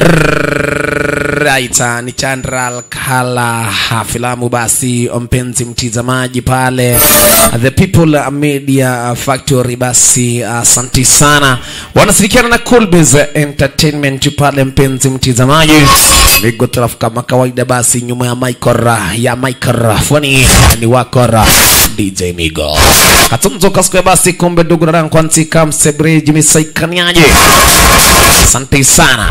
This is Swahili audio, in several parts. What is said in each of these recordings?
Right, uh, ni Chandral Kala filamu basi, mpenzi mtizamaji pale The People Media Factory, basi asanti uh, sana, wanashirikiana na Coolbiz Entertainment pale, mpenzi mtizamaji, Migo Traf kama kawaida, basi nyuma ya micro ya microphone ni wakora DJ Migo katunzo kaskwe basi, kumbe ndugu na rangu kwanzi kamsebreji misaikaniaje, asante sana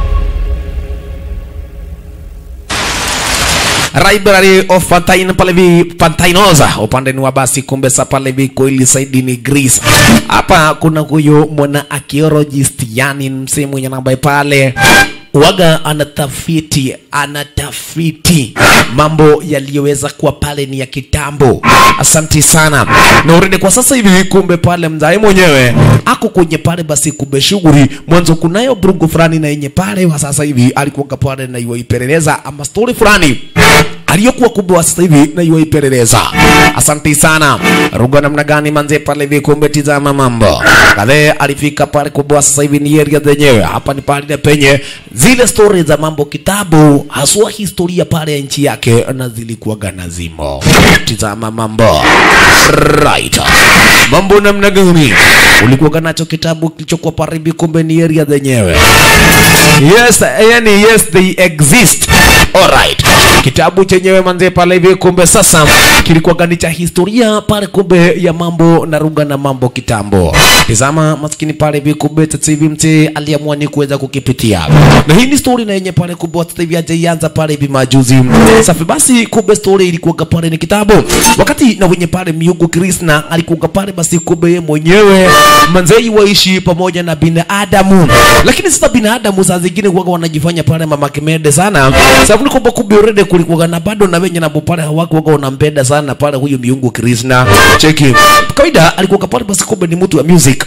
Library of Pantine pale vi Pantinosa upande ni wa basi, kumbe sa pale vi koili saidi ni Greece. Hapa kuna huyo mwana archaeologist, yani msee mwenye namba pale waga anatafiti anatafiti mambo yaliyoweza kuwa pale ni ya kitambo. Asanti sana na urede kwa sasa hivi, kumbe pale mzai mwenyewe ako kwenye pale basi, kumbe shughuli mwanzo, kunayo brugu fulani na yenye pale wa sasa hivi alikuwa pale na iwa ipeleleza ama story fulani aliyokuwa kubwa wa sasa hivi na iwa ipeleleza. Asanti sana ruga, namna gani manze pale hivi, kumbe tizama mambo kadhe alifika pale kubwa wa sasa hivi ni area zenyewe hapa ni pale penye zile story za mambo kitabu haswa historia pale ya nchi yake na zilikuwa gana zimo. Tizama mambo right, mambo namna gani ulikuwa nacho kitabu kilichokuwa pale hivi, kumbe ni area zenyewe. Yes, yani yes they exist. Alright. Kitabu chenyewe manze pale hivi kumbe sasa kilikuwa gani cha historia pale kumbe ya mambo na ruga na mambo kitambo. Tazama maskini pale hivi kumbe sasa hivi mzee aliamua ni kuweza kukipitia. Na hii ni story na yenye pale kumbe sasa hivi hajaianza pale hivi majuzi. Safi basi kumbe story ilikuwa pale ni kitabu. Wakati na wenye pale miungu Krishna alikuwa pale basi kumbe yeye mwenyewe manzei waishi pamoja na binadamu. Lakini sasa binadamu saa zingine huwa wanajifanya pale mama kimede sana. Sababu ni kwamba kumbe already kulikuwa na bado na wenye nabo pale hawakuwa wanampenda sana pale huyu miungu Krishna. Cheki. Kawaida alikuwa pale basi kumbe ni mtu wa music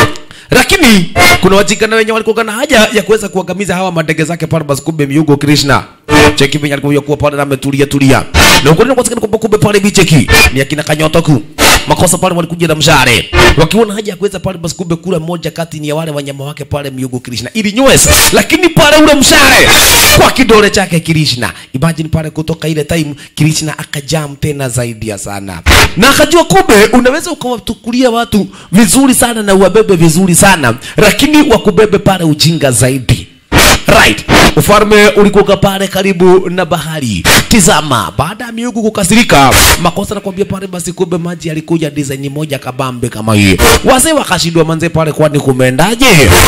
lakini kuna wajikana wenye walikuwa na haja ya kuweza kuangamiza hawa madege zake pale basi kumbe miungu Krishna cheki venye alikuwa kuwa pale na ametulia tulia na ukweli kwa sababu kumbe pale bicheki ni akina kanyotoku makosa pale walikuja na mshare wakiona haja ya kuweza pale basi kumbe kula moja kati ni ya wale wanyama wake pale miungu Krishna ili nyweza lakini pale ule mshare kwa kidole chake Krishna imagine pale kutoka ile time Krishna akajam tena zaidi ya sana na akajua kumbe unaweza ukawatukulia watu vizuri sana na uwabebe vizuri sana lakini wakubebe pale ujinga zaidi right ufalme ulikuwa pale karibu na bahari tizama baada ya miungu kukasirika makosa nakwambia pale basi kumbe maji yalikuja design moja kabambe kama hii wazee wakashindwa manze pale kwani kumeendaje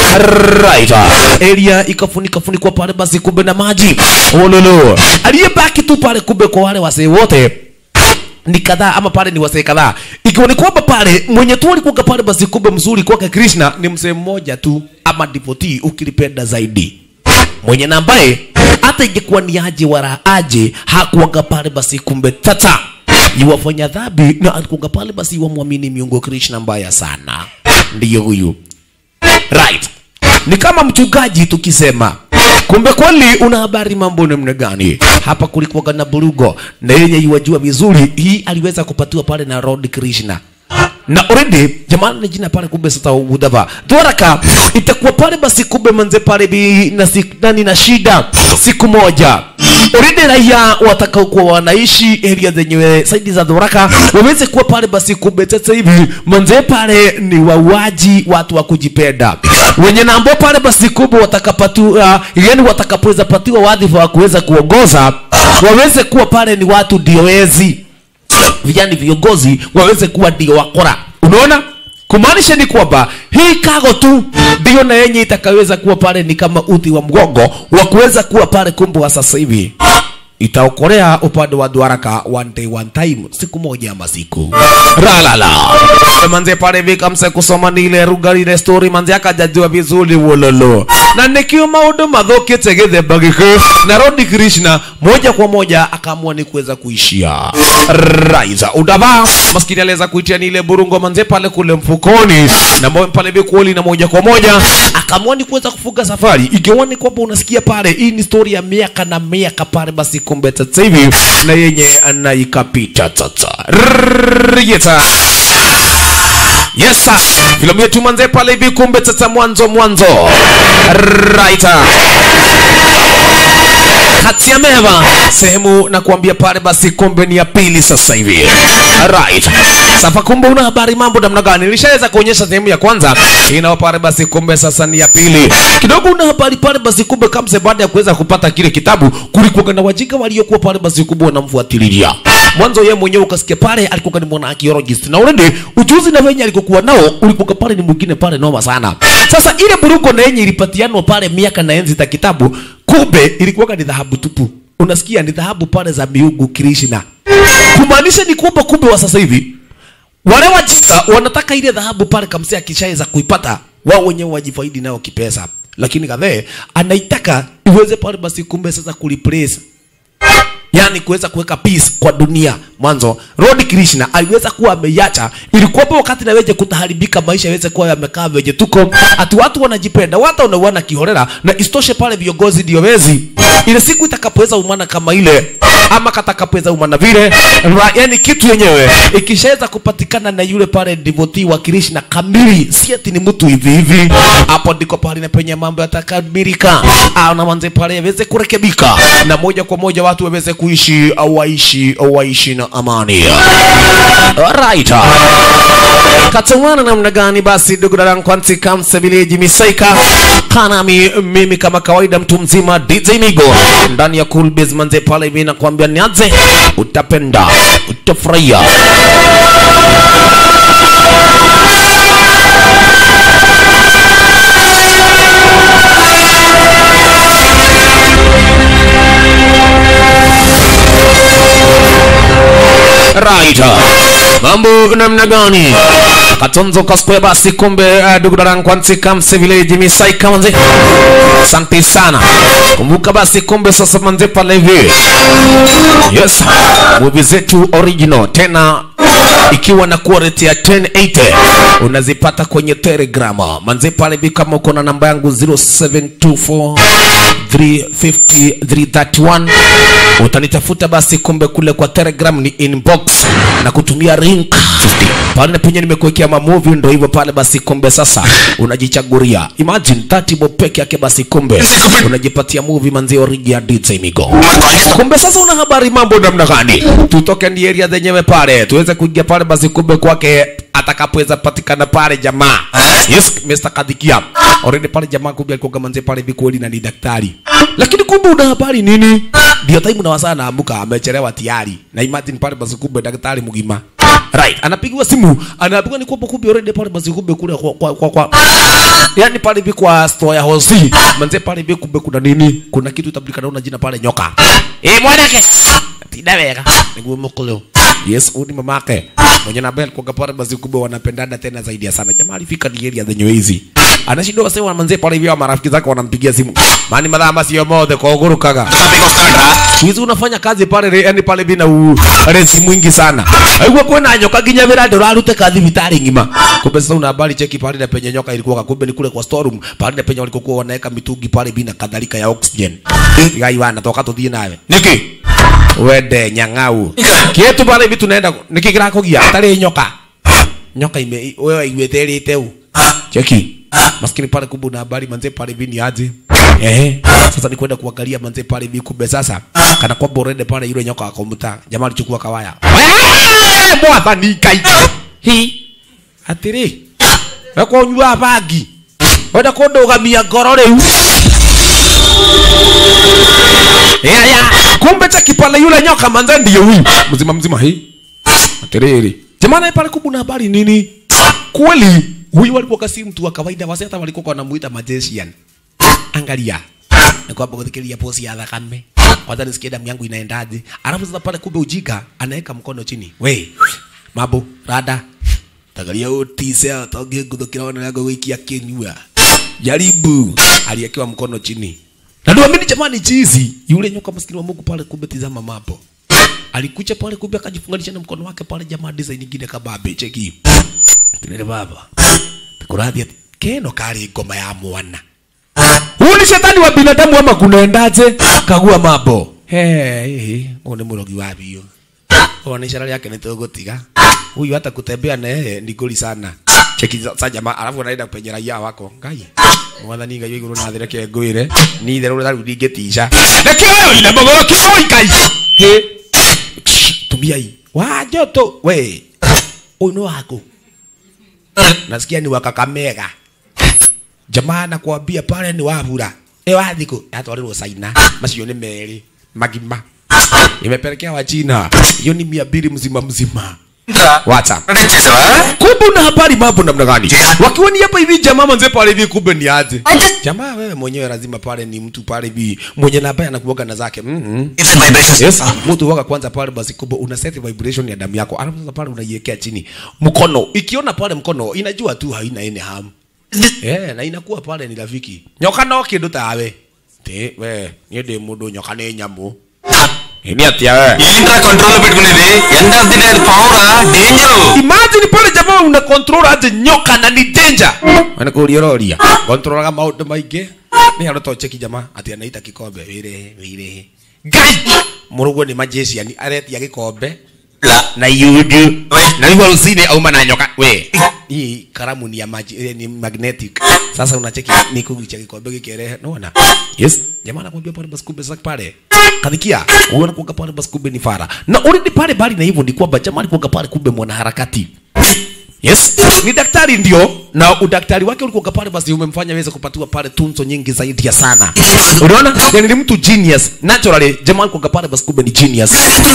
right area ikafunika funikwa pale basi kumbe na maji ololo aliyebaki tu pale kumbe kwa wale wazee wote ni kadhaa ama pale ni wasee kadhaa, ikiwa ni kwamba pale mwenye tu alikuwa pale basi kumbe mzuri kwake Krishna ni mzee mmoja tu ama devotee ukilipenda zaidi, mwenye na ambaye hata ingekuwa ni aje wala aje hakuwaga pale basi kumbe tata yuwafanya dhambi na alikuwa pale basi wamwamini miungu Krishna mbaya sana, ndiyo huyu right. Ni kama mchungaji tukisema kumbe kweli una habari mambo namna gani hapa kulikuwa na burugo na yenye iwajua vizuri hii aliweza kupatiwa pale na Lord Krishna na already jamani ni jina pale kumbe sasa udava dwaraka itakuwa pale basi kumbe manze pale bi na si, nani na shida siku moja already raia watakao kuwa wanaishi area zenyewe saidi za dwaraka waweze kuwa pale basi kumbe sasa hivi manze pale ni wauaji watu wa kujipenda wenye na ambao pale basi kumbe watakapatiwa yani watakapoweza patiwa wadhifa wa kuweza kuongoza waweze kuwa pale ni watu dioezi vijani viongozi waweze kuwa ndio wakora. Unaona, kumaanisha ni kwamba hii kago tu ndio na yenye itakaweza kuwa pale ni kama uti wa mgongo wa kuweza kuwa pale kumbe wa sasa hivi itaokolea upande wa Dwaraka one day one time, siku moja ama siku ralala manze pale vika mse kusoma ni ile ruga ile story manze akajajua vizuri wololo na nikio maundu mathukite githemba giki na Lord Krishna moja kwa moja akaamua ni kuweza kuishia raiza udava maskini aliweza kuitia ni ile burungo manze pale kule mfukoni na mbao pale vikuoli na moja kwa moja akaamua ni kuweza kufunga safari ikiwa ni kwamba unasikia pale hii ni story ya miaka na miaka pale basi kumbe sasa hivi na yenye anaikapita tata Rrrr, yeta Yes sir. Filamu yetu manze pale hivi kumbe sasa mwanzo mwanzo. Right. Kati ya meva sehemu na kuambia pale basi kumbe ni ya pili sasa hivi. Right. Sasa kumbe una habari mambo namna gani? Nilishaweza kuonyesha sehemu ya kwanza. Inao pale basi kumbe sasa ni ya pili. Kidogo una habari pale basi kumbe kamse baada ya kuweza kupata kile kitabu kulikuwa na wajinga waliokuwa pale basi kumbe wanamfuatilia. Mwanzo yeye mwenyewe ukasikia pale alikuwa ni mwana archaeologist na already ujuzi na wenye alikokuwa nao ulikuwa pale ni mwingine pale noma sana. Sasa ile buruko na yenye ilipatianwa pale miaka na enzi za kitabu kumbe ilikuwa ni dhahabu tupu. Unasikia ni dhahabu pale za miungu Krishna. Kumaanisha ni kwamba kumbe wa sasa hivi wale wajinga wanataka ile dhahabu pale kamsia akishaweza kuipata wao wenyewe wajifaidi nayo kipesa, lakini kadhe anaitaka iweze pale basi kumbe sasa kureplace yani kuweza kuweka peace kwa dunia. Mwanzo Lord Krishna aliweza kuwa ameiacha, ilikuwa wakati naweje kutaharibika maisha yaweze kuwa yamekaa venye tuko, ati watu wanajipenda, watu wanauana kiholela, na istoshe pale viongozi ndio wezi. Ile siku itakapoweza umana kama ile ama katakapoweza umana vile, ra- yani kitu yenyewe ikishaweza kupatikana na yule pale devotee wa Krishna kamili, si ati ni mtu hivi hivi, hapo ndiko pale na penye mambo yatakamilika, au na manze pale yaweze kurekebika, na moja kwa moja watu waweze kuishi au waishi au waishi na amani. Alright. Katumana namna gani basi ndugu dadangu kwanti kamsa village misaika kanami mimi kama kawaida mtu mzima DJ Migo ndani ya Cool Biz manze pale hivi nakwambia nianze utapenda utafurahia right mambo namna gani katonzo kaskoya basi kumbe uh, ndugu dadangu kwanti kamsa village misaika manze asante sana kumbuka basi kumbe sasa manze pale hivi yes movie zetu original tena ikiwa na quality ya 1080 unazipata kwenye telegram manze pale hivi kama uko na namba yangu 0724 350 331 utanitafuta basi kumbe kule kwa telegram ni inbox na kutumia link pale na penye nimekuwekea mamovie ndo hivyo pale basi kumbe sasa unajichaguria imagine 30 bob peke yake basi kumbe unajipatia movie manzi origi ya DJ Migo kumbe sasa una habari mambo namna gani tutoke ndi area zenyewe pale tuweze kuingia pale basi kumbe kwake atakapoweza patikana pale jamaa yes Mr. Kadikia already pale jamaa kumbe alikuwa manze pale bikweli na ni daktari lakini kumbe una habari nini ndio time na wasaa naamuka amechelewa tayari na imagine pale basi kumbe daktari mgima right anapigiwa simu anaambiwa ni kwamba kumbe already pale basi kumbe kule kwa kwa, kwa, kwa yani pale hivi kwa store ya hosi manze pale hivi kumbe kuna nini kuna kitu itabulikana na jina pale nyoka eh mwanake tidaweka niguo mokolo yes huyu ni mamake mwenye na bel kwa pale basi kumbe wanapendana tena zaidi ya sana jamaa alifika ni area zenye hizi anashindwa wasema manze pale hivi marafiki zake wanampigia simu mani madhama sio mode kwa ugurukaga hizi unafanya kazi pale yani pale bina u resi mwingi sana aigua kwena nyoka ginya vira ndo rarute kazi vitari ngima kumbe sasa una habari cheki pale na penye nyoka ilikuwa kumbe ni kule kwa storeroom pale na penye walikokuwa wanaweka mitungi pale bina kadhalika ya oxygen gai wana toka tuthie nawe niki wende nyang'au kietu pale hivi tunaenda niki kirakugia tari nyoka nyoka ime wewe igwete rite u cheki maskini pale kumbe una habari manze pale hivi ni aje eh sasa ni kwenda kuangalia manze pale hivi kumbe sasa kana kwamba urende pale yule nyoka akomuta jamaa alichukua kawaya mwatha ni kai hi atiri weko nyua bangi wenda kundugamia ngoro riu ya ya kumbe cheki pale yule nyoka manze ndiye huyu mzima mzima hii atiriri jamani pale kumbe una habari nini kweli huyu walikuwa si mtu wa kawaida wase hata walikuwa wanamuita magician angalia ni kwamba kudhikiria posi ya thakame kwanza nisikie damu yangu inaendaje alafu sasa pale kumbe ujika anaweka mkono chini we mambo rada tagaria utise atonge nguthukira wana yangu gwikia kinyua jaribu aliyekewa mkono chini na ndio mimi jamani chizi yule nyoka maskini wa Mungu pale kumbe tizama mambo alikuja pale kumbe akajifunganisha na mkono wake pale jamaa design nyingine kababe cheki Kinere baba. Tukurathia keno kari ngoma ya mwana. Huyu ni shetani wa binadamu ama kunaendaje? Kagua mambo. Hey, huyu ni murogi wa bio. Ona ishara yake ni tugotiga. Huyu hata kutembea na yeye ni goli sana. cheki sa jamaa alafu anaenda kwenye raia wako ngai mwathani ngai iguru na thĩ reke ngwĩre ni itherũ rĩu ndingĩtica reke wewe ina magoro kĩoi ngai he tumiai wajoto we ũyũ nĩ waku nasikia ni wa Kakamega jamaa nakwambia pale ni wabura e wathiko yatwarirwo China macio nĩ merĩ magima imepelekea wa China hiyo ni mia mbili mzima mzima WhatsApp kumbe una habari mambo namna gani wakiwa ni hapa hivi jamaa manze pale hivi kumbe ni aje jamaa wewe mwenyewe lazima pale ni mtu pale hivi mwenye na ambaye anakuoga na zake mm Yes, mtu waka kwanza pale basi kubwa una set vibration ya damu yako, alafu sasa pale unaiwekea chini mkono. Ikiona pale mkono inajua tu haina ene hamu. Eh, na inakuwa pale ni rafiki. Nyoka no kindu tawe. Te we, ni ndi mundu nyoka ni nyamu. Ni atia we. ఏంట్రా control పెట్టుకునేది end of the day పవరా danger Imagine pale jamaa una control aje nyoka na ni danger. Wana kuria roria. Controlaga maundu maingi. Ni haroto cheki jamaa ati anaita kikombe wire wire. Gai! Murugo ni majeshi yani aretia gikombe. na yudu na hivyo usine auma na nyoka we hii karamu ni ya maji eh, ni magnetic sasa unacheki ni kugicha kikombe kikirehe unaona yes jamaa anakuambia pale basi kumbe sasa pale kadikia unaona kuoga pale basi kumbe ni fara na already pale bali na hivyo ni kwamba jamaa alikuwa pale kumbe mwanaharakati Yes, ni daktari ndio, na udaktari wake ulikuwa pale, basi umemfanya aweze kupatiwa pale tunzo nyingi zaidi ya sana. Unaona, yani ni mtu genius naturally. Jamaa alikuwa pale, basi kumbe ni genius.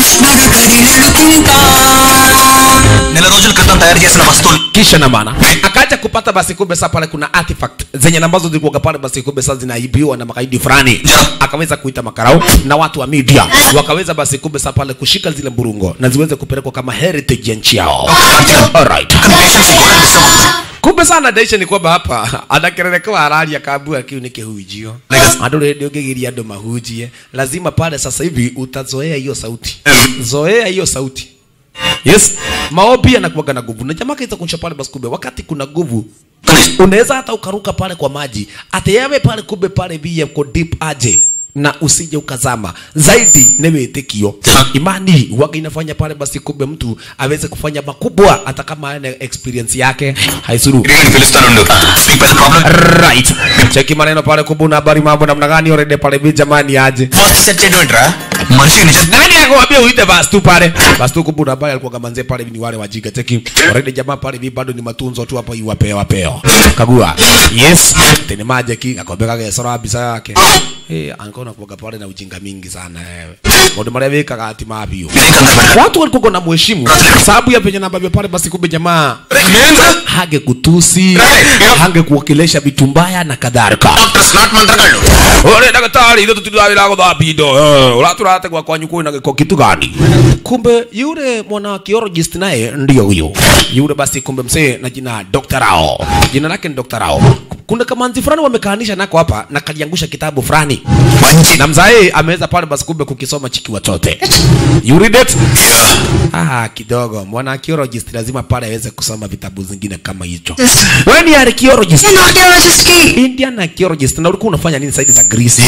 నెల రోజుల క్రితం తయారు చేసిన వస్తువులు kisha na maana akaja kupata basi kumbe sasa pale kuna artifact zenye ambazo zilikuwa pale basi kumbe sasa zinaibiwa na makaidi fulani akaweza kuita makarau na watu wa media wakaweza basi kumbe sasa pale kushika zile mburungo na ziweze kupelekwa kama heritage ya nchi yao alright patients కూడా disturb అవుతుంది kumbe sana daisha ni kwamba hapa anakererekewa harari akaambua kiu ni kihujio andu rĩndĩ ũngĩgiria andũ mahunjie lazima pale sasa hivi utazoea hiyo sauti zoea hiyo sauti yes maombi yanakuwaga na nguvu na jamaa kaita kunisha pale basi kumbe wakati kuna nguvu unaweza hata ukaruka pale kwa maji ate yawe pale kumbe pale bia ko deep aje na usije ukazama zaidi ni wĩtĩkio imani waga inafanya pale basi kumbe mtu aweze kufanya makubwa hata kama ana experience yake haisuru గిరిగిని పిలుస్తానుండు మీకు పెద్ద problem right cheki maneno pale kubuna habari mambo namna gani already pale bi jamani aje first set చేయడం ఏంట్రా మనిషి నిజం nani akwambia uite basi tu pale basi tu kubuna habari alikuwa gamanze pale ni wale wajiga cheki already jamaa pale bi bado ni matunzo tu hapa iwapeo wapeo kagua yes tene maje ki akwambia kage sora bisa yake eh ankona kuoga pale na ujinga mingi sana wewe mundu maria wikaga ati mabio watu walikuwa na mheshimu sababu ya penye na ambavyo pale basi kumbe jamaa hange kutusi hange kuwakilisha vitu mbaya na kadhalika smart మంత్రగాళ్ళు ore daktari ithu tutitawira guthambia indo uraturategwa kwanyu kwina giko kitu gani kumbe yule mwana archaeologist naye ndio huyo yule basi kumbe msee na jina Dr. Rao jina lake ni Dr. Rao kuna kamanzi fulani wamekaanisha nako hapa na kaliangusha kitabu fulani మంచి na mzae ameweza pale basi kumbe kukisoma chiki watote you read it ah kidogo mwana archaeologist lazima pale aweze kusoma vitabu zingine kama hicho wewe ni archaeologist Indian archaeologist na ulikuwa unafanya nini saidi za Greece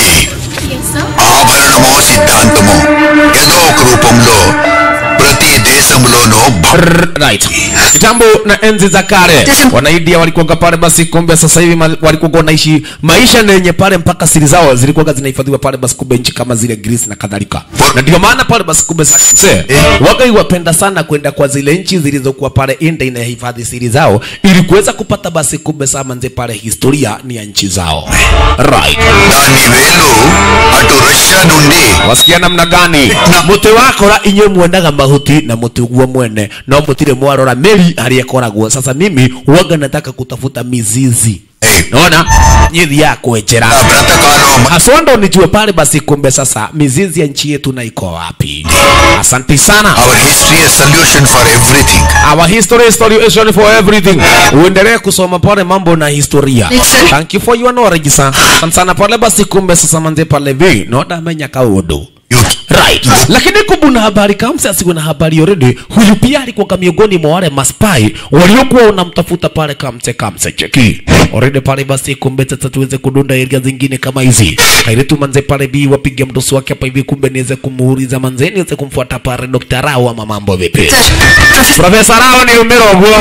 ఆభరణమో సిద్ధాంతమో ఏదో ఒక రూపంలో ప్రతి దేశంలోనూ భ- R- right kitambo na enzi za kale wanaidia walikuwa pale basi kumbe sasa hivi ma- walikuwa wanaishi maisha yenye pale mpaka siri zao zilikuwa zinahifadhiwa pale basi kumbe nchi kama zile Greece na kadhalika na ndio maana pale basi kumbe sasa wagai wapenda sana kwenda kwa zile nchi zilizokuwa pale India inahifadhi siri zao ili kuweza kupata basi kumbe saa manze pale historia ni ya nchi zao right దాని వేలు అటు రష్యా నుండి wasikia namna gani muti wakora inywe mwendaga mahuti na muti uguo mwene no mutire mwarora meri haria koragwo sasa mimi waga nataka kutafuta mizizi naona nyithi ya kwenjera ఆ బ్రతకాలం haswa ndo nijue pale basi kumbe sasa mizizi ya nchi yetu na iko wapi asante sana our history a solution for everything Our history is solution for everything. Uendelee kusoma pale mambo na historia. Thank you for your knowledge sir. Asante sana pale basi kumbe sasa manze pale vi. No damenya kaudo. Right. Lakini kubuna habari kama msi asiwe na habari already. Huyu pia alikuwa kama miongoni mwa wale maspai waliokuwa unamtafuta pale kamse kamse cheki. Already pale basi kumbe sasa tuweze kudunda area zingine kama hizi. Kaile tu manze pale bi wapige mdoso wake hapa hivi kumbe niweze kumuuliza manze niweze kumfuata pale Dr. Rao ama mambo vipi. Profesa Rao ni umero bwo.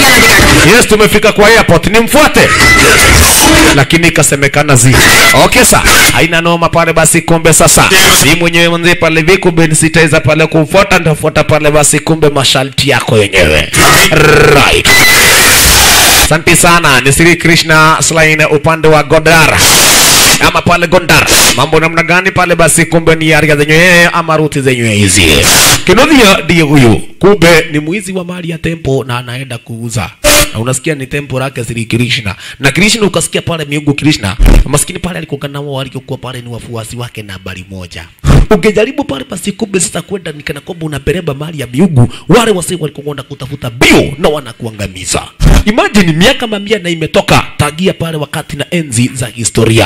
yes tumefika kwa airport nimfuate lakini ikasemekana zi okay sa haina noma pale basi kumbe sasa si mwenyewe mwenzie pale vi kumbe nisitaweza pale kumfuata nitafuata pale basi kumbe masharti yako yenyewe right Asante sana ni Sri Krishna Slain upande wa Godar ama pale Gondar. Mambo namna gani pale? Basi kumbe ni area zenyewe ama ruti zenyewe hizi. Kinodhia ndiye huyu, kumbe ni mwizi wa mali ya tempo na anaenda kuuza na unasikia ni tempo lake Sri Krishna na Krishna, ukasikia pale miungu Krishna maskini pale alikuwa nao walikuwa pale ni wafuasi wake nambari moja. Ungejaribu pale basi kumbe sasa kwenda nikana kwamba unapereba mali ya miungu, wale wasi walikuwa kwenda kutafuta bio na wanakuangamiza. Imagine miaka mamia na imetoka tagia pale wakati na enzi za historia.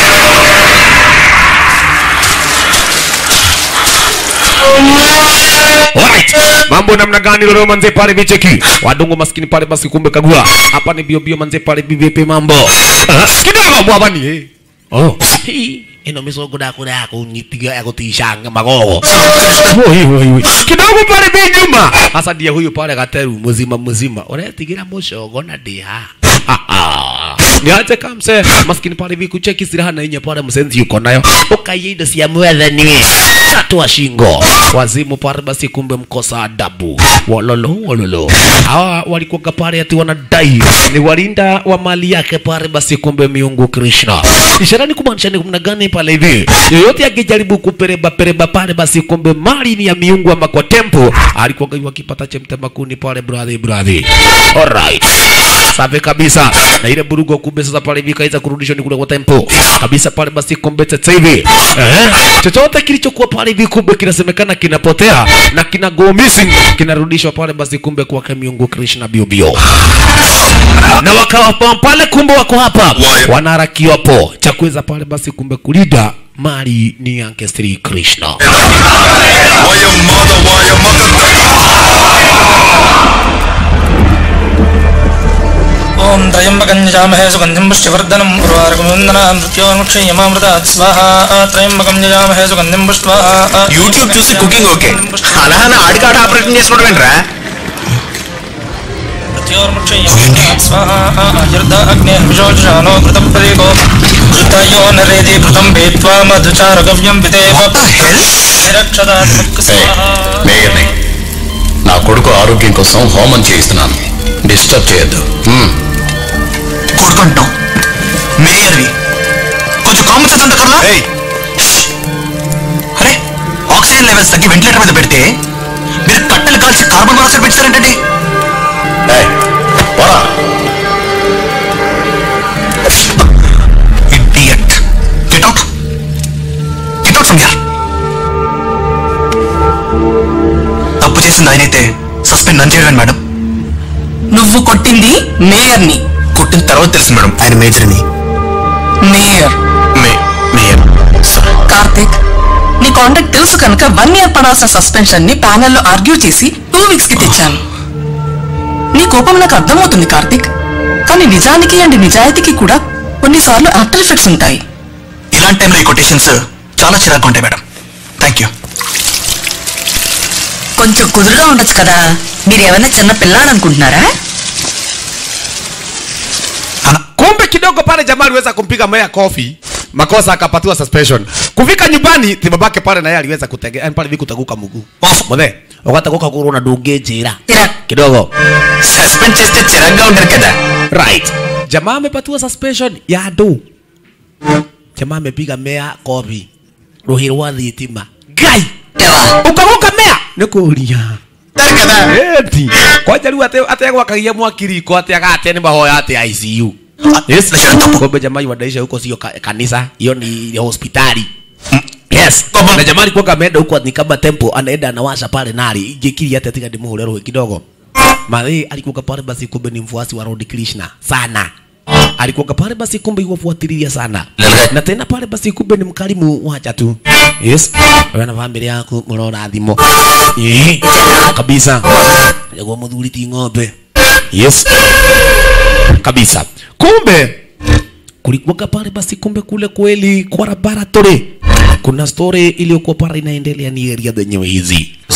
Alright. Mambo namna gani leo manze pale vicheki. Wadungu maskini pale basi kumbe kagua. Hapa ni bio bio manze pale bivipi mambo. Ah, Kidogo mwabani eh. Oh. Hii ino misogo dako dako nyitiga yako tishanga magogo. Woi woi woi. Kidogo pale bi nyuma. Hasa ndiye huyu pale gateru mzima mzima. Unatigira mushogo na dia. Niache kamse maskini pale hivi kucheki silaha na yenye pale msenzi yuko nayo. Ukaiye indo cia mwathani. Tatua shingo. Wazimu pale basi kumbe mkosa adabu. Wololo wololo. Hawa walikuwa pale ati wanadai ni walinda wa mali yake pale basi kumbe miungu Krishna. Ishara ni kumaanisha ni kumna gani pale hivi? Yoyote akijaribu kupereba pereba pale basi kumbe mali ni ya miungu ama kwa tempo alikuwa wakipata chemtema kuni pale brother brother. Alright. Safi kabisa. Na ile burugo kumbe sasa pale hivi kaiza kurudishwa ni kule kwa tempo. Kabisa pale basi kumbe sasa hivi. Eh? Chochote kilichokuwa pale hivi kumbe kinasemekana kinapotea na kina go missing kinarudishwa pale basi kumbe kwa miungu Krishna bio bio. Na wakawa pa- pale kumbe wako hapa Why? wanaharakiwa po cha kuweza pale basi kumbe kulida mali ni yake Sri Krishna. Why your mother, why your mother? ఓం త్రయంబకంజామహే సుగంధిం పుష్టివర్ధనం ఉర్వారకముందన మృత్యోన్ముక్షయమామృతాత్ స్వాహా త్రయంబకం జయామహే సుగంధిం పుష్ట్వా యూట్యూబ్ చూసి కుకింగ్ ఓకే అలా అని ఆడికాడ ఆపరేషన్ చేసుకోవడం ఏంట్రా మృత్యోర్ముక్షయమామృతాత్ స్వాహా ఆయుర్ధ అగ్నే విశోషానో కృతం పరీకో కృతయో నరేది కృతం భేత్వా మధుచారగవ్యం పితేవ నిరక్షదాత్ ముక్కు స్వాహా మేయర్ని నా కొడుకు ఆరోగ్యం కోసం హోమం చేయిస్తున్నాను డిస్టర్బ్ చేయొద్దు హ్మ్. కొడుకుంటాం మేయర్వి కొంచెం కామన్ సెన్స్ అంత కర్లా ఏయ్ అరే ఆక్సిజన్ లెవెల్స్ తగ్గి వెంటిలేటర్ మీద పెడితే మీరు కట్టెలు కాల్చి కార్బన్ మోనాక్సైడ్ పెంచుతారేంటండి ఏయ్, పోరా idiot get out get out from here తప్పు చేసింది ఆయనైతే సస్పెండ్ నన్ను చేయడం మేడం నువ్వు కొట్టింది మేయర్ని కొట్టిన తర్వాత తెలుసు మేడం ఆయన మేజర్ని mayor may mayor sorry Karthik నీ కాంటాక్ట్ తెలుసు కనుక వన్ ఇయర్ పడాల్సిన సస్పెన్షన్ ని ప్యానెల్లో ఆర్గ్యూ చేసి టూ వీక్స్ కి తెచ్చాను నీ కోపం నాకు అర్థమవుతుంది కార్తిక్ కానీ నిజానికి అండ్ నిజాయితీకి కూడా కొన్నిసార్లు ఆఫ్టర్ ఎఫెక్ట్స్ ఉంటాయి ఇలాంటి టైంలో ఈ కొటేషన్స్ చాలా చిరాకు ఉంటాయి మేడం థ్యాంక్ యూ కొంచెం కుదురుగా ఉండొచ్చు కదా మీరేమైనా చిన్న పిల్లాడనుకుంటున్నారా Kumbe kidogo pale jamaa aliweza kumpiga Meya kofi makosa akapatiwa suspension. Kufika nyumbani tibabake pale na yeye aliweza kutege yani pale vikutaguka mguu. Mothe, ukataguka kuru na dunge jira. Tira. Kidogo. Suspend చేస్తే చిరాగ్గా ఉంటారు కదా Right. Jamaa amepatiwa suspension ya do. Jamaa amepiga Meya kofi. Ruhiro wa thitima. Gai. Ukaguka Meya. Nikuria. Eti. Kwaja riu ate ate gwakagia mwakiriko ate agate ni mahoya ate ICU. Yes. Kumbe jamaa wadaisha huko sio ka, kanisa, hiyo ni hospitali. Yes. Na jamaa alikuwa ameenda huko ni kama tempo anaenda anawasha pale nari. Jikiri hata tika ndimuhule roho kidogo. Madhi alikuwa pale basi kumbe ni mfuasi wa Lord Krishna sana. Alikuwa pale basi kumbe yuwafuatilia sana. Na tena pale basi kumbe ni mkarimu wacha tu. Yes. Wewe na familia yako mnaona thimo. Eh. Kabisa. Yego muthuri ti ng'ombe. Yes. Kabisa. Kumbe kulikuwa pale basi kumbe kule kweli kwa laboratory kuna story iliyokuwa pale inaendelea ni area zenyewe hizi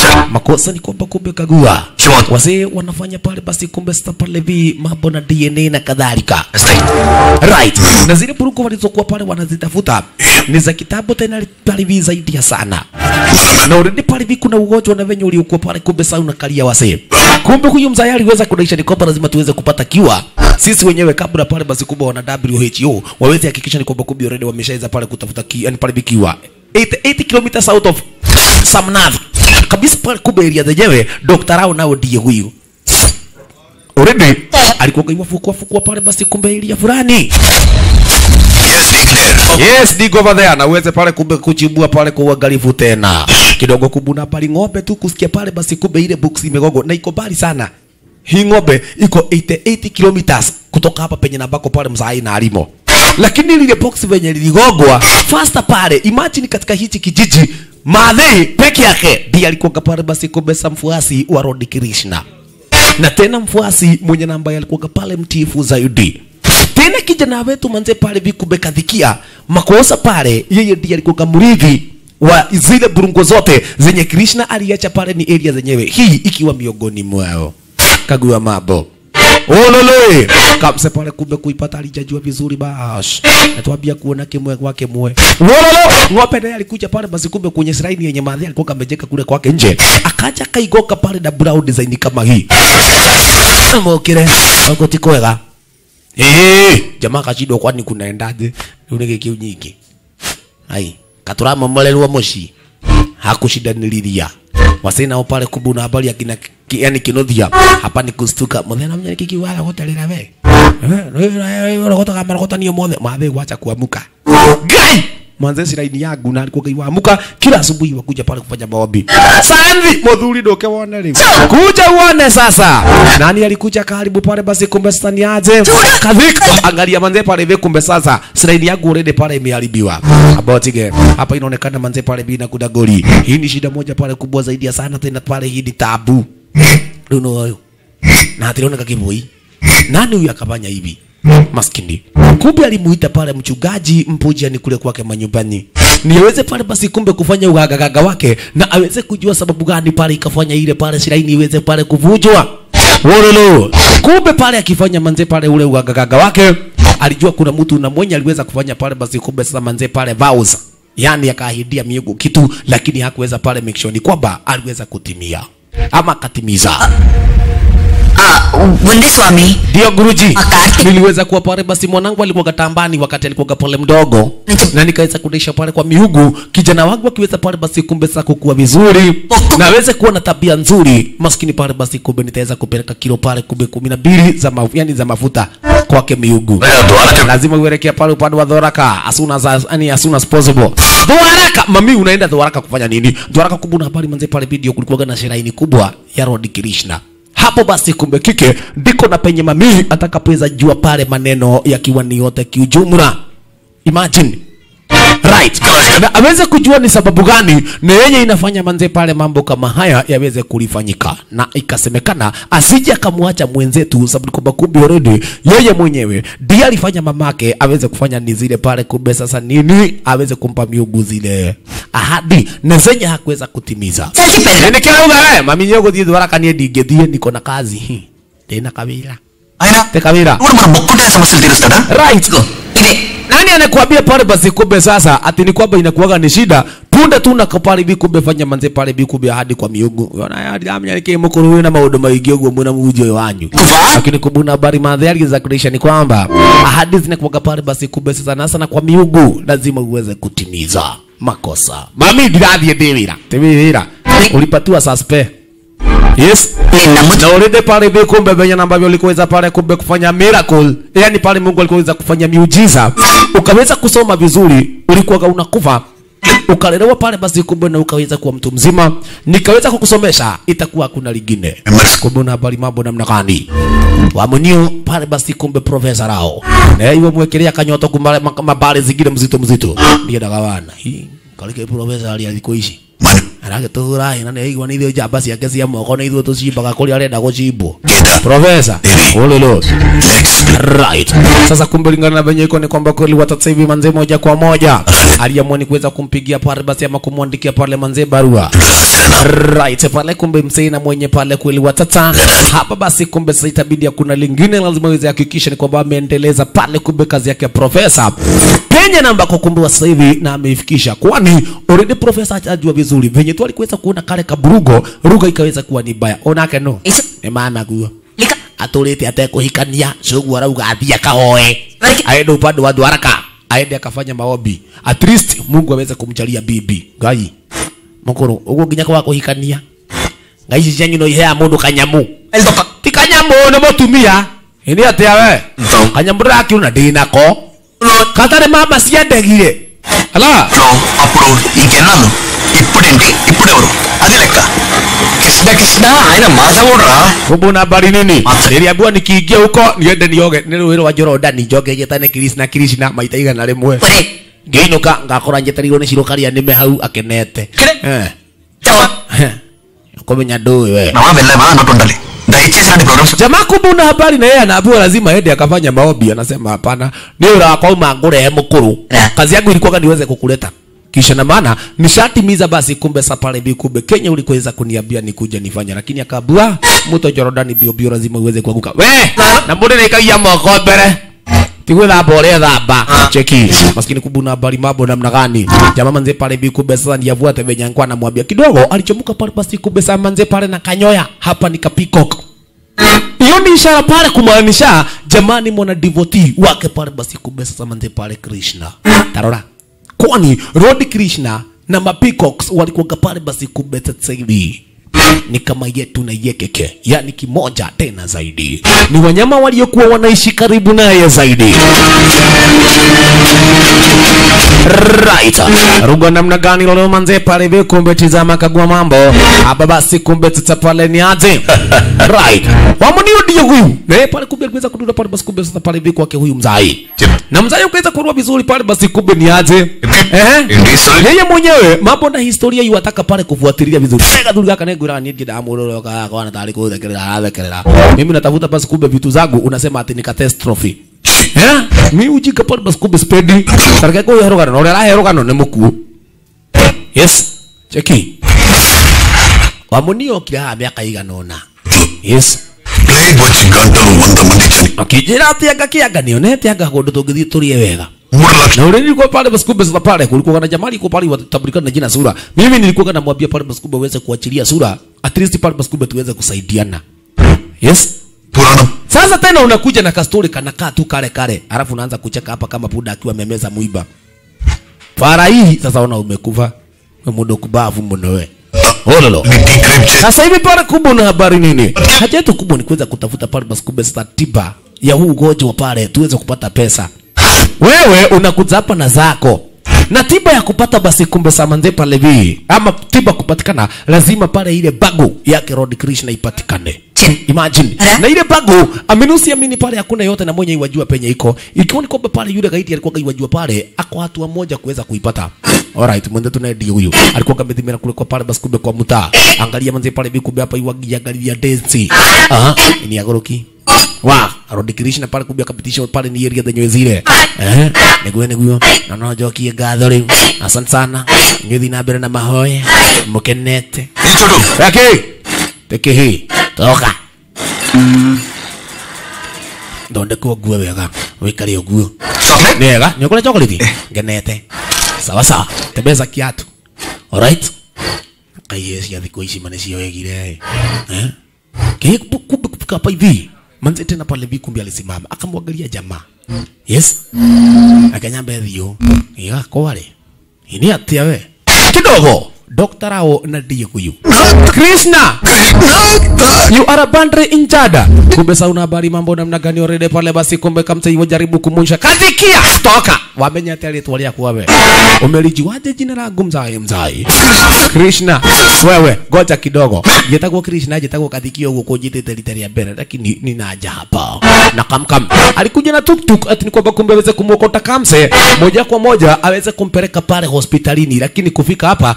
makosa ni kwamba kumbe kagua Sure. wazee wanafanya pale basi kumbe sasa pale vi mambo na dna na kadhalika Stay. right na zile buruku walizokuwa pale wanazitafuta ni za kitabu tena pale vi zaidi ya sana na already pale vi kuna ugonjwa na venye uliokuwa pale kumbe sasa unakalia wasee kumbe huyu mzaya aliweza kudaisha ni kwamba lazima tuweze kupata kiwa sisi wenyewe kabla pale basi kubwa wana WHO waweze hakikisha ni kwamba kumbe already wameshaweza pale kutafuta ki, yani pale vikiwa 80, 80 kilometers out of Samnath kabisa pale kumbe area zenyewe Dr. Rao nao ndiye huyu already alikuwa kaiwa fukua fukua pale basi kumbe area fulani Yes, declare. Yes, dig over there na uweze pale kumbe kuchibua pale kwa uangalifu tena. Kidogo kubuna pale ng'ombe tu kusikia pale basi kumbe ile box imegogo na iko mbali sana. Hii ng'ombe iko 88 kilometers kutoka hapa penye nambako pale mzai na alimo. Lakini lile box venye liligogwa faster pale, imagine katika hichi kijiji Madhi peke yake ndiye alikuwa pale basi kumbe sa mfuasi wa Lord Krishna na tena mfuasi mwenye namba alikuwa pale mtiifu zaidi tena kijana wetu manze pale vikubekadhikia makosa pale yeye ndiye alikuwa mrithi wa zile burungo zote zenye Krishna aliacha pale ni area zenyewe hii ikiwa miongoni mwao kagua mambo olole kamse pale kumbe kuipata alijajua vizuri bash natuambia kuona kimwe kwake mwe wololo ng'ombe naye alikuja pale basi kumbe kwenye shrine yenye madhi alikuwa kamejeka kule kwake nje akaja kaigoka pale na brown design kama hii mokire ogoti kwega Eh, jamaa kashindwa kwani kunaendaje? Unege kiu nyingi. Ai, katurama mmalelwa moshi. Hakushindanililia. Wasina pale kubuna habari ya kina ki, yani kinothia. Hapa ni kustuka. Muthena mnyani kiki wala hotelera we. Eh, wala kota kama kota niyo mothe. Mathe wacha kuamuka. Gai! Mwanze siraini yangu na alikuwa kaiwamuka kila asubuhi wakuja pale kufanya maombi. Sandi muthuri ndoke wone leo. Kuja uone sasa. Nani alikuja karibu pale basi kumbe sasa ni aje? Kadhik angalia manze pale hivi kumbe sasa siraini yangu already pale imeharibiwa. About game. Hapa inaonekana manze pale bina kuda goli. Hii ni shida moja pale kubwa zaidi ya sana tena pale hii ni tabu. Duno huyo. Na hationa kakiboi. Nani huyu akafanya hivi? Maskini. Kumbe alimuita pale mchungaji mpuja ni kule kwake manyumbani. Ni aweze pale basi kumbe kufanya ugagagaga wake na aweze kujua sababu gani pale ikafanya ile pale shiraini iweze pale kuvunjwa. Wololo. Kumbe pale akifanya manze pale ule ugagagaga wake alijua kuna mtu na mwenye aliweza kufanya pale basi kumbe sasa manze pale vows. Yaani akaahidia miungu kitu lakini hakuweza pale make sure ni kwamba aliweza kutimia ama akatimiza. Ah, Bunde Swami. Ndio guruji. Wakati. Niliweza kuwa pale basi mwanangu alikuwa katambani wakati alikuwa pale mdogo. Na nikaweza kudisha pale kwa miugu. Kijana wangu akiweza pale basi kumbe sasa kukua vizuri. Na aweze kuwa na tabia nzuri. Maskini pale basi kumbe nitaweza kupeleka kilo pale kumbe 12 za mafuta, yani za mafuta kwake miugu. Wewe Dwaraka. Lazima uelekea pale upande wa Dwaraka as soon as yani as soon as possible. Dwaraka, mami unaenda Dwaraka kufanya nini? Dwaraka kumbe una habari manze pale video kulikuwa na shiraini kubwa ya Lord Krishna. Hapo basi kumbe kike ndiko na penye mami atakapoweza jua pale maneno yakiwa ni yote kiujumla. Imagine. Right. Na aweze kujua ni sababu gani na yenye inafanya manze pale mambo kama haya yaweze kulifanyika, na ikasemekana asije akamwacha mwenzetu, sababu kwamba kumbe already yeye mwenyewe ndiye alifanya mamake aweze kufanya ni zile pale, kumbe sasa nini aweze kumpa miugu zile ahadi na zenye hakuweza kutimiza. Nikirauga we mami nyogo thiĩ thwara kanie ndingĩthiĩ niko na kazi ndĩna kawĩra ఆయన te kawĩra ఇప్పుడు మన మొక్కుంటే సమస్యలు తీరుస్తాడా right Ile. nani anakuambia pale basi kumbe sasa ati ni kwamba inakuwaga ni shida punde tu na pale bi kumbe fanya manze pale bi kumbe hadi kwa miungu yona hadi amnya nike mukuru na maundu maingi uguo muna mujo wanyu lakini kubuna habari madhari za kulisha ni kwamba ahadi zinakuwaga pale basi kumbe sasa na sana kwa miungu lazima uweze kutimiza makosa mami ndirathie ndi wira ti wira ulipatiwa suspe yes Ninamuti. na ulinde pale hivi kumbe venye na ambavyo ulikuweza pale kumbe kufanya miracle yani pale Mungu alikuweza kufanya miujiza ukaweza kusoma vizuri ulikuwa unakufa ukalelewa pale basi kumbe na ukaweza kuwa mtu mzima nikaweza kukusomesha itakuwa kuna lingine kumbe una habari mambo namna gani wamunio pale basi kumbe profesa rao na iwe mwekelea kanyoto kumbale mabale zingine mzito mzito ndiye dagawana hii kalike profesa ali alikoishi మన aragĩtũhũra hĩ na nĩ aigua nĩ ithuĩ njamba ciake cia moko nĩ ithuĩ tũcimbaga kũrĩa arenda gũcimbwo Geta. profesa Eri. ululu Let's right sasa kumbe lingana na venye iko ni kwamba kweli watata hivi manze moja kwa moja aliamua ni kuweza kumpigia pale basi ama kumwandikia pale manze barua right pale kumbe msei na mwenye pale kweli watata hapa basi kumbe sasa itabidi hakuna lingine lazima iweze hakikisha ni kwamba ameendeleza pale kumbe kazi yake ya profesa penye namba kwa kumbe wa sasa hivi na ameifikisha kwani already profesa ajua vizuri venye tu alikuweza kuona kale kaburugo ruga ikaweza kuwa ni baya onake no Ica- ni mama guo Lika- atũrĩte atekũhikania coguo arauga athiĩ akahoe Like- aende upande wa dwaraka aende akafanya maombi at least mungu aweze kumchalia bibi ngai mũkũrũ ũguo nginya kwa kũhikania ngai ici cianyu no ihea mũndũ kanyamu El toca. ti kanyamu nĩ mũtumia ĩnĩ atĩa we kanyamu ndĩrakiuna ndĩnako katarĩ mama ciendegire ala లో అప్పుడు ఇంకెన్నాళ్ళు ఇప్పుడేంటి ఇప్పుడెవరు అది లెక్క కృష్ణ కృష్ణ ఆయన మాధవుడురా kumbu na habari nini niliambiwa nikiingia huko niende nioge nĩ rũĩ rwa jorodani njoge njetane kirishna kirishna maita igana rĩmwe Ore. ngĩinũka ngakora njetereirwo nĩ ciroka rĩa nĩme hau akenete Eh. Chawa. Eh. kũmenya ndũĩ we నవా వెళ్ళావా అన్నట్టు ఉండాలి దయచేసి ఇలాంటి programmes jamaa kumbe una habari na yeye anaambiwa lazima aende akafanya maombi anasema hapana ni urakwama ngurehe mkuru Yeah. kazi yangu ilikuwa niweze kukuleta kisha na maana nishatimiza basi kumbe safari bi kumbe Kenya ulikuweza kuniambia nikuja nifanya lakini akaabua mto Jordan bio bio lazima uweze kuanguka we na mbona nikaia moko mbere tigwe thamba ũrĩa thamba cheki maskini kubuna habari mambo namna gani jamaa manze pale bi kumbe sasa ndiavuate venye alikuwa anamwambia kidogo alichomuka pale basi kumbe sasa manze pale na kanyoya hapa ni kapikok hiyo ni ishara pale kumaanisha jamani mwana devotee wake pale basi kumbe sasa manze pale Krishna tarora kwani Lord Krishna na mapeacocks walikuwa pale basi kumbe sasa hivi ni kama yetu na yekeke yani kimoja tena zaidi ni wanyama waliokuwa wanaishi karibu naye zaidi right rugo namna gani lolo manze pale hivi kumbe tizama kagua mambo hapa basi kumbe tata pale ni aje right wamunio ndio huyu na yeye pale kumbe aliweza kudunda pale basi kumbe sasa pale hivi kwake huyu mzai na mzai ukaweza kurua vizuri pale basi kumbe ni aje eh Ndi sorry. yeye mwenyewe mambo na historia yuataka pale kufuatilia vizuri tega dhuri gaka negura ni ngida amuroro ka kwa na tari kuthekerera arathekerera mimi natafuta basi kumbe vitu zangu unasema ati ni catastrophe eh mi ujika pale basi kumbe speedi tarike ko yero gano ora hero gano ne muku yes cheki wamunio kila miaka igana ona yes plague వచ్చి గంటలు వంద మంది చని akijira ati anga kianga nionete anga kundu tungithii turie wega మూడు లక్షల na ule nilikuwa pale basi kumbe sasa pale kulikuwa na jamaa alikuwa pale watatambulikana na jina sura mimi nilikuwa namwambia pale basi kumbe uweze kuachilia sura at least pale basi kumbe tuweze kusaidiana yes పురాణం sasa tena unakuja na kastori kanakaa tu kale kale alafu unaanza kucheka hapa kama puda akiwa amemeza mwiba fara hii sasa ona umekufa we muda kubavu mno we ololo ని డీక్రైమ్ చేసి sasa hivi pale kubwa na habari nini haja yetu kubwa ni kuweza kutafuta pale basi kumbe sasa tiba ya huu ugonjwa pale tuweze kupata pesa wewe unakuja hapa na zako na tiba ya kupata basi kumbe samanze pale vi ama tiba kupatikana lazima pale ile bagu yake Lord Krishna ipatikane Chin. imagine Ala. na ile bagu aminusi amini pale hakuna yote na mwenye iwajua penye iko ikiwa ni kwamba pale yule gaiti alikuwa iwajua pale ako hatua moja kuweza kuipata alright mwende tunaye ndio huyu alikuwa kamedhimira kule kwa pale basi kumbe kwa mtaa angalia manze pale bikumbe hapa iwagia angalia dance aha ni agoroki wa Lord Krishna pale kumbe akapitisha pale ni area zenyewe zile eh niguo niguo na no jokie ngatho riu asante sana ngithi na mbere na mahoya mukenete నిల్చోడు Raki, teke hii toka thondekwo nguo wega wikare ũguo chocolate nĩ wega nĩ ũkũrĩa chocolate ngenete sawa sawa tembeza kiatu alright kaiyĩ cia thikũ ici mane cioegire eh kĩ kumbe kufika hapa hivi manze tena pale hivi kumbe alisimama akamwangalia jamaa yes akanyamba thio iga kware ini atia we kidogo Dr. Rao na ndiye huyu Krishna you are a bandre injada kumbe sa una habari mambo namna gani already pale basi kumbe kamsa hiyo jaribu kumunsha katikia toka wamenya tele tu wale wewe umelijiwaje jina langu mzai mzai Krishna wewe goja kidogo jetagwo Krishna jetagwo kathikio huko kujitete litari ya mbele lakini ninaja hapa na kamkam alikuja na tuktuk ati ni kwamba kumbe aweze kumwokota kamse moja kwa moja aweze kumpeleka pale hospitalini lakini kufika hapa aka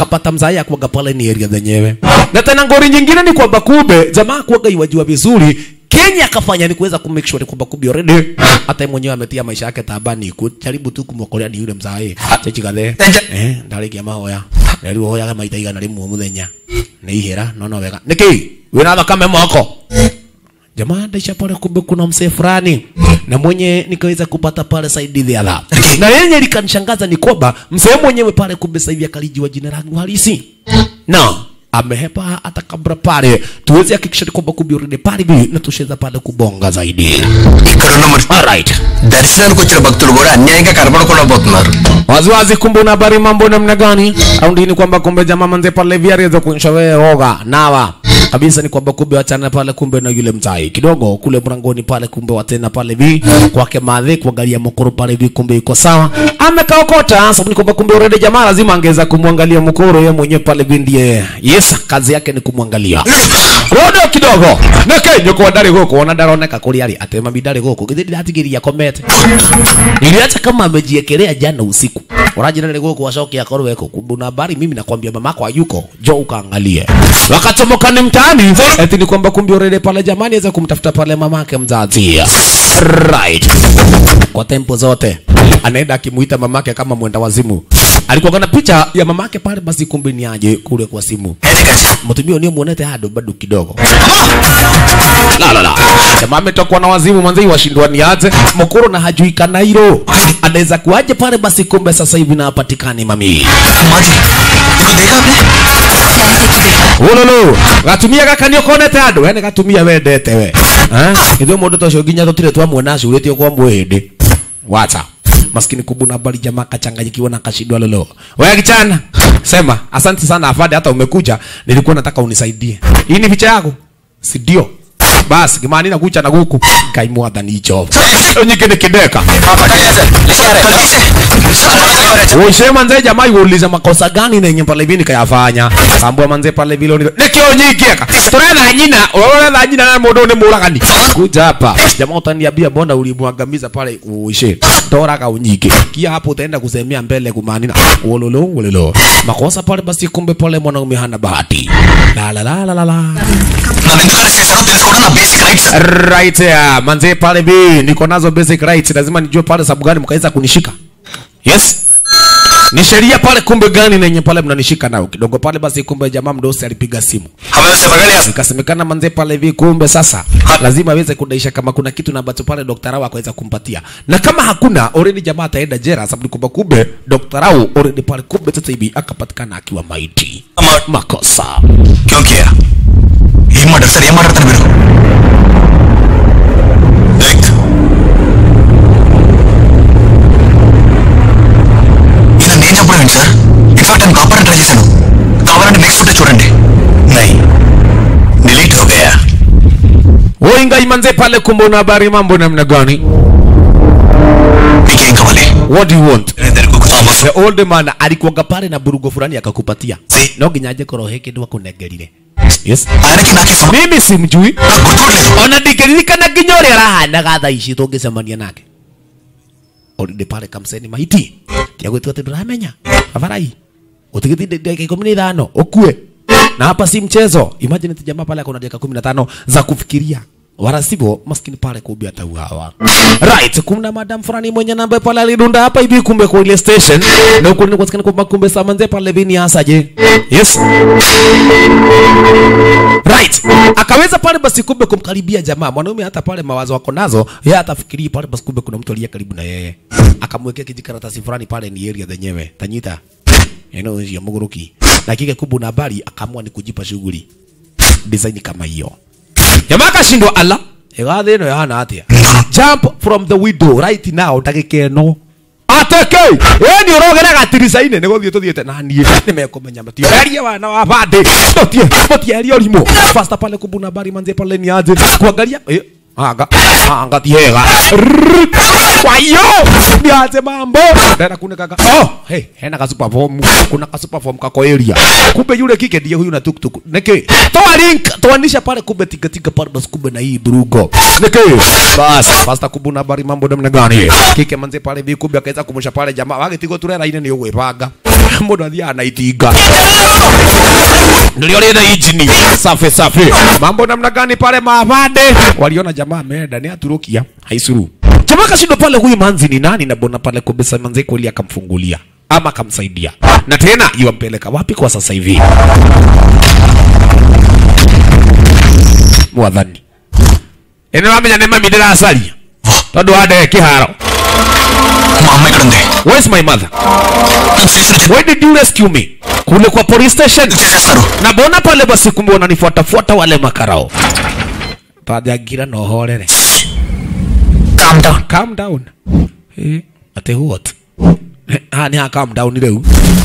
akapata mzaya kuaga pale ni area zenyewe na tena ngori nyingine ni kwamba kumbe jamaa kuaga iwajua vizuri Kenya akafanya ni kuweza kumake sure kwamba kumbe already hata yeye mwenyewe ametia maisha yake tabani kujaribu tu kumwokolea ni yule mzae chechi gathe eh ndarikia mahoya rĩu hoyaga maita igana rĩmwe o mũthenya nĩ ihera no no wega nĩkĩ wĩna thakame moko jamaa ndaisha pale kumbe kuna msee fulani na mwenye nikaweza kupata pale saidi the other na yenye likanishangaza ni kwamba msee mwenyewe pale kumbe sasa hivi akalijiwa jina langu halisi na amehepa hata kabla pale tuweze hakikisha kwamba kumbe already pale hivi na tusheza pale kubonga zaidi ఇక్కడున్న మరి alright దర్శనానికి వచ్చిన భక్తులు కూడా అన్యాయంగా కనపడకుండా పోతున్నారు waziwazi kumbe una habari mambo namna gani au ndini kwamba kumbe jamaa manze pale via aliweza kuonyesha wewe oga nawa kabisa ni kwamba kumbe wachana pale kumbe na yule mtai kidogo kule mlangoni pale kumbe watena pale vi kwake madhe kuangalia mkoro pale vi kumbe iko sawa amekaokota sababu ni kwamba kumbe already jamaa lazima angeweza kumwangalia mkoro yeye mwenyewe pale vi ndiye yes kazi yake ni kumwangalia rodo kidogo neke nyoko ndari goko ona ndaroneka kuri ari atema bidari goko githi ndatigiria komete niliacha kama amejiekelea jana usiku urajina nile goko washoki akorwe weko kuna habari mimi nakwambia mamako hayuko jo ukaangalie wakachomoka ni mtaani eti ni kwamba kumbe already pale jamani aweza kumtafuta pale mamake mzazi right kwa tempo zote anaenda akimuita mamake kama mwenda wazimu alikuwa na picha ya mamake pale basi kumbe ni aje kule kwa simu mtumio ni muonete hado bado kidogo la la la jamaa ametokwa na wazimu manzi washindwa ni aje mkuru na hajui kanairo anaweza kuaje pale basi kumbe sasa hivi na apatikani mami మాది ఇప్పుడు దేగా ululu gatumia gaka nä å konete andå ene gatumia wendete we ithuä må ndå ta å cio nginya tå tirä twamuona acurä tie kwa mwä ndä wacha maskini kubuna bali jamaa kachanganyikiwa na kashindwa lolo wewe kichana sema asante sana afande hata umekuja nilikuwa nataka unisaidie hii ni picha yako si ndio basi kimani na kucha na guku kaimwatha nicho nyike ni kideka Uishe manze jamaa yuuliza makosa gani nenye pale vini kayafanya. Sambua manze pale vile ni nikio nyikieka. Turena nyina, urona nyina na mundu ni muragani. Kuja hapa. Jamaa utaniambia bonda ulimwangamiza pale uishe. Tora ka unyike. Kia hapo utaenda kusemea mbele kumanina. Wololo wololo. Makosa pale basi kumbe pale mwanaume hana bahati. La la la la la la. నన్ను ఎందుకు అరెస్ట్ చేశారో తెలుసుకోవడం నా basic rights Right yeah. Manze pale bi niko nazo basic rights. Lazima nijue pale sababu gani mkaweza kunishika. Yes. Ni sheria pale kumbe gani nenye pale mnanishika nao kidogo pale basi kumbe jamaa mdosi alipiga simu ikasemekana manze pale hivi kumbe sasa lazima aweze kudaisha kama kuna kitu na ambacho pale Dr. Rao akaweza kumpatia na kama hakuna already jamaa ataenda jera sababu kumbe kumbe Dr. Rao already pale kumbe sasa hivi akapatikana akiwa maiti makosa क्यों किया ఏం మాట్లాడు సార్ ఏం మాట్లాడతారు మీరు దేఖ్. ఇలా నేను చెప్పడం ఏంటి సార్ ఇన్ఫాక్ట్ నేను కాపాడని ట్రై చేశాను కావాలంటే నెక్స్ట్ ఫుటేజ్ చూడండి నై డిలీట్ हो गया Oinga imanze pale kumbe una habari mambo namna gani మీకేం కావాలి what do you want ఇద్దరికి Thomas the old man alikuwaga pale na burugo fulani akakupatia no nginya aje korohe kindu akunengerire yes ఆయనకి నాకే సంబంధం mimi simjui నాకు గుర్తుకోవట్లేదు ona ndingĩririkana nginya ũrĩa arahanaga thaa ici tũngĩcemania nake orinde pale kamseni maiti tiagwĩtua atĩ ndũramenya abarai ũtigĩti dakika ikũmi na ithano ũkue na hapa si mchezo imagine ati jamaa pale akona dakika kumi na tano za kufikiria wala sivyo maskini pale kumbe atauawa right kuna madam fulani mwenye namba pale alidunda hapa hivi kumbe kwa ile station na huko ni kwasikana kwamba kumbe samanze pale vini asaje yes right akaweza pale basi kumbe kumkaribia jamaa mwanaume hata pale mawazo wako nazo yeye atafikiria pale basi kumbe kuna mtu aliye karibu na yeye akamwekea kijikaratasi fulani pale ni area zenyewe tanyita eneo ya muguruki dakika kubwa na habari akaamua ni kujipa shughuli design kama hiyo jamaa akashindwa ala egathe ĩno yana atĩa jump from the window right now ndagĩka ĩno ateke ĩni ũrogera gatirica-inĩ nĩ gũthiĩ tũthiĩte na niĩ nĩ mekũmenya matieherie wana wa bandĩ mũtie mũtieherie ũrimũ fasta pale kumbuna bari manze pale ni aje kuangalia eh, anga anga tiega Rrrr. kwa hiyo niaje mambo ndena kunekaga oh hey hena ka super form kuna ka super form kako area kumbe yule kike ndiye huyu na tuktuk neke toa link toanisha pale kumbe tika tika pale basi kumbe na hii brugo neke bas fasta kubuna bari mambo namna gani kike manze pale bi kumbe akaweza kumusha pale jamaa wage tigo turera ine ni ugwipanga mundu athiaga na itinga nilio lina injini safi safi mambo namna gani pale mavande waliona jamaa ameenda ni aturukia haisuru jamaa kashindo pale huyu manzi ni nani na bona pale kubisa manzi kweli akamfungulia ama akamsaidia na tena iwampeleka wapi kwa sasa hivi mwathani ene wamenya nä mami ndä racaria tondå wa ndege kä haro మా అమ్మ ఇక్కడ ఉంది where's my mother నన్ను తీసుకొచ్చి why did you rescue me kule kwa police station చేసేస్తారు na mbona pale basi kumbe wananifuatafuata wale makarao pajagira no horere calm down calm down eh ate what Eh, ah ni ha calm down leo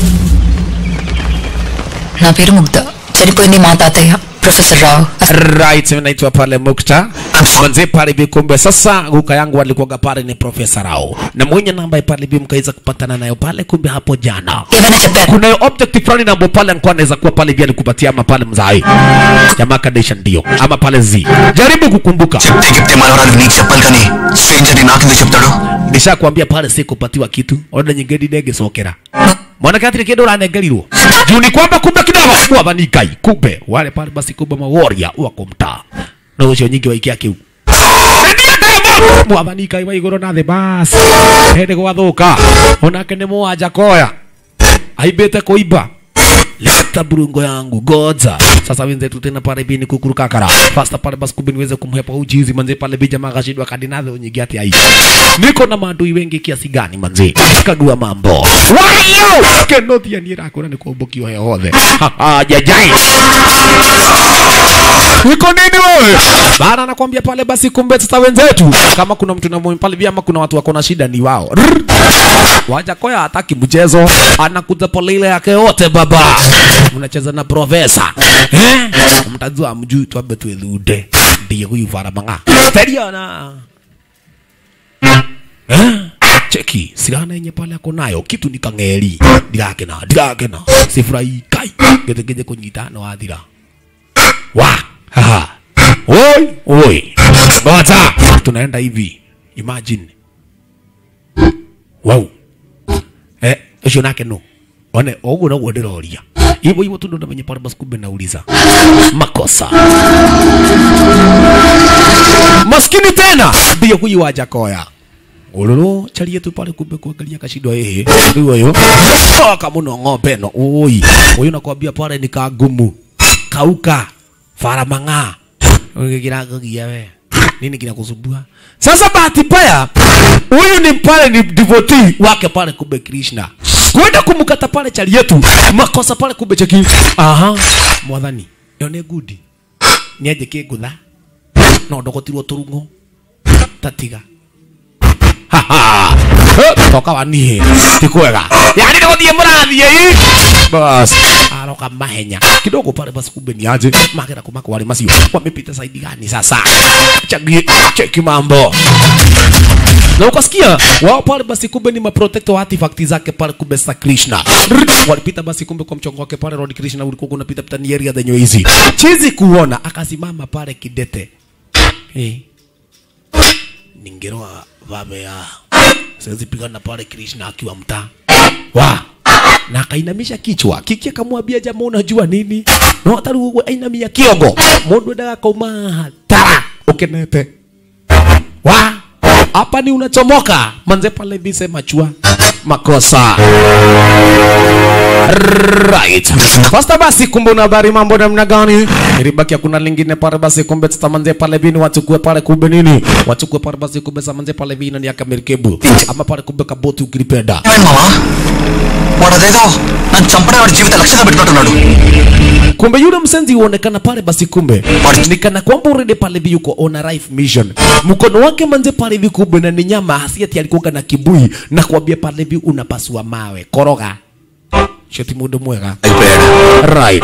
నా పేరు ముగ్ధ చనిపోయింది మా తాతయ్య professor Rao right mimi naitwa pale Mukta manze pale bi kumbe sasa guka yangu alikuwa pale ni profesa Rao na mwenye namba pale bi mkaweza kupatana nayo pale kumbe hapo jana ఏమైనా చెప్పారు kuna object fulani na ambapo pale alikuwa anaweza kuwa pale vile alikupatia ama pale mzai jamaa kadesha ndio ama pale zi jaribu kukumbuka చెప్తే చెప్తే మనవరాలు నీకు చెప్పాలి కానీ స్ట్రేంజర్ నాకెందుకు చెప్తాడు nishakwambia pale si kupatiwa kitu onda nyingine ndege sokera mwanake atiri kindu uranengerirwo juu ni kwamba kumbe kidogo mwathani ngai kumbe wale pale basi kumbe maworia wako mtaa na ucio nyingi waikia kiu mwathani ngai wa iguru na thi basi hindi gwathuka onake ni mwanja koya aimbite kuimba leta burungo yangu godza sasa wenzetu tena pale bini kukuruka kara fasta pale basi kumbe niweze kumhepa uchizi manze pale bija magashidwa kadinadho nyingi ati ai niko na maadui wengi kiasi gani manze kagua mambo wayo kenothia ni rakura ni kumbukio he hothe jajai Niko nini wewe? Bana nakwambia pale basi kumbe sasa wenzetu kama kuna mtu na muhimu pale vya ama kuna watu wako na shida ni wao. Rrr. Waja koya hataki mchezo, anakuja pole ile yake yote baba. Mnacheza na profesa. Eh? Mtajua mjui tu abe tuelude. Ndiye huyu Faramanga. Teriana. Eh? Cheki, sigana yenye pale ako nayo kitu ni kang'eri. Ndigakena, ndigakena. Sifurahi kai. Gete gete kunyita no athira wa haha oi oi bota tunaenda hivi imagine wow eh ucio nake no one oguo naguo ndiroria hivyo hivyo tu ndo namenye pale basi kumbe nauliza makosa maskini tena ndiye huyu wa jakoya ululu charie tu pale kumbe kuangalia kashindo ehe ndio hiyo toka muno ng'ombe no oi huyu nakwambia pale ni kagumu kauka faramanga ukigira kugia we nini kinakusumbua sasa bahati mbaya huyu ni pale ni devotee wake pale kumbe Krishna kwenda kumkata pale chali yetu makosa pale kumbe cheki aha mwathani yone gudi niaje kigutha no ndogotirwo turungo tatiga toka wanihe ti kwega yani nä gå thiä må rathiä bas aroka mahenya kidogo pale basi kumbe ni aje magera kuma kwa wale masio wamepita saidi gani sasa chagi cheki mambo na ukasikia wao pale basi kumbe ni maprotector wa artifact zake pale kumbe sa Krishna Rrrt, walipita basi kumbe kwa mchongo wake pale Lord Krishna ulikuwa unapita pita ni area zenye hizi chizi kuona akasimama pale kidete eh ningeroa vamea siwezi pigana pale Krishna akiwa mtaa wa na akainamisha kichwa kiki akamwambia jamaa unajua nini no hata rugo ainamia kiongo mundu ndaga kauma tara ukenete wa hapa ni unachomoka manze pale bise machua makosa right fasta basi kumbe una habari mambo namna gani ilibaki kuna lingine pale basi kumbe sasa manze pale bini wachukue pale kumbe nini wachukue pale basi kumbe sasa manze pale bini ni akamerikebu ama pale kumbe kaboti ukilipenda ఏమైంది మావా వాడు అదేదో నన్ను చంపడే వాడి జీవిత లక్ష్యంగా పెట్టుకుంటున్నాడు kumbe yule msenzi huonekana pale basi kumbe nikana kwamba urede pale hivi yuko on a life mission mkono wake manze pale hivi kumbe na ni nyama hasiati alikuwa na kibui na kuambia pale hivi unapasua mawe koroga shoti mundu mwega అయిపోయాడు right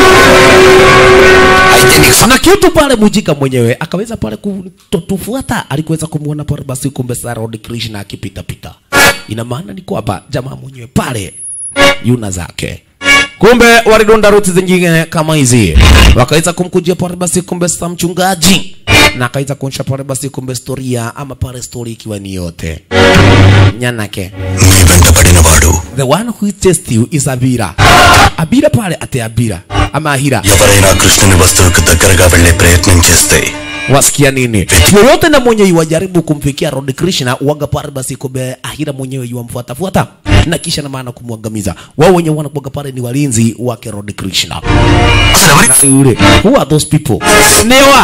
అయితే నీకు na kitu pale mujika mwenyewe akaweza pale kutufuata alikuweza kumwona pale basi kumbe Sarod Krishna akipita pita ina maana ni kwamba jamaa mwenyewe pale yuna zake kumbe walidonda ruti zingine kama hizi wakaweza kumkujia pale basi kumbe sa mchungaji na akaweza kuonyesha pale basi kumbe storia ama pale story ikiwa ni yote nyanake మీ వెంట పడినవాడు the one who chased you is abira abira pale ate abira ama ahira ఎవరైనా కృష్ణుని వస్తువుకు దగ్గరగా వెళ్లే ప్రయత్నం చేస్తే wasikia nini yoyote na mwenye iwajaribu kumfikia Lord Krishna waga pale basi kumbe ahira mwenyewe yuamfuatafuata na kisha na maana kumwangamiza wao wenye wanakuwaga pale ni walinzi wake Lord Krishna అసలు ఎవరి Na yule who are those people newa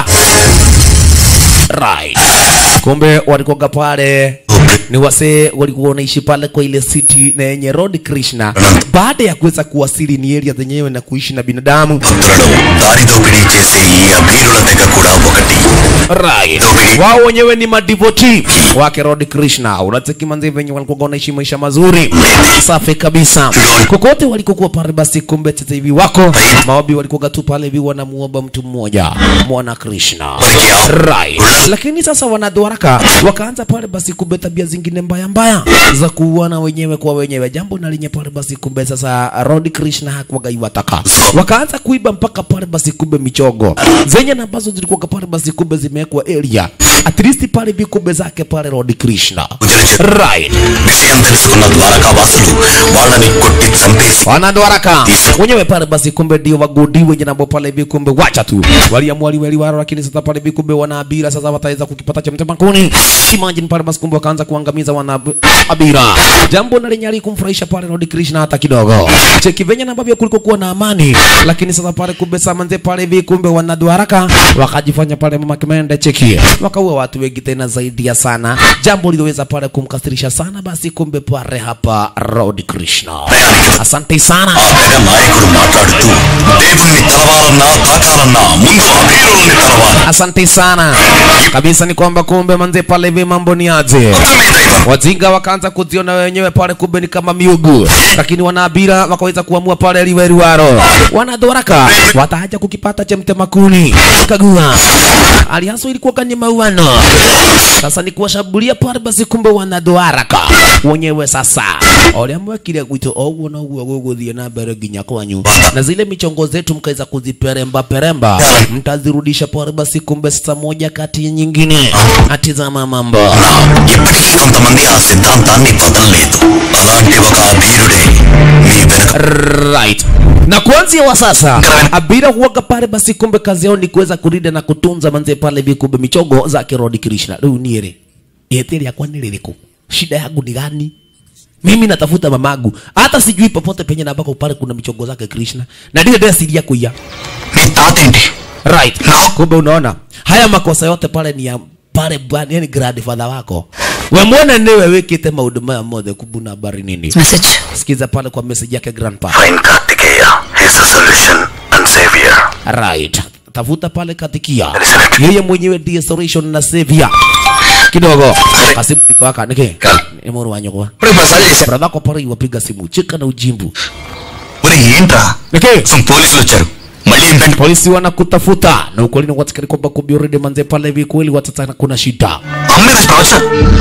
right kumbe walikuwaga pale ni wasee walikuwa wanaishi pale kwa ile city na yenye Lord Krishna baada ya kuweza kuwasili ni area zenyewe na kuishi na binadamu భక్తులను దారి దోపిడీ చేసే ఈ అభీరుల తెగ కూడా ఒకటి right. wao wenyewe ni madivoti wake Lord Krishna. Unacheki manzi venye walikuwa wanaishi maisha mazuri safi kabisa, kokote walikokuwa pale. Basi kumbe sasa hivi wako maobi walikuwa tu pale hivi wanamuomba mtu mmoja mwana Krishna right. Lakini sasa wanadwaraka wakaanza pale basi kumbe tabia zingine mbaya mbaya za kuuana wenyewe kwa wenyewe, jambo na lenye pale basi kumbe sasa Lord Krishna hakuwaga iwataka, wakaanza kuiba mpaka pale basi kumbe michogo zenye na ambazo zilikuwa pale basi kumbe zimewekwa area at least pale vikumbe zake pale Lord Krishna right. విషయం తెలుసుకున్న ద్వారకా వాసులు వాళ్ళని కొట్టి చంపేసి wanadwaraka wenyewe pale basi kumbe ndio wagodi wenye nabo pale hivi kumbe wacha tu waliamua liweli waro lakini sasa pale hivi kumbe wanaabira sasa wataweza kukipata cha mtema kuni imagine pale basi kumbe wakaanza kuangamiza wanaabira jambo na lenye alikumfurahisha pale Lord Krishna hata kidogo cheki venye na ambavyo kuliko kuwa na amani lakini sasa pale kumbe samanze pale hivi kumbe wanadwaraka wakajifanya pale mama kimende cheki wakaua watu wengi tena zaidi ya sana jambo liloweza pale kumkasirisha sana basi kumbe pale hapa Lord Krishna asante sana ఆ తెగ నాయకుడు మాట్లాడుతూ దేవుణ్ణి తలవాలన్నా తాకాలన్నా ముందు అభీరుల్ని తలవాలి asante sana kabisa ni kwamba kumbe manze pale hivi mambo ni aje మొత్తమే దైవం wajinga wakaanza kuziona wenyewe pale kumbe ni kama miugu lakini wanaabira wakaweza kuamua pale liweriwaro wanadhoraka wataaja kukipata cha mtemakuni kagua aliaso ilikuwa kanye mauano sasa ni kuwashambulia pale basi kumbe wanadhoaraka wenyewe sasa oliamwekire gwitå oguo noguo gũgũthiĩ na mbere nginya kwanyu na zile michongo zetu mkaweza kuziperemba peremba mtazirudisha pale basi kumbe sasa moja kati ya nyingine atizama mambo ఇప్పటికీ కొంతమంది ఆ సిద్ధాంతాన్ని వదలలేదు అలాంటి ఒక అభీరుడే మీ వెనుక right na kuanzia wa sasa abira huwaga pale basi kumbe kazi yao ni kuweza kulinda na kutunza manze pale hivi kumbe michogo zake Lord Krishna riu niere yeteri yakwa ni ririku shida yangu ni gani mimi natafuta mamagu hata sijui popote penye na ambako pale kuna michogo zake Krishna na ndile ndio asilia kuya మీ తాత ఏంటి right kumbe unaona haya makosa yote pale ni ya pale bwana yani grandfather wako we mwone niwe wikite maundu maya mothe kubuna habari nini message sikiza pale kwa message yake grandpa fine Karthikeya his solution and saviour right tafuta pale katikia yeye mwenyewe ndiye solution na savior kidogo kasimu niko haka niki ni mwana wa nyokwa ఇప్పుడు ప్రసాద్ చేశారు brother kwa pale iwapiga simu cheka na ujimbu ఒరే ఏంట్రా niki అసలు పోలీసులు వచ్చారు మళ్ళీ ఏంటంటే polisi wanakutafuta na ukweli ni watikani kwamba kumbe already manze pale hivi kweli watatana kuna shida అమ్మే టార్చర్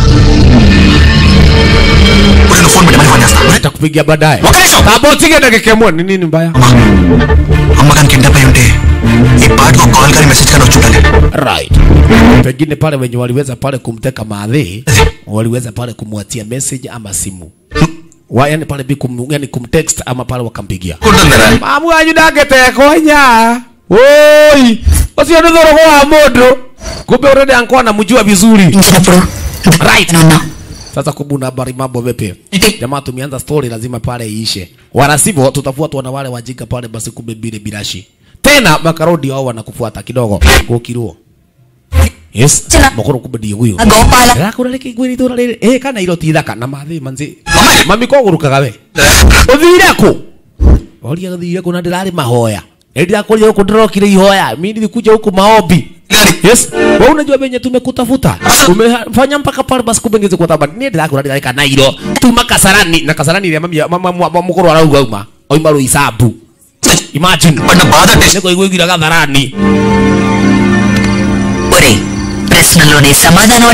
ఇప్పుడు నువ్వు ఫోన్ పెట్టి మళ్ళీ ఫోన్ చేస్తా nitakupigia baadaye ఒక నిమిషం tabotige dakika moja ni nini mbaya అమ్మ కానీ కిడ్నాప్ అయి ఉంటే ఈ పాటకు కాల్ కానీ మెసేజ్ కానీ వచ్చి ఉండాలి right pengine pale wenye waliweza pale kumteka maadhi waliweza pale kumwatia message ama simu wa yani pale bi kum, yani kumtext ama pale wakampigia ఉంటుందరా mamu wanyu ndagetekonya oi ucio nä thå wa må ndå kumbe urede ankuwa namjua vizuri ఇంచినప్పుడు Right. ఉన్నా sasa kubuna habari mambo vipi Eti. jamaa tumeanza story lazima pale iishe wala sivyo tutafuatwa na wale wajinga pale basi kumbe bile bilashi tena makarodi wao wanakufuata kidogo gokiruo yes Tena. makoro kumbe ndio huyo ఆ Gopala rakurareke gwiri tura riri eh kana iro ti thaka na mathi manzi mami ko gurukaga we uthire ku oria guthire ku na ndirari mahoya ndira kuria huku ndirokire ihoya mimi nilikuja huku maombi yes wewe unajua venye tumekutafuta umefanya mpaka pale basi kumbe ngeze kwa tabani ni ndira kurari kana iro tuma kasarani na kasarani ya mami mama mama mukuru arauga uma oima ro isabu imagine పడిన బాధ test niko igwigira gatharani ఒరే ప్రశ్నలోనే సమాధానం అంటావు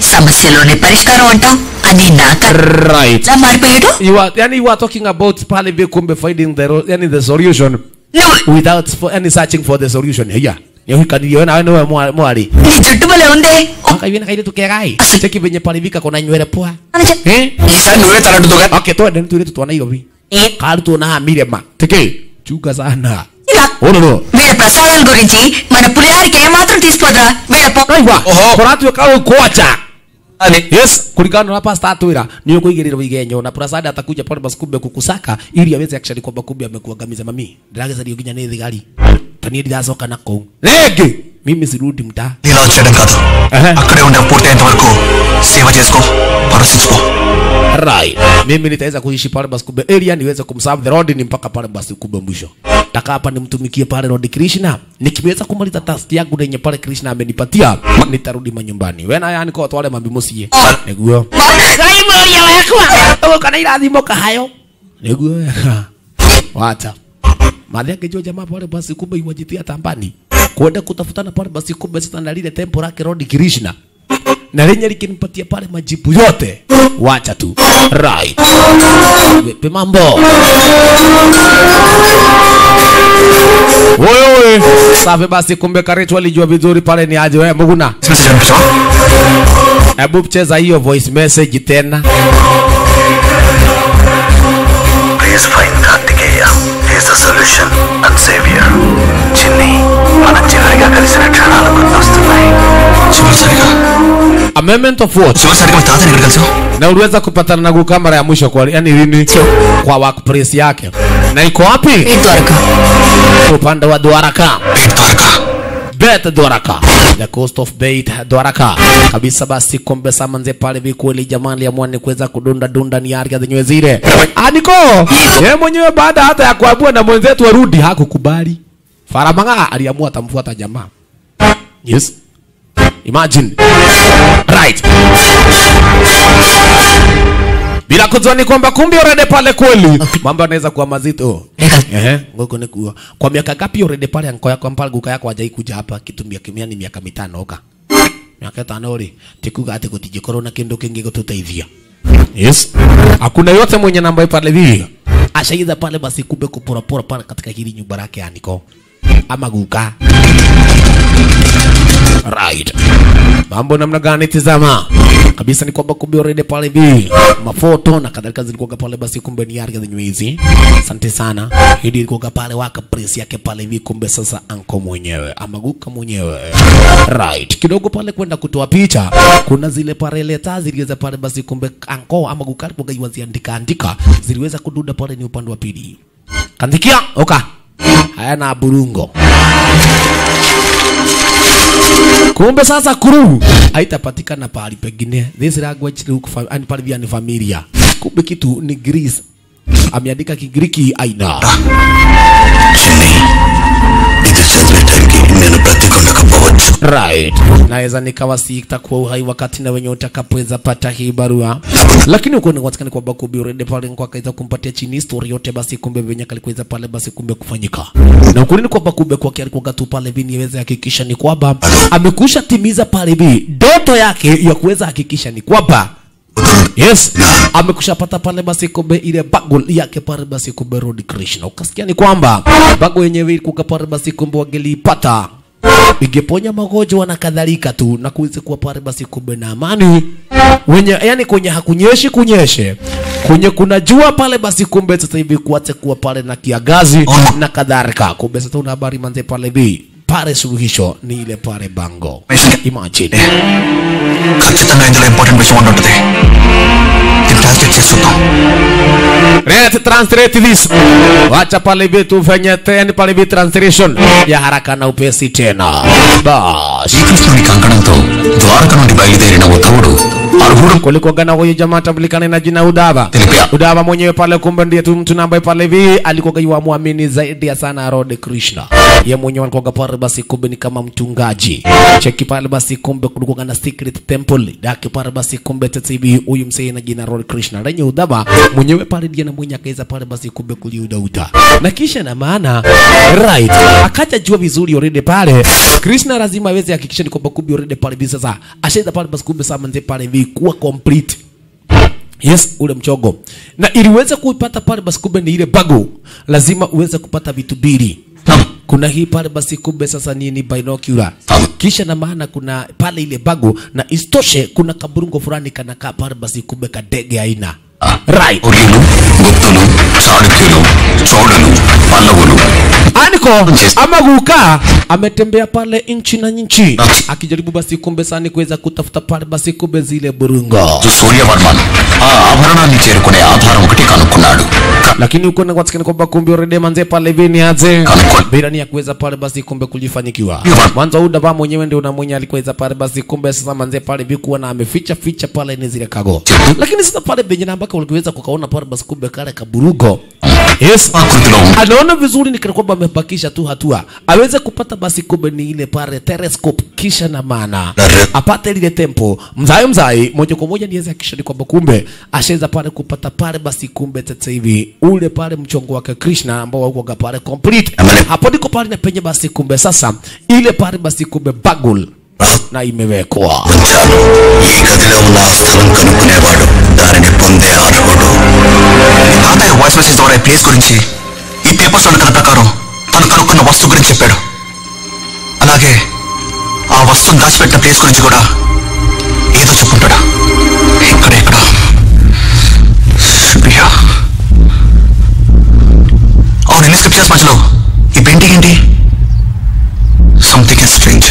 సమస్యలోనే పరిష్కారం అంటాం అని నాక right ఇలా మారిపోయాడు you are yani you are talking about pale vile kumbe finding the ro- yani the solution నువ్వు without for any searching for the solution yeah Yo kaniona wewe mwa- mwali నీ జుట్టు భలే ఉంది aka hivi na kaile tukegai cheki venye pale vika kuna nywele poa అని చెప్- eh ఈసారి నువ్వే తలంటుగా okay to ndio tuile tuona hiyo vi A- karu tuona mire ma teke chuka sana ఇలా ono no వీళ్ళ ప్రసాదాల గురించి మన పులిహారికి ఏమాత్రం తీసుకోదురా వీళ్ళ పొ- aiwa Oho. koratu kau kocha అని yes kulingana na pasta tuira ni kuigirira wigenyo na prasada atakuja pale basi kumbe kukusaka ili aweze actually kwamba kumbe amekuangamiza mami ndageza ndio kinya ni thigari tani ndizacoka na kou rege mimi sirudi mtaa నీలా వచ్చేయడం కాదు Aha. అక్కడే ఉండే పూర్తయ్యేంత వరకు సేవ చేసుకో పరసించుకో right mimi nitaweza kuishi pale basi kumbe area niweze kumserve the road ni mpaka pale basi kumbe mwisho taka hapa nimtumikie pale Lord Krishna nikiweza kumaliza task yangu yenye pale Krishna amenipatia nitarudi manyumbani wena yani kwa twale mambi musie niguo ngai moria wakwa kana irathimo kahayo niguo wacha madhi angejua jamaa pale basi kumbe iwajitia tambani kwenda kutafutana pale basi kumbe sasa na lile tempo lake Lord Krishna na lenye likinipatia pale majibu yote wacha tu right Vipi mambo wewe safi basi kumbe karitu alijua vizuri pale ni aje wewe muguna message అనిపించవా hebu cheza hiyo voice message tena please fine Karthikeya is the solution and saviour చిన్ని మన చివరిగా కలిసిన క్షణాలు గుర్తొస్తున్నాయి చివరిసారిగా amendment of what చివరిసారిగా మీ తాతని ఎక్కడ కలిసావు na uliweza kupatana na Guka mara ya mwisho kwa yani lini kwa workplace yake na iko wapi A Dwaraka upande wa Dwaraka Peth Dwaraka Bet Dwaraka the coast of Beit Dwaraka kabisa. Basi kombe samanze pale vikweli, jamani ya mwani kuweza kudunda dunda ni ardhi zenyewe zile. Aniko yeye mwenyewe baada hata ya kuabua na mwenzetu arudi hakukubali. Faramanga aliamua atamfuata jamaa. Yes, imagine right bila kujua ni kwamba kumbe already pale kweli mambo yanaweza kuwa mazito. Ehe, ngoko ni kuwa. Kwa miaka ngapi already pale anko yako mpaka guka yako hajai kuja hapa kitu miaka mia ni miaka mitano oka. Miaka tano ri tikuga ate gutije korona kindu kingi gututeithia. Yes. Hakuna yote mwenye namba hii pale hivi. Ashaiza pale basi kumbe kupora pora pale katika hili nyumba yake ya Niko. Ama guka. Right. Mambo namna gani tizama? Kabisa ni kwamba kumbe already pale hivi mafoto na kadhalika zilikuwa pale basi kumbe ni ardhi zenyewe hizi. Asante sana. Hili ilikuwa pale waka press yake pale hivi kumbe sasa anko mwenyewe ama guka mwenyewe. Right. Kidogo pale kwenda kutoa picha kuna zile pale leta ziliweza pale basi kumbe anko ama guka alikuwa iwaziandika andika ziliweza kududa pale ni upande wa pili. Kandikia oka. Haya na burungo. Kumbe sasa kuru haitapatikana pahali pengine. This language look fa- and pale via ni familia. Kumbe kitu ni Greece. Ameandika Kigiriki aina. చిన్ని ఇది చదివే టైంకి నేను బ్రతికుండకపోవచ్చు Right. Naweza nikawa sitakuwa uhai wakati na wenye utakapoweza pata hii barua. Lakini uko ni watakani kwamba kumbe already pale kwa kaiza kumpatia chini story yote basi kumbe venye kalikuweza pale basi kumbe kufanyika. Na ukweli ni kwamba kumbe kwa kiasi kwa tu pale vini iweze hakikisha ni kwamba amekusha timiza pale vi ndoto yake ya kuweza hakikisha ni kwamba Yes, amekushapata pale basi kumbe ile bago yake pale basi kumbe Road Krishna. Ukasikia ni kwamba bago yenyewe ilikuwa pale basi kumbe wangelipata ingeponya magonjwa na kadhalika tu na kuweze kuwa pale basi kumbe na amani wenye yani kwenye hakunyeshi kunyeshe kwenye kuna jua pale basi kumbe sasa hivi kuache kuwa pale na kiagazi na kadhalika kumbe sasa una habari manze pale bi pale suluhisho ni ile pale bango imagine ఖచ్చితంగా ఇందులో ఇంపార్టెంట్ విషయం ఉండి ఉంటుంది దీన్ని ట్రాన్స్లేట్ చేసి చూద్దాం Let's translate this. Wacha pale hivi tufanye tena pale hivi translation ya haraka na upesi tena. Bas. శ్రీకృష్ణుని కంకణంతో ద్వారక నుండి బయలుదేరిన ఉద్ధవుడు అర్హుడు kulikuwa na huyu jamaa tambulikana na jina Udava. Tilipia. Udava mwenyewe pale kumbe ndiye tu mtu ambaye pale hivi alikuwa yua muamini zaidi ya sana Lord Krishna. Yeye mwenyewe alikuwa pale basi kumbe ni kama mchungaji. Cheki pale basi kumbe kulikuwa na secret temple. Daki pale basi kumbe tete hivi huyu msee na jina Lord Krishna. Lenye Udava mwenyewe pale ndiye na mwenye akaweza pale basi kumbe kuliuda uta. Na kisha na maana right akaja jua vizuri already pale Krishna lazima aweze hakikisha ni kwamba kumbe already pale hivi sasa ashaenda pale basi kumbe sasa manze pale hivi kuwa complete yes ule mchogo na ili uweze kuipata pale basi kumbe ni ile bago lazima uweze kupata vitu mbili kuna hii pale basi kumbe sasa nini binocular kisha na maana kuna pale ile bago na istoshe kuna kaburungo fulani kanakaa pale basi kumbe kadege aina right ఉర్యులు గుప్తులు చాళుక్యులు చోళులు పల్లవులు Aniko ama guka ametembea pale nchi na nchi akijaribu basi kumbe sani kuweza kutafuta pale basi kumbe zile burungo Suryavarman ఆ ఆభరణాన్ని చేరుకునే ఆధారం ఒకటి కనుక్కున్నాడు క- lakini uko nakwatsikana kwamba kumbe already manze pale vini aje Kanikwa- bila ni ya kuweza pale basi kumbe kujifanyikiwa Iwa. mwanzo huu dava mwenyewe ndio na mwenye alikuweza pale basi kumbe sasa manze pale vikuwa na ameficha ficha pale ni zile kago lakini sasa pale benye na ambako uliweza kukaona pale basi kumbe kale kaburugo yes ఆకృతిలో ఉంది. anaona vizuri ni kana kwamba amebakisha tu hatua aweze kupata basi kumbe ni ile pale telescope kisha na maana Nare- apate lile tempo mzai mzai moja kwa moja niweze hakikisha ni kwamba kumbe ashaweza pale kupata pale basi kumbe sasa hivi ule pale mchongo wake Krishna ambao wako pale complete Amale- hapo ndiko pale na penye basi kumbe sasa ile pale basi kumbe bagul na imewekwa ఉంచాను ఈ గదిలో ఉన్న ఆ స్థలం కనుక్కునేవాడు దానిని పొందే అర్హుడు తాతయ్య వాయిస్ మెసేజ్ ద్వారా ఈ ప్లేస్ గురించి ఈ పేపర్స్ ఉన్న కథ ప్రకారం తను కనుక్కున్న వస్తువు గురించి చెప్పాడు అలాగే ఆ వస్తువును దాచిపెట్టిన ప్లేస్ గురించి కూడా ఏదో చెప్పుంటాడు ఇక్కడ ఇక్కడ సూర్య అవును ఎన్ని స్క్రిప్చర్స్ మధ్యలో ఈ పెయింటింగ్ ఏంటి సంథింగ్ స్ట్రేంజ్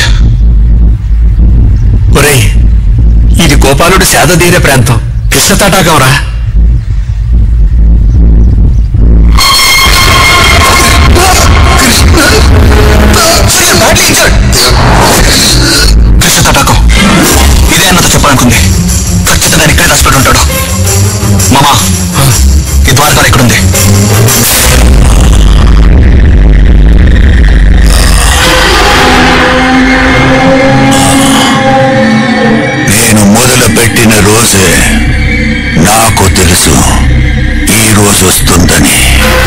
ఒరేయ్ ఇది గోపాలుడు సేద తీరే ప్రాంతం కృష్ణ తటాకం రా కృష్ణ తటాకం ఇదే అన్నతో చెప్పాలనుకుంది ఖచ్చితంగా ఆయన ఇక్కడే దాచిపెట్టి ఉంటాడు మామా ఈ ద్వారకాలు ఎక్కడుంది నేను మొదలు పెట్టిన రోజే నాకు తెలుసు ఈ రోజు వస్తుందని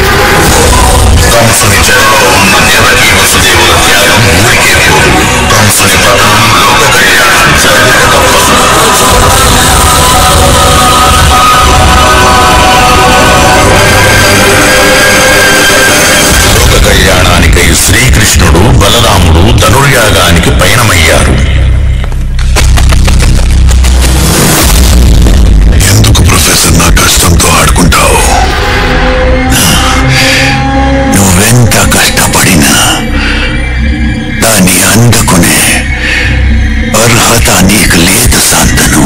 కంసుని చెరలో ఉన్న దేవకీ వసుదేవుల త్యాగం ఊరికే పోదు కంసుని పతనం లోక కళ్యాణం జరగక తప్పదు లోక కళ్యాణానికై శ్రీకృష్ణుడు బలరాముడు ధనుర్యాగానికి పయనమయ్యారు ఎందుకు ప్రొఫెసర్ నా కష్టంతో ఆడుకుంటావు నువ్వెంత కష్టపడినా దాన్ని అందుకునే అర్హత నీకు లేదు శాంతను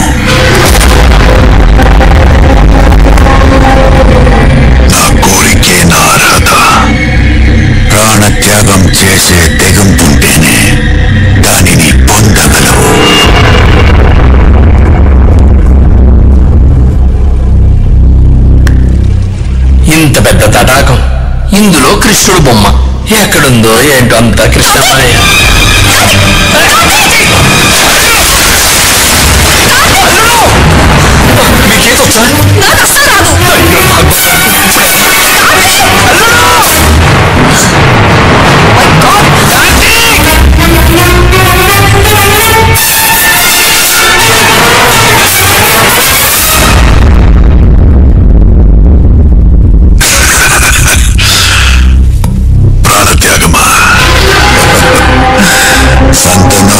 నా కోరికే నా అర్హత ప్రాణత్యాగం చేసే తెగింపుంటేనే దానిని పొందగలవు ఇంత పెద్ద తటాకం ఇందులో కృష్ణుడు బొమ్మ ఎక్కడుందో ఏంటో అంత కృష్ణమయ్య ప్రాణత్యాగమా సంతను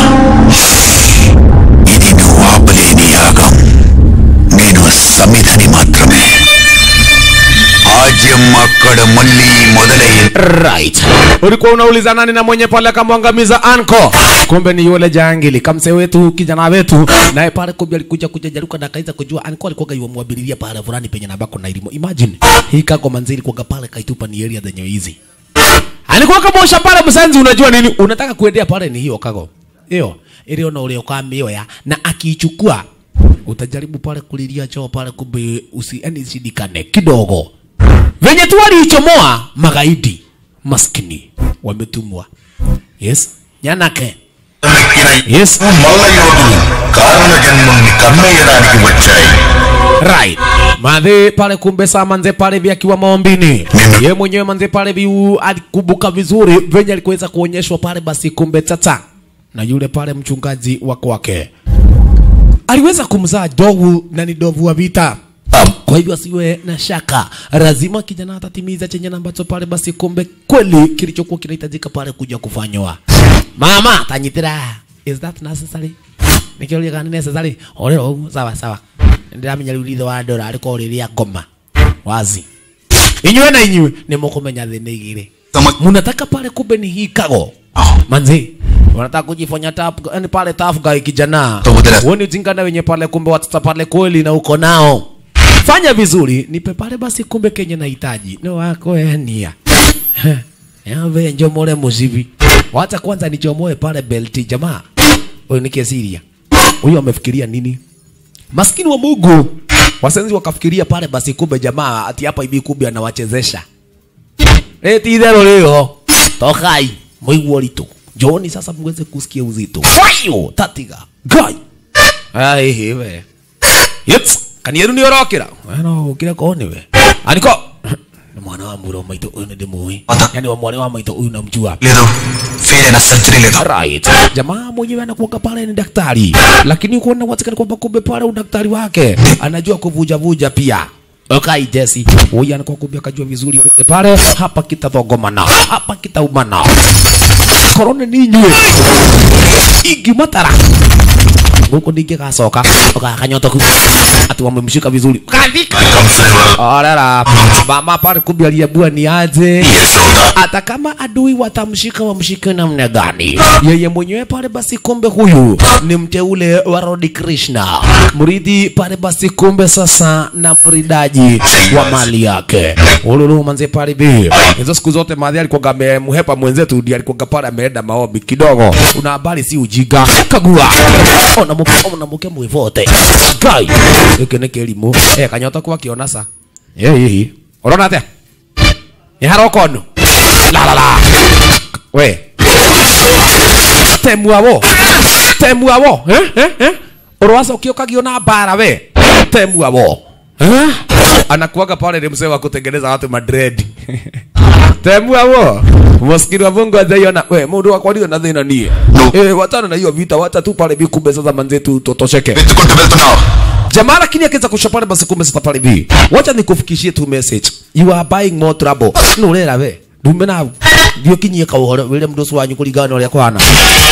ఇది నువ్వు ఆపలేని యాగం నేను సమిధని మాత్రమే ఆజ్యం అక్కడ మళ్ళీ మొదలైంది right ulikuwa unauliza nani na mwenye pale akamwangamiza anko kumbe ni yule jangili kamse wetu kijana wetu naye pale kumbe alikuja kuja jaruka na kaiza kujua anko alikuwa yuamwabiliria pale fulani penye nabako na ilimo imagine hii kago manzili kwa pale kaitupa ni area zenye hizi alikuwa kamosha pale msanzi unajua nini unataka kuendea pale ni hiyo kago hiyo ile ona ule ukamioya na akiichukua utajaribu pale kulilia choo pale kumbe usi yani shidikane kidogo venye tu waliichomoa magaidi maskini wametumwa yes nyanake yes మల్ల యోధులు కారణ జన్మల్ని కమ్మేయడానికి వచ్చాయి right madhe pale kumbe saa manze pale vi akiwa maombini ye mwenyewe manze pale vi alikumbuka vizuri venye alikuweza kuonyeshwa pale basi kumbe tata na yule pale mchungaji wa kwake aliweza kumzaa dovu na ni dovu wa vita kwa hivyo asiwe na shaka lazima kijana atatimiza chenye na ambacho pale basi kumbe kweli kilichokuwa kinahitajika pale kuja kufanywa mama tanyitira is that necessary nikiuria kana ni necessary orero uguo sawa sawa ndiramenya riu rithe wa ndora ariko riria ngoma wazi inyue na inyue ni mukumenya thina igiri Sama- munataka pale kumbe ni hikago manzi wanataka kujifanya tap yani pale tough guy kijana Tobudera. uone ujingana wenye pale kumbe watata pale kweli na uko nao fanya vizuri nipe pale basi kumbe kenye nahitaji no wako enia yave njomole muzivi wacha kwanza nichomoe pale belti jamaa huyu ni kesiria huyu amefikiria nini maskini wa Mungu wasenzi wakafikiria pale basi kumbe jamaa ati hapa hivi kumbe anawachezesha eti idhero leo tokai mwigwo ritu njoni sasa mweze kusikia uzito fayo tatiga gai ai hiwe yets kanieru ni orokira no ukire ko ni we aniko ni mwana wa muro maito uyu ni ndimui Ata- yani wa mwana wa maito uyu namjua లేదు fail అయిన surgery లేదు right jamaa mwenyewe anakuanga pale ni daktari lakini kuona watikani kwamba kumbe pale udaktari wake anajua kuvuja vuja pia Okay, Jesse. Huyu anakuwa kumbe akajua vizuri yote pale hapa kitadhogomana. Hapa kitaumana. Korone ninywe. Igi matara. Huko ndinge gacoka. Ukakanyota ku. Ati wamemshika vizuri. Kadhika. Orera. Mama pale kumbe aliyebua ni aje hata kama adui watamshika wamshike namna gani yeye mwenyewe pale basi kumbe huyu ni mteule wa Lord Krishna mridhi pale basi kumbe sasa na mridaji wa mali yake ululu manze pale bi hizo siku zote madhi alikuwa amemhepa mwenzetu ndiye alikuwa pale ameenda maombi kidogo una habari si ujiga kagua ona muke ona muke mwivote gai iki ni kilimu eh kanyota kwa kiona sa eh eh urona atia ni haroko no la la la we temuavo temuavo eh eh eh urwasa ukiokagio na bara we temuavo eh anakuaga pale ni mzee wa kutengeneza watu madred temuavo maskini wa Mungu ajaiona we mundu wakwa ndio na thina nie No. eh watana na hiyo vita wacha tu pale bikumbe sasa manzetu totosheke వెతుకుంటూ వెళ్తున్నావు jamaa lakini akiweza kushapana basi kumbe sasa pale hivi wacha nikufikishie tu message you are buying more trouble nurera we ndume na ndio kinyie ka uhoro wile mndu ucio wanyu kuringana na uria kwana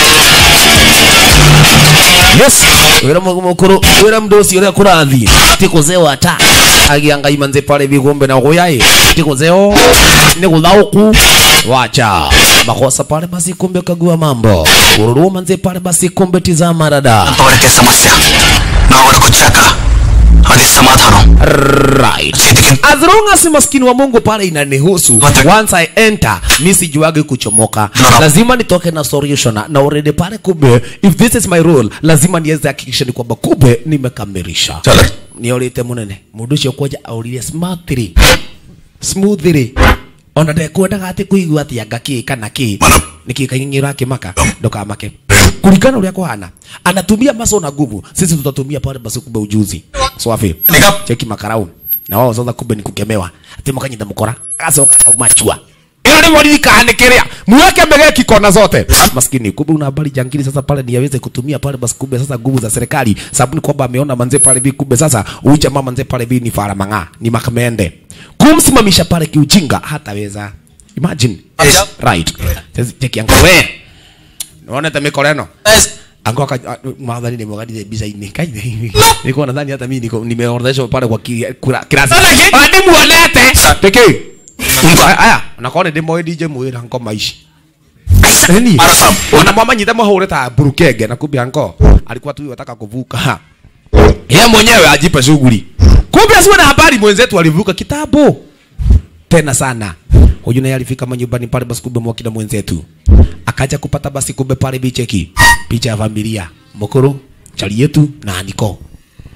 yes wira mukuru wira mndu ucio uria kurathi ti kuzeo ata agianga imanze pale hivi kumbe na goyai ti kuzeo ni kuthauku wacha makosa pale basi kumbe kagua mambo ururu manze pale basi kumbe tizama rada అంతవరకే సమస్య నా వరకు వచ్చాక అది సమాధానం right చేతికి as long as maskini wa mungu pale inanihusu Wata- once i enter mi sijuagi kuchomoka No. lazima nitoke na solution na already pale kumbe if this is my role lazima niweze hakikisha ni kwamba kumbe nimekamilisha చాలా niorite munene mundu ucio kwaja aurire smartly smoothly ona ndekwendaga atä kå igua atä anga kä kana kä nä kä kaing'ing'ä akimaka ndokamake kuringana uria kuhana anatumia maso na nguvu sisi tutatumia pale basi kumbe ujuzi swafi Nika- cheki makarau na wao sasa kumbe ni kukemewa ati mukanyita mukora gacoka machua ilo ni mwalili kahane kiria muweke megeki kona zote maskini kumbe una habari jangili sasa pale ni aweze kutumia pale basi kumbe sasa nguvu za serikali sababu ni kwamba ameona manze pale bi kumbe sasa huyu jamaa manze pale bi ni fara mang'aa ni makamende kumsimamisha pale kiujinga hataweza imagine Yes. right Sasa cheki yangu we naona tamiko leno ango aka madhani ni mwangalie biza-ini kaje hivi nilikuwa nadhani hata mimi niko nimeorodheshwa pale kwa ki- kura- kirasi hadi muonete pekee aya nakone ndimo DJ mwira nko maishi nini Arasam. ona mama nyita mahure ta burukenge na kumbe anko alikuwa tu yataka kuvuka yeye mwenyewe ajipe shughuli kumbe asiwe na habari mwenzetu alivuka kitabu tena sana huyu naye alifika manyumbani pale basi kumbe mwakina mwenzetu akaja kupata basi kumbe pale bicheki picha ya familia mukuru chali yetu na aniko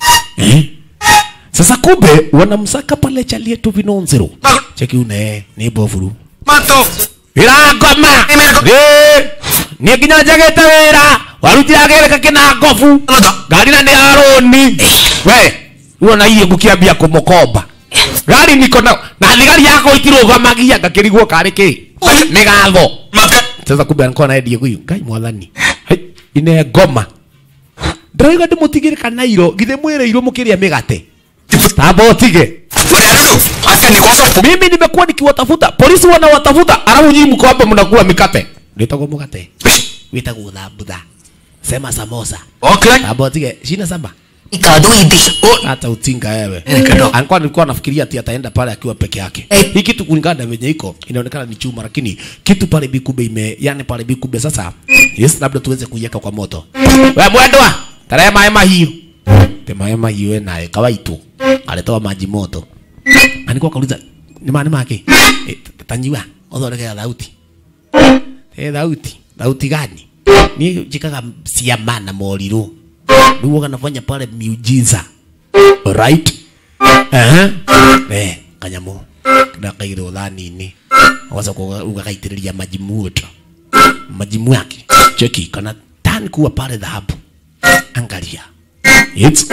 eh? sasa kumbe wanamsaka pale chalietu vinonzero cheki une ni bovuru Mato. irangoma Eh, ni nginya njagite wira warutira gereka kina ngobu ngari na ni aroni we uona iye ngukiambia kumukomba gari niko na na thigari yako itirugamagia ngakirigwo kari ki ni gatho Mate. sasa kumbe alikuwa anaendie huyu ngai mwathani Hai, ine ngoma ndĩrauga ndĩmũtigĩre kanairo githĩ mwĩrĩirwo mũkĩrĩa mĩgate tamba ũtige Mariano. Hata ni kosa. mimi nimekuwa nikiwatafuta polisi wanawatafuta alafu nyinyi mko hapa mnakula mikate ndĩtagwo mũgate wĩtagwo thambutha sema samosa Okay. tamba ũtige shina samba Ikadu idi. hata utinga wewe Nikado. alikuwa nilikuwa nafikiria ati ataenda pale akiwa peke yake Eh. hii kitu kulingana na venye iko inaonekana ni chuma lakini kitu pale bikube ime yani pale bikube sasa yes labda tuweze kuiweka kwa moto wewe mwendwa tarehe mae mahiu te mae mahiu naye kawaitu alitoa maji moto alikuwa kauliza ni maana make e, tanyiwa othondeke thauti e thauti thauti gani ni jikaga ciama na moriru ndio kanafanya pale miujiza right eh eh kanyamu na kairo dhani waza kwa ugakaitiriria maji moto maji mwake cheki kana tani kuwa pale dhahabu angalia it's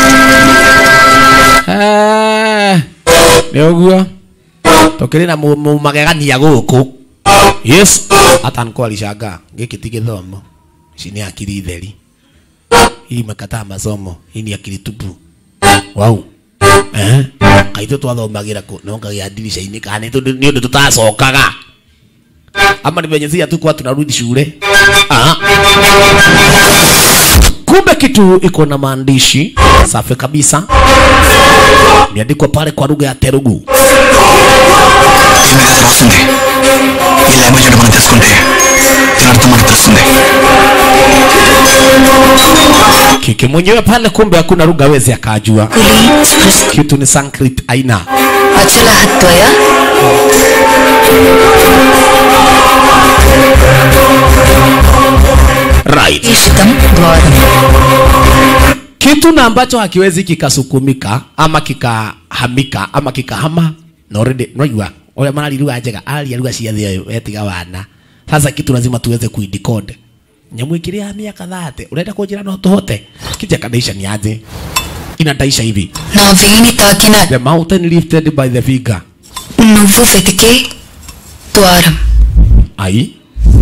ah nĩũguo tũkĩrĩ na mũ- mũmagegania gũkũ yes hata niko alishanga gĩkĩ ti gĩthomo ici nĩ akiri theri hii imekataa masomo hii ni akili tupu wau eh kaitũ twathomagira kũ nongagia ndirisha-inĩ kana nĩ tondũ- nĩ ũndũ tũtacokaga ama ni venye sia tukuwa tunarudi shule ah. kumbe kitu iko na maandishi safi kabisa imeandikwa pale kwa lugha ya telugu ఈ message వస్తుంది ఈ లాంగ్వేజ్ అంటే మనం తెలుసుకుంటే దీని అర్థం మనకు తెలుస్తుంది kiki mwenyewe pale kumbe hakuna lugha wezi akajua Kuli spruce kitu ni Sanskrit aina achala hatwaya. right Ishitam dwaram. kitu na ambacho hakiwezi kikasukumika ama kikahamika ama kikahama na already unajua ule marari lugha njega aria lugha cia thĩ yũ wetiga wana sasa kitu lazima tuweze kuidecode nyamu ikiri ya miaka thate urenda kunjira no tuhote kija kadaisha ni aje inadaisha hivi Navini takina the mountain lifted by the finger nuvu vetike dwaram. ai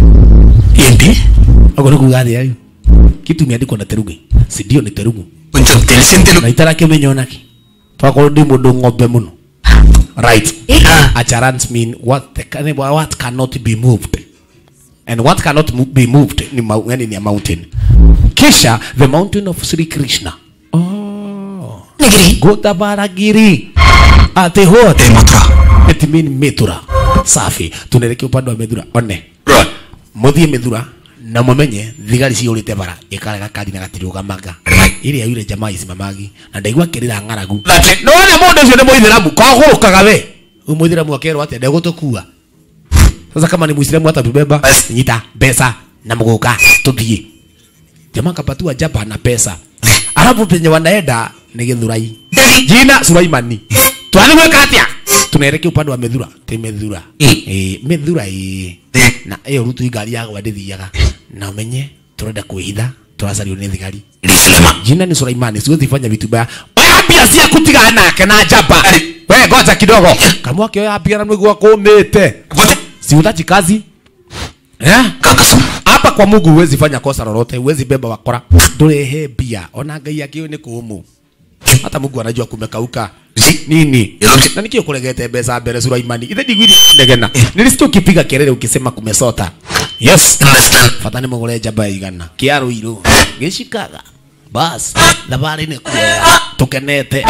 ఏంటి agora kugathi ayo kitu imeandikwa na terugu si ndio ni terugu కొంచెం తెలిసిన Telugu na itarakimenya onaki twakorwo ndi mundu ng'ombe muno right acharans mean what, the, can- what cannot be moved and what cannot mo- be moved ni, mau- yani ni a mountain kisha the mountain of Sri Krishna oh. Nigiri. Godavaragiri ati hot ఏ మాత్ర it mean Mithura safi tunaelekea upande wa Mithura one muthie Mithura na mumenye thigari ciurite bara ikarega kari na gatirugamaga iri ya yule jamaa isimamagi na ndaigua kirira ng'aragu nona mundu ucio ni muithiramu kogurukaga we uyu muithiramu akerwo atia ndegutukua sasa kama ni muislamu hata tubeba nyita pesa na mguka tuthie jamaa kapatiwa jaba na pesa alafu penye wanaenda ni githurai jina sulaimani twanimweka atia tunaelekea upande wa methura ti methura eh methura eh na iyo rutu ngari ya gwa ndithiaga na umenye turenda kwihitha turacario ni thigari jina ni sulaimani siwezi fanya vitu baya oya mbia cia kutigana nake na jaba we ngoja kidogo kamwake oya mbia na mwigua kumite si utachi kazi eh కాకసం hapa kwa Mungu huwezi fanya kosa lolote, huwezi beba wakora. Ndurehe mbia, ona ngai akio ni kumu. Hata Mungu anajua kumekauka nini na nikio kulegete mbeca mbere Sulaimani ithe ndigwiri ndegena nilisikia ukipiga kelele ukisema kumesota yes fata ni mugure jamba igana kiaru iru gicikaga bas thabari ni kuoya tukenete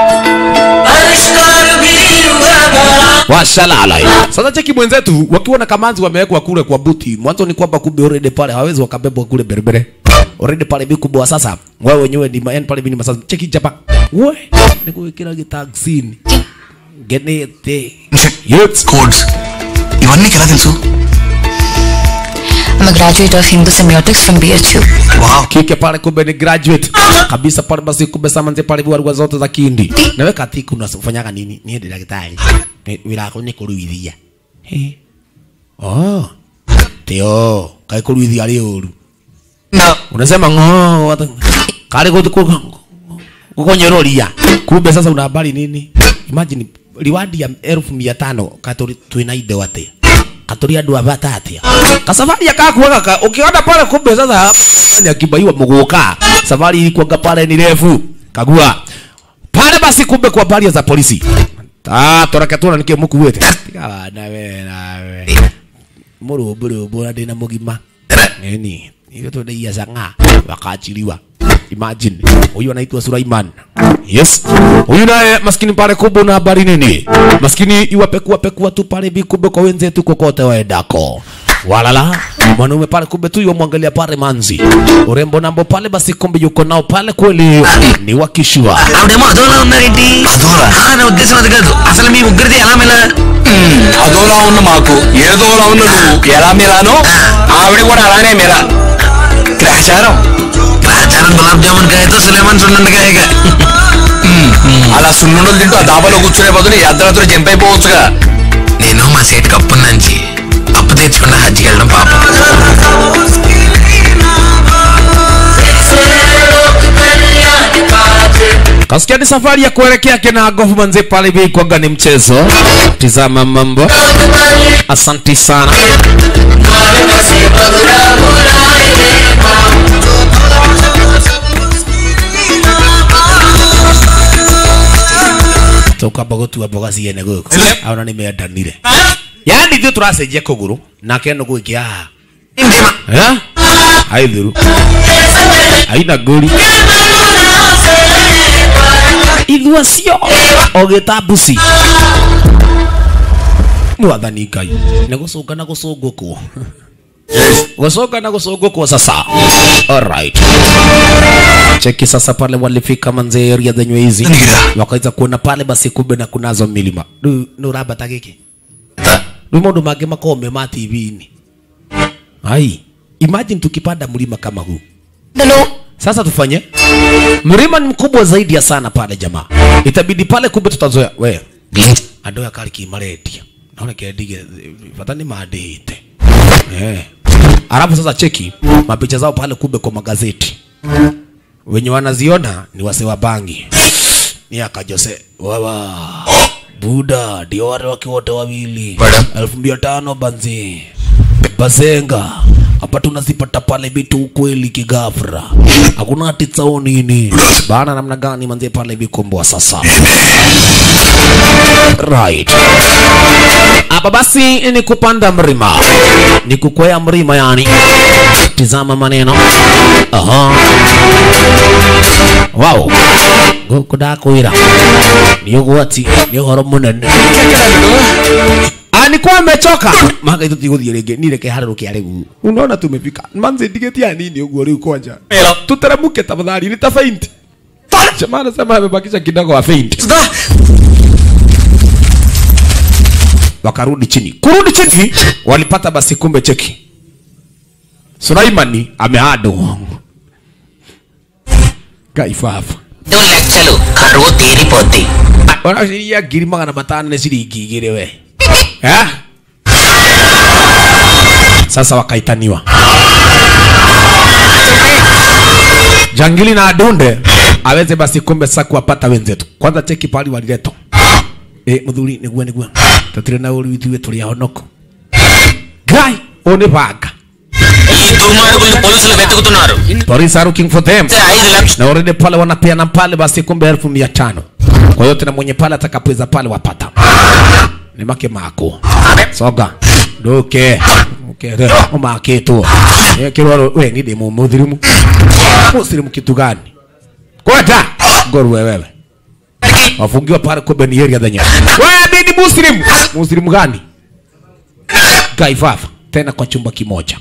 washalala sasa cheki mwenzetu wakiwa na kamanzi wamewekwa kule kwa buti mwanzo ni kwamba kumbe already pale hawezi wakabebwa kule berbere already pale vikubwa sasa wewe wenyewe ni yani pale vini masasa cheki japa we ni kuwekera gitaxini genete yes codes ఇవన్నీ నీకు ఎలా తెలుసు I'm a graduate of Hindu Semiotics from BHU. kike pale kumbe ni graduate kabisa pale basi kumbe samanze pale viwarua zote za kindi nawe katiku unafanyaga nini niye ndi daktari Ni- wira wako ni kuruithia Eh. oh tio kai kuruithia ri uru unasema ng'o wata- kale kukonyeroria kumbe sasa una habari nini imagine liwadi ya elfu mia tano katuri twina indo atia katuri andu abata atia kasafari akakuaga ka ukiona pale kumbe sasa fanya kibaiwa muguka safari ilikuwa pale ni refu kagua pale basi kumbe kwa habari za polisi ah toraka tuna nikie mukuwete tiga na we na we murumburumbu na ndina mugima nini hivyo tunaia sanga wakaachiliwa imagine huyu anaitwa Sulaiman yes huyu naye maskini pale kubwa na habari nini maskini iwapekua pekua tu pale bikumbe kwa wenzetu kokote waendako walala mwanaume pale kumbe tu yomwangalia pale manzi urembo nambo pale basi kumbe yuko nao pale kweli ni wakishua ఆవిడేమో అదోలా ఉన్నారేంటి అదోలా నా ఉద్దేశం అది కాదు అసలు మీ ముగ్గురిది ఎలా మెలా అదోలా ఉన్న మాకు ఏదోలా ఉన్న నువ్వు ఎలా మిలానో ఆవిడ కూడా అలానే మిలా గ్రహచారం గ్రహచారం గులాబ్ జామున్ కాయతో సులేమాన్ సున్నుండకాయగా అలా సున్నుండలు తింటూ ఆ దాబాలో కూర్చునే బదులు ఈ అర్ధరాత్రి జంప్ అయిపోవచ్చుగా నేను మా సేటు కప్పు నుంచి అప్పు తెచ్చుకున్న హజ్జికి వెళ్ళడం పాపం Kasikia ni safari ya kuelekea Kenagofu manze pale hivi kwaga ni mchezo. Tizama mambo. Asanti sana. Toka bogotu wa boga ciene guku. Aona ni meandanire. Yaani ndio turacenjia kuguru nake no gwikia haha. Eh? Haithuru. Haina ngũri. Ithua cio ogĩta mbuci. Mwathani Ngai. Nĩ gũcũnga na gũcũngũkwo. Gũcũnga na gũcũngũkwo sasa. Alright. Cheki sasa pale walifika manze area zenye hizi. Wakaweza kuona pale basi kumbe na kunazo milima. Rĩu nĩ ũrambata gĩkĩ. Rĩu maũndũ mangĩ makorwo me ma TV-inĩ. Ai, imagine tukipanda mlima kama huu. Sasa tufanye mlima ni mkubwa zaidi ya sana pale jamaa, itabidi pale kumbe tutazoea we andå aya karä kimarendia naone kendige bata nä mandä te eh. Alafu sasa cheki mapicha zao pale kumbe kwa magazeti, wenye wanaziona ni wase wa bangi, ni akajose wawa buda ndio wale wake wote wawili elfu mbili tano banzi bazenga hapa tunazipata pale vitu ukweli kigafra hakuna ati tsao nini bana namna gani manzie pale vikomboa sasa right hapa basi ni kupanda mlima ni kukwea mlima yani tizama maneno aha wow guku ndakwira ni ugwati ni uhoro munene alikuwa amechoka manga itu tiguthie ringi ni reke harä rå unaona tumefika manzi ndigetia nini uguo riu kwanja tuteremuke tafadhali ni ta faint jamaa anasema amebakisha kidogo wa faint wakarudi chini kurudi chini walipata basi kumbe cheki Sulaimani amehado kaifafa లెక్కలు కరువు తీరిపోద్ది wanashiria ngiri magana matano nĩ ciringi igĩrĩ we Eh? sasa wakaitaniwa jangili na adunde aweze basi kumbe sasa kuwapata wenzetu kwanza cheki pali waliletwa e, muthuri niguo niguo tutire na uri ithuĩ tũrĩ ahonoko ngai ũyũ nĩ banga ఈ దుర్మార్గుల్ని పోలీసులు వెతుకుతున్నారు police are looking for them ఐదు లక్షలు na already pale wanapeana pale basi kumbe elfu mia tano kwa hiyo tena mwenye pale atakapoweza pale wapata ni make mako soga nduke ukere umakitu kirwaro we ni demu muthirimu musirimu kitu gani kwata ngorwe wewe wafungiwa pale kumbe ni area zenye wewe ni muslimu muslimu gani gaifafa tena kwa chumba kimoja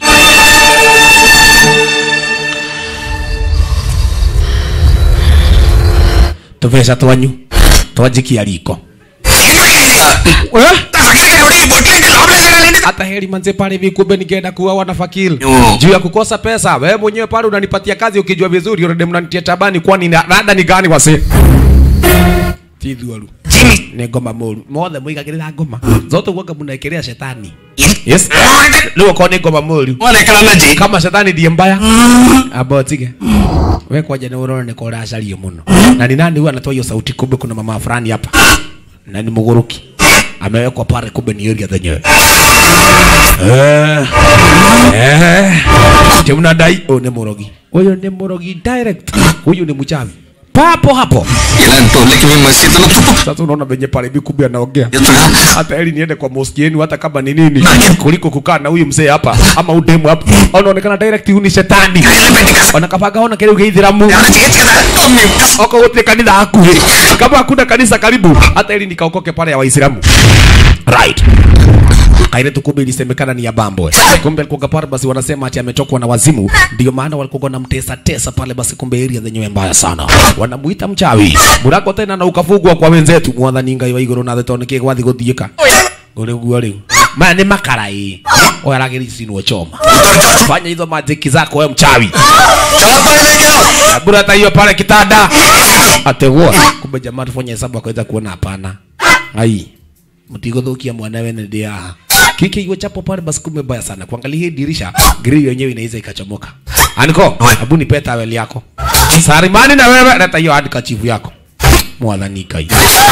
tuveca twanyu twanjikia riko Eh? hata heri manze pale hivi kumbe ningeenda kuwa na fakil Yo. juu ya kukosa pesa wewe mwenyewe pale unanipatia kazi ukijua vizuri already mnanitia tabani kwani na- rada ni gani wase tithuaru nä ngoma må ru mothe må igagä rä ra ngoma zote guoga må nekä rä a shetani yes rä u okorwo nä ngoma må ru Wonekana na ji. kama shetani ndiye mbaya amba tige we kwanja nä å rona nä ko racario må no na ni nani huyu anatoa hiyo sauti kumbe kuna mama fulani hapa na ni mugoroki amewekwa pale kumbe ni area zenyewe eh eh timnadai huyu ni murogi huyu ni murogi direct huyu ni mchawi papo hapo ఇలాంటి వాళ్ళకి మేము మసీదులో తుప్పు sasa unaona venye pale hivi kumbe anaongea ఎత్తుగా hata heri niende kwa moski yenu hata kama ni nini kuliko kukaa na huyu mzee hapa ama udemu hapa unaonekana direct huyu ni shetani wanakapaga ona kile ugeithiramu ఏమైనా చేయొచ్చు కదా మేము కస్- oko wote kanitha hakuhi kama hakuna kanisa karibu hata ili nikaokoke pale ya waislamu right kaire tu kumbe ilisemekana ni ya bambo kumbe alikuwa pale basi wanasema ati ametokwa na wazimu ndio maana walikuwa wanamtesa tesa pale basi kumbe area zenyewe mbaya sana wanamuita mchawi murako tena na ukafugwa kwa wenzetu mwathani ngai wa iguru na thetono kie gwathi guthiika uri guo riu maya ni makarai oyaragiri sinwo choma fanya hizo majiki zako we mchawi bura hata hiyo pale kitanda ategua kumbe jamaa tufanye hesabu akaweza kuona hapana ai mtigothukia mwanawe ni ndia kiki iwe chapo pale basi kumbe baya sana kuangalia hii dirisha grill yenyewe inaweza ikachomoka aniko hebu nipe tawel yako sarimani na wewe leta hiyo hadi kachivu yako mwathani kai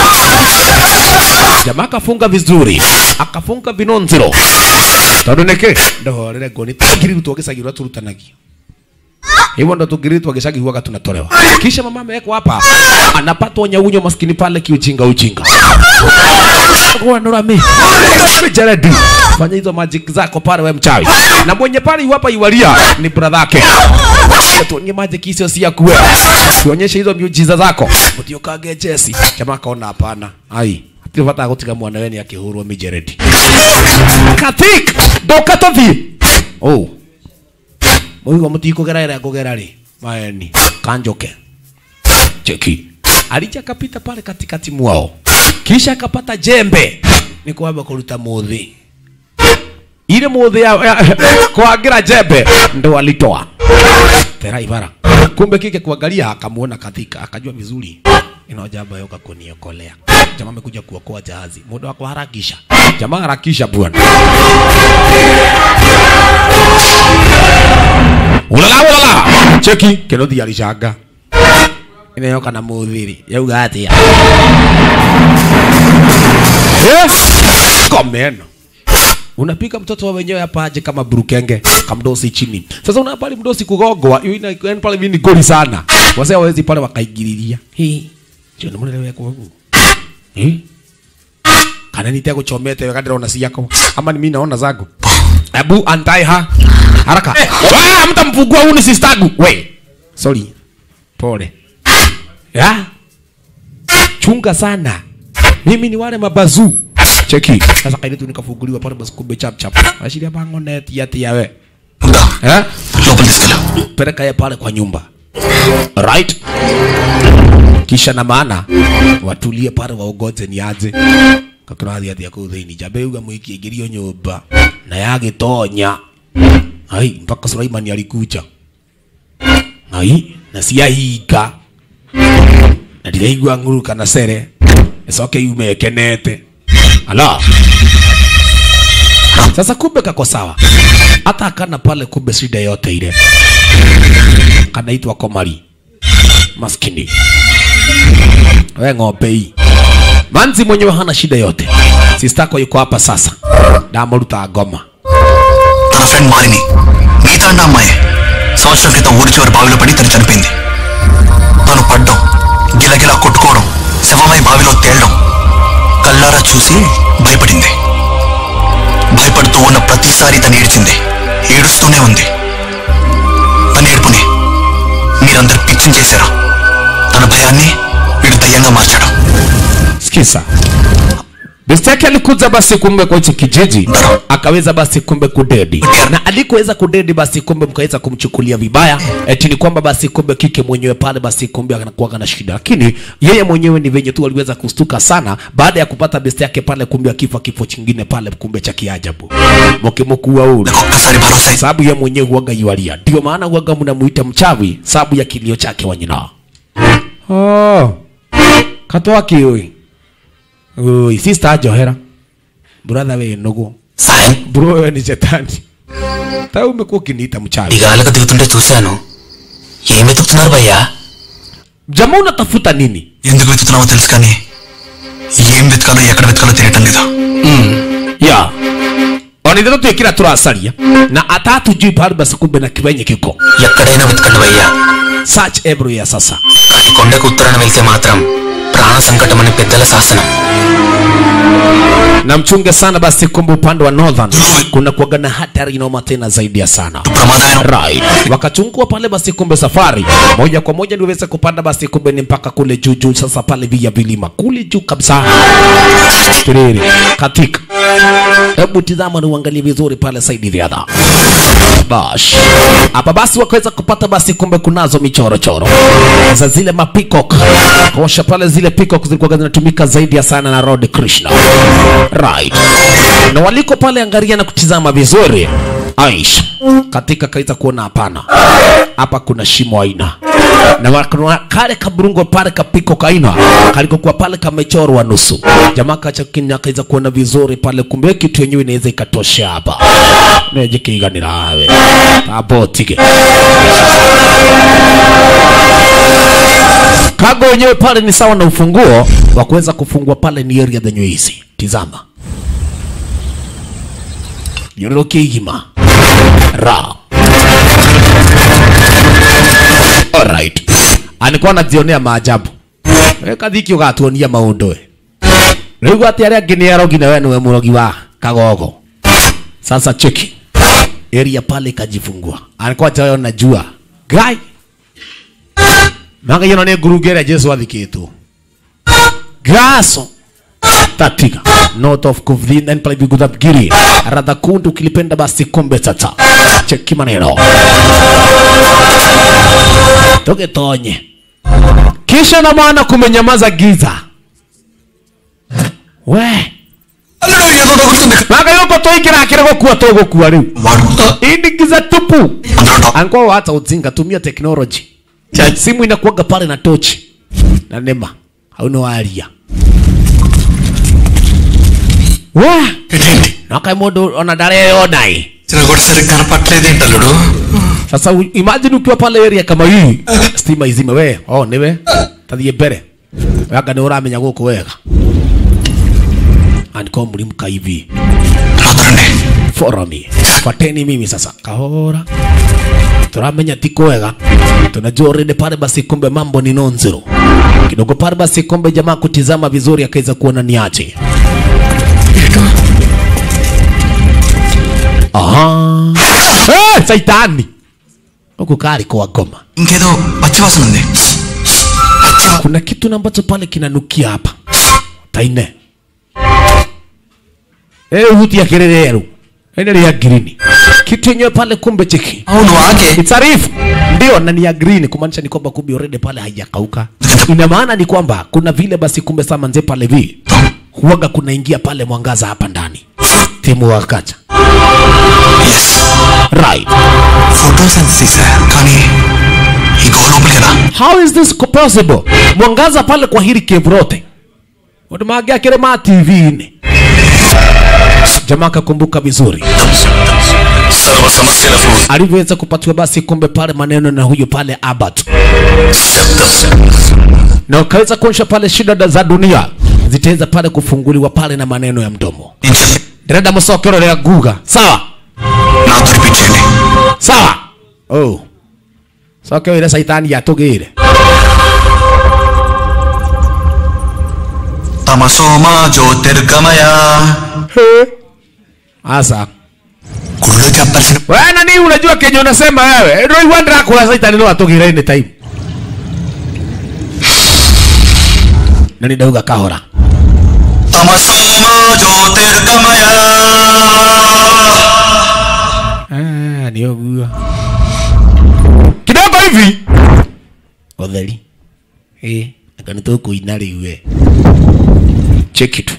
jamaa akafunga vizuri akafunga vinonziro tondu niki ndohorere ngoni tugiriru twagisagirwa turutanagio hivyo ndo tugiriru twagisagirwaga tunatolewa kisha mama amewekwa hapa anapatwa nyaunyo maskini pale kiujinga ujinga wanurami jaredi fanya hizo magic zako pale we mchawi na mwenye pale iwapa iwalia ni brother yake tuonye magic hizo si ya kuwe tuonyeshe hizo miujiza zako utiokage jesi jamaa kaona hapana ai tivata gutiga mwana weni akihurwo mijeredi katik ndoka tuthi oh muigo mutikugera ira kugera ri maeni kanjoke cheki alija akapita pale katikati mwao kisha akapata jembe ni kwamba kuruta muthi ile muthi ya, ya kuangira jembe ndo alitoa tera ibara kumbe kike kuangalia akamuona katika akajua vizuri ino jamba yoka kuniokolea jamaa amekuja kuokoa jahazi muda wa kuharakisha jamaa harakisha bwana ulala ulala cheki kirothi alishanga ineyoka na muthiri yauga atia komeno unapiga mtoto wa wenyewe hapa aje kama burukenge kamdosi chini sasa una pale mdosi kugogwa hiyo ina yani pale mimi ni goli sana wazee hawezi pale wakaingililia hii sio ni mwana wako wangu eh kana nitia kuchomete wakati naona si yako ama ni mimi naona zangu Abu antai ha haraka wa mtamfungua huyu ni sistagu we sorry pole ya chunga sana mimi ni wale mabazu cheki sasa kaile tu nikafunguliwa pale basi kumbe chap chap ashiria bango net yati yawe ఉందా eh లోపల తీసుకెళ్ళు peleka ye pale kwa nyumba right kisha na maana watulie pale waogoze ni aje kakirathi athi akuu thiini njambe uga mwiki ingirio nyumba na yagitonya ai mpaka Sulaimani alikuja ai na siahinga na ndiraigua nguru kana cere icoke yume ekenete ala sasa kumbe kako sawa hata akana pale kumbe shida yote ile kanaitwa komari maskini we ng'ombe hii manzi mwenyewe hana shida yote sistako yuko hapa sasa ndamuruta ngoma తన friend Malini మిగతా అన్న అమ్మాయి సంవత్సరం క్రితం ఊరి చివరి బావిలో పడి తను చనిపోయింది తను పడ్డం గిలగిలా కొట్టుకోవడం శవమై బావిలో తేలడం కల్లారా చూసి భయపడింది భయపడుతూ ఉన్న ప్రతిసారి తను ఏడ్చింది ఏడుస్తూనే ఉంది తన ఏడుపుని మీరందరు పిచ్చిం చేశారు తన భయాన్ని వీడు దయ్యంగా మార్చాడు sikiza besti yake alikuja basi kumbe kwa hichi kijiji akaweza basi kumbe kudedi na alikoweza kudedi basi kumbe mkaweza kumchukulia vibaya eti ni kwamba basi kumbe kike mwenyewe pale basi kumbe anakuwaga na shida lakini yeye mwenyewe ni venye tu aliweza kustuka sana baada ya kupata besti yake pale kumbe akifa kifo chingine pale kumbe cha kiajabu mokimokuwa ule ఒక్కసారి భరోసా ఇచ్చి sababu ye mwenyewe huwaga yualia ndio maana huwaga mnamuita mchawi sababu ya kilio chake wanyina oh. katwaki ui ui sister johera brother we nugu సాయం bro wewe ni shetani ta umekuwa ukiniita mchawi దిగాలకు దిగుతుంటే చూశాను ఏం వెతుకుతున్నారు భయ్యా jamaa unatafuta nini ఎందుకు వెతుకుతున్నావో తెలుసు కానీ ఏం వెతకాలో ఎక్కడ వెతకాలో తెలియటం లేదు ya wanithira twikira turacaria na atatujui pale basi kumbe na kiwenye kiko ఎక్కడైనా వెతకండి భయ్యా search everywhere sasa కానీ కొండకు ఉత్తరాన వెళ్తే మాత్రం ప్రాణ సంకటం అని పెద్దల శాసనం na mchunge sana basi kumbe upande wa northern kuna kuaga na hatari inaoma tena zaidi ya sana ప్రమాదం right wakachungua pale basi kumbe safari moja kwa moja niweze kupanda basi kumbe ni mpaka kule juu juu sasa pale via vilima kule juu kabisa tiriri katika hebu tizama na uangalie vizuri pale saidi riadha bash hapa basi wakaweza kupata basi kumbe kunazo michorochoro za zile mapikok kosha pale zile pikok zilikuwa zinatumika zaidi ya sana na Lord Krishna right na waliko pale angalia na kutizama vizuri Aisha katika kaweza kuona hapana hapa kuna shimo aina na wa- kuna kale kaburungo pale kapiko kaina kalikokuwa pale kamechorwa nusu jamaa kacha kinya kaweza kuona vizuri pale kumbe kitu yenyewe inaweza ikatosha hapa nejikiganira hawe abotike kago wenyewe pale ni sawa na ufunguo wa kuweza kufungua pale ni area zenyewe hizi tizama yororoke igima ra alright alikuwa anajionea maajabu we kathiki ugatuonia maundu we riu ati aria angi ni arogi na we niwe murogi wa kagogo sasa cheki area pale ikajifungua alikuwa tayo najua gai manga yino ni ngurunga ĩrĩa jesu athikĩtwo gaso tatika north of Kuvlin and pale Vigudabgiri radha kundu ukilipenda basi kombe tata cheki maneno tugetonye kisha na maana kumenyamaza giza we అల్లుడు ఏదో తగులుతుంది manga yuko toikirakire gukua tugukua riu వాడు ini giza tupu అందులో top angwa hata ujinga tumia technology simu inakuaga pale na tochi na nema hauna waria wa ఏంటి nakai mundu ona ndareyonai చిన్న కూడా సరిగ్గా కనపట్లేదేంటి అల్లుడు sasa u- imagine ukiwa pale area kama hii stima izime we oh niwe tathie mbere wanga ni uramenya guku wega andiko mlimka hivi రాదరండి follow me fuateni mimi sasa kahora turamenya tiko wega tunajua already pale basi kumbe mambo ni nonzero kidogo pale basi kumbe jamaa kutizama vizuri akaweza kuona ni aje aha hey, saitani huku kari kwa goma ఇంకేదో పచ్చివాసన ఉంది పచ్చివా kuna kitu na ambacho pale kinanukia hapa taine eh huti ya kirereru endelea ya green kitu yenyewe pale kumbe cheki అవును ఆగే It's a reef. Ndio na ni ya green kumaanisha ni kwamba kumbe already pale haijakauka. Ina maana ni kwamba kuna vile basi kumbe sama nje pale vi. Huaga kunaingia pale mwangaza hapa ndani. Timu wakacha. Right. Photos అంత తీసా కానీ ఈ గో లోపలికి ఎలా How is this possible? Mwangaza pale kwa hili cave lote. Unamangia kile ma TV ni. Jamaa kakumbuka vizuri. సర్వ సమస్యలకు Alivyoweza kupatiwa basi kumbe pale maneno na huyo pale Abbott. శబ్దం na ukaweza kuonyesha pale shida da- za dunia zitaweza pale kufunguliwa pale na maneno ya mdomo నేను చెప్పి direda msokero ya guga sawa నాతో repeat చేయండి sawa oh sokero ile saitani yatugire తమసోమా జ్యోతిర్గమయ asa గుళ్ళో చెప్పాల్సిన wewe nani unajua kenye unasema wewe ndio iwandra kwa saitani no atugire ni time nani dauga kahora తమసోమా ಜ್ಯೋತಿರ್ಗಮಯ Ah, ni ogua kidogo hivi utheri eh aka nitukuina riu we cheki tu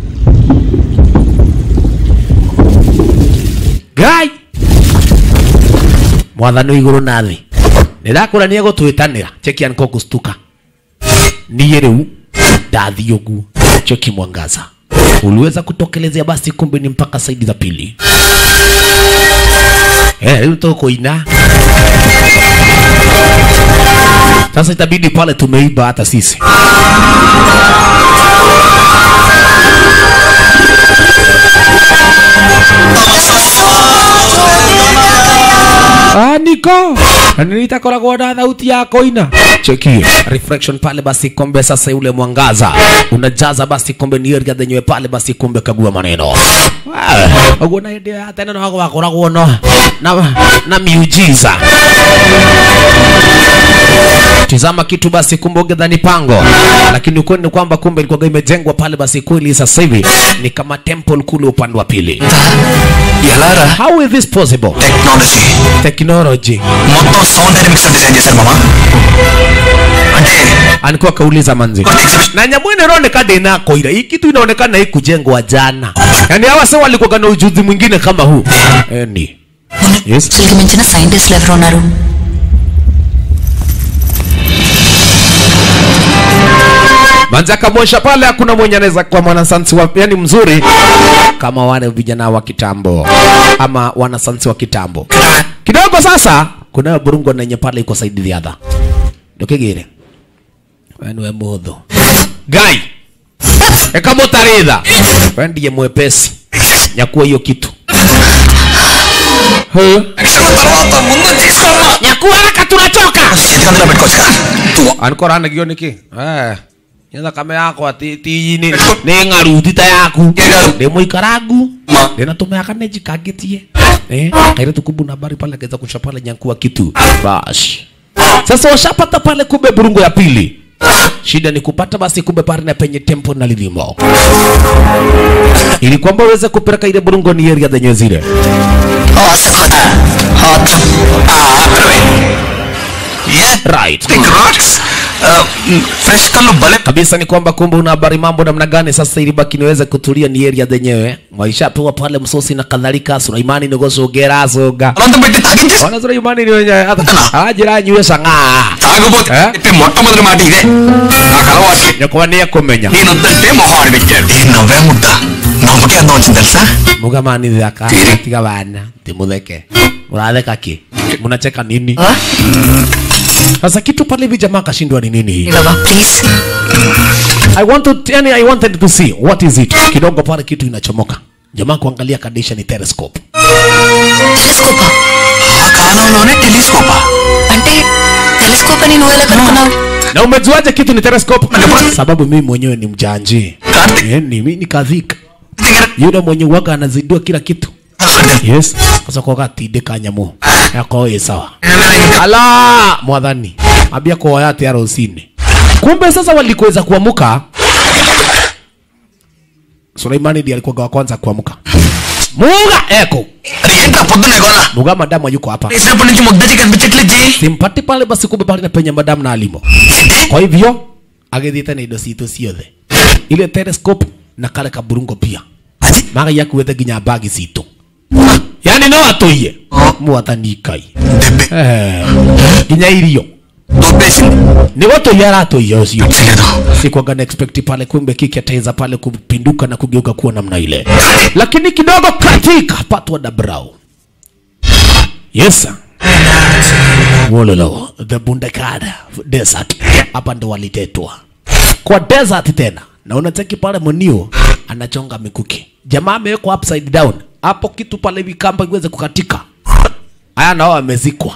ngai mwathani iguru na thi ndirakura ni egutwitanira cheki aniko gustuka niye riu ndathi uguo cheki mwangaza uliweza kutokelezea basi kumbe ni mpaka saidi za pili Eh, rĩu tũkũina sasa itabidi pale tumeiba hata sisi Ah, niko nitakoragwo na thauti ya koina cheki reflection pale basi kombe sasa yule mwangaza unajaza basi kombe ni area yenyewe pale basi kombe kagua maneno Ah, uguo na hĩndĩ ya tene no gwakoragwo no na, na miujiza tizama kitu basi kumbe ungedhani pango lakini ukweli ni kwamba kumbe ilikuwa imejengwa pale basi kweli sasa hivi ni kama temple kule upande wa pili ఎలారా how is this possible technology technology మొత్తం సౌందర్య mixer design చేశారు మామ అంటే alikuwa kauliza manzi na nyamwene inaonekana ndina koira hii kitu inaonekana hii kujengwa jana yani hawa sasa walikuwa na ujuzi mwingine kama huu eh, ni yes అసలుకి మించిన సైంటిస్టులు ఎవరు ఉన్నారు manzi akamwonyesha pale hakuna mwenye anaweza kuwa mwanasansi wa yani mzuri kama wale vijana wa kitambo ama wanasansi wa kitambo kidogo sasa kuna burungo nenye pale iko saidi thiatha ndukigire we niwe muthu ngai ekamutarĩtha we ndiye mwepesi nyakua hiyo kitu Huh? nyakua haraka tunachoka ఎందుకంటే పెట్టుకోవచ్చు కదా anikora anagio niki eh nyetha kame yakwa ti ti ni ni ngaru tita yaku ndi muikarangu ndi na tumeaka ne jikangitie eh kaire tukubu na habari pale kaweza kusha pale nyankua kitu bash sasa washapata pale kumbe burungo ya pili shida ni kupata basi kumbe pale na penye tempo na lilimo ili kwamba uweze kupeleka ile burungo ni area zenye zile right fresh కళ్ళు భలే kabisa ni kwamba kumbe una habari mambo namna gani sasa ili baki niweze kutulia ni area zenyewe maisha pewa pale msosi na kadhalika Sulaimani nigosogera soga బలవంతం పెట్టి తాగించేసి wana Sulaimani ni wenye ajira nywe sanga తాగబోతే ఏ? చెప్పే మొట్టమొదటి మాట ఇదే నాకు అలవాటు nyakwani kumenya నేనొద్దంటే మొహాన్ని పెట్టాడు నేను నవ్వే ముద్ద నవ్వుకే అందం వచ్చింది తెలుసా mugamani dhaka tiga bana timutheke muratheka ki munacheka nini sasa kitu pale hivi jamaa kashindwa ni nini hii please I want to yani I wanted to see what is it kidogo pale kitu inachomoka jamaa kuangalia kadisha ni telescope టెలిస్కోపా ఆ కాలంలోనే టెలిస్కోపా అంటే టెలిస్కోప్ అని నువ్వు ఎలా కనుక్కున్నావు na umejuaje kitu ni telescope sababu mimi mwenyewe ni mjanji Karthik Eh, ni mimi nikadhika దగ్గర yule mwenye waga anazidua kila kitu yes sasa kwa gatinde kanyamu yako ĩ sawa ala mwathani ambia kwa yate ya rosini kumbe sasa walikuweza kuamuka Suleimani ndiye alikuwa wa kwanza kuamuka muga eko అది ఏంట్రా పొద్దునే గోలా muga madamu yuko hapa వేసినప్పటి నుంచి ముద్దచి కనిపించట్లేదు జీ simpati pale basi kumbe pale na penye madamu na alimo kwa hivyo agithiite na indo ciitũ ciothe ile telescope na kale kaburungo pia magai akuĩte nginya bagi citũ yani no atũiye mwathani ngai దెబ్బే Eh, nginya irio దొబ్బేసింది nĩ gũtũiya aratũiya ũcio తెలియదు sikwaga na expect pale kumbe kiki ataweza pale kupinduka na kugeuka kuwa namna ile lakini kidogo katika patwa da brau yes sir. Wololo, the bundekada desert hapa ndo walitetwa kwa desert tena na unacheki pale mwenio anachonga mikuki jamaa amewekwa upside down hapo kitu pale hivi kamba iweze kukatika haya nao amezikwa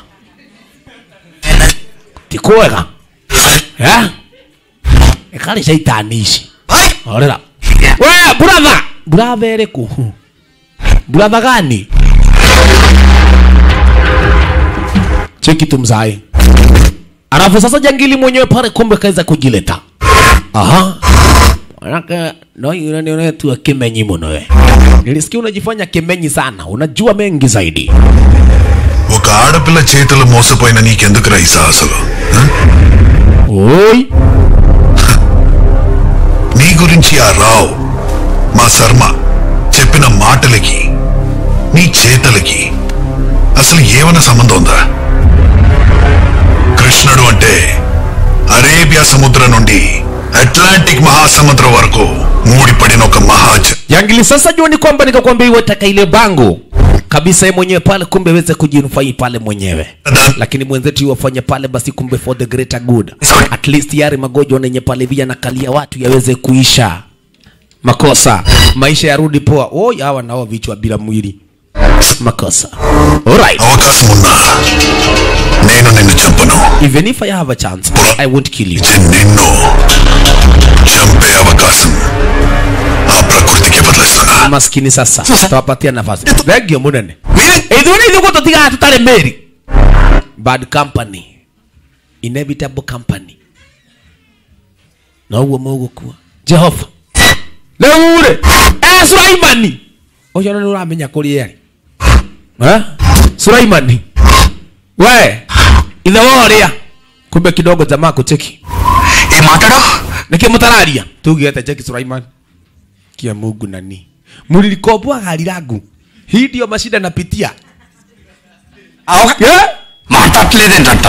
tikuwega eh? ekari shaitani ici orera we brother brother ĩrĩkũ brother gani cheki tumzai alafu sasa jangili mwenyewe pale kumbe kaweza kujileta aha Manake no unaniona tu kimenyi mno wewe. Nilisikia unajifanya kimenyi sana, unajua mengi zaidi. ఒక ఆడపిల్ల చేతులు మోసపోయిన నీకెందుకురా ఈ సాహసులు హ? Oi, నీ గురించి ఆ రావు మా శర్మ చెప్పిన మాటలకి నీ చేతలకి అసలు ఏమైనా సంబంధం ఉందా కృష్ణుడు అంటే అరేబియా సముద్రం నుండి అట్లాంటిక్ మహాసముద్రం వరకు మూడిపడిన ఒక మహాజ Yangili sasa jua ni kwamba nikakwambia iwe taka ile bango kabisa yeye mwenyewe pale, kumbe aweze kujinufai pale mwenyewe, lakini mwenzetu wafanye pale basi, kumbe for the greater good, at least yale magonjwa nenye pale via nakalia watu yaweze kuisha, makosa maisha yarudi poa. Oh, hawa nao vichwa bila mwili, makosa. Alright, అవకాశం ఉన్నా నేను నిన్ను చంపను even if I have a chance, I won't kill you. ఇది నిన్ను చంపే అవకాశం ఆ ప్రకృతికి వదిలేస్తున్నా maskini sasa tawapatia nafasi thengio munene ithuni ithuguo tutigaga tutari meri bad company inevitable company noguo mugukua jehova riu ri eh suraimani ucio ni uramenya kuri eri eh suraimani we ithe woria kumbe kidogo jamaa kucheki ఏం మాట్లాడో nikimutararia tugete cheki suraimani kia mungu nani mlilikopoa gari langu hii ndio mashida napitia yeah? మాట్లాడలేదేంటంట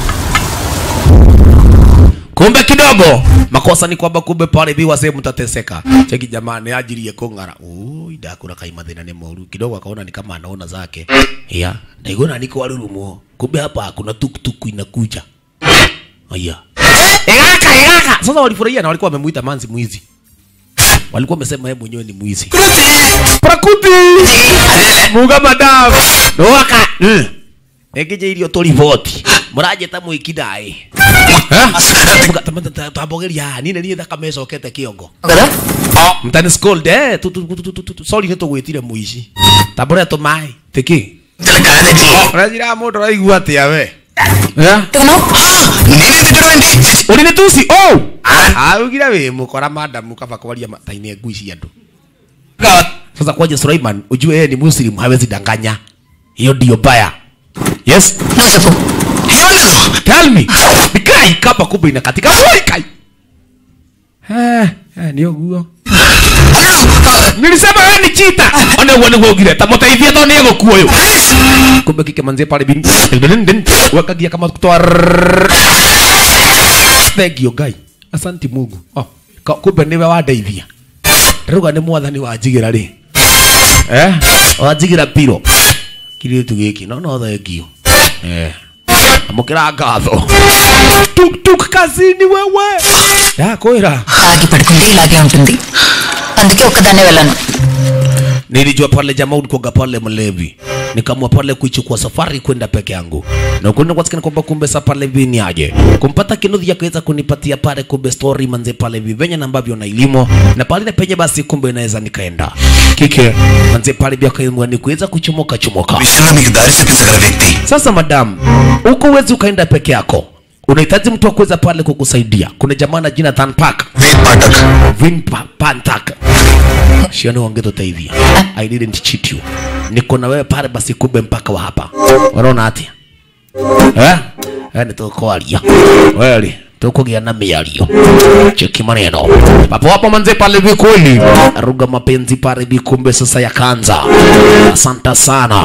kumbe kidogo makosa ni kwamba kumbe pale biwa sehemu mtateseka cheki jamani ajirie kung'ara ui ndakura kai mathina ni moru kidogo akaona ni kama anaona zake ya ndaigona niko warurumo kumbe hapa hakuna tuktuku inakuja aya egaka egaka sasa walifurahia na walikuwa wamemuita manzi mwizi walikuwa wamesema yeye mwenyewe ni mwizi prakuti muga madam noaka ekije irio tulivoti murajeta mwikidai tambogeria nine niä thakame ĩcokete kĩongo mtani scold eh tu tu tu tu tu sorry nĩ tũgwĩtire mũici tambũre tũmaĩ tĩkĩ ũrajira mũndũ ũraigua atĩa we Eh? నేనే తిట్టడం ఏంటి ũrĩ nĩ tuci oh augire wĩ mũkora madamu kaba kwaria matainĩ ngui cia andũ sasa kwaje Sulaiman ujue yeye ni muslim hawezi danganya hiyo ndio baya yes నువ్వు చెప్పు ఏమన్నారు tell me kai kapa kumbe inakatika Oi, kai eh eh ndio guo nilisema wewe ni chita ona uone wogire tamuteithia to niego kuoyo kumbe kike manzie pale bin bin bin wakagia kama kutoa thank you guy asanti mungu oh ka- kumbe niwe wandeithia ruga ni mwathani wanjigira ri eh wanjigira piro kiritu giki no no thank you eh amukira ngatho tuk tuk kazini wewe ya kwira తాగి పడుకుంటే ఇలాగే ఉంటుంది అందుకే ఒక్కదాన్నే వెళ్ళాను nilijua pale jamaa ulikuwaga pale mlevi nikamua pale kuichukua safari kwenda peke yangu na kwenda kwasikana kwamba kumbe sa pale hivi ni aje kumpata kinudhi akaweza kunipatia pale kumbe story manze pale hivi venye na ambavyo na ilimo na pale na penye basi kumbe inaweza nikaenda kike manze pale bia kaimwa ni kuweza kuchomoka chomoka విషయంలో మీకు దారి చూపించగల వ్యక్తి sasa madam uko uwezi ukaenda peke yako unahitaji mtu wa kuweza pale kukusaidia kuna jamaa na jina Tan Park Ved Pathak Vin Pa- Pantak. Shioni wangetutaithia. I didn't cheat you. Niko na wewe pale basi kumbe mpaka wa hapa. Unaona ati? Eh? Eh ni tukwaria. Weli tukugia na miario. Cheki maneno. Papo hapo manze pale vikweli. Ruga mapenzi pale vikumbe sasa yakaanza. Asante sana.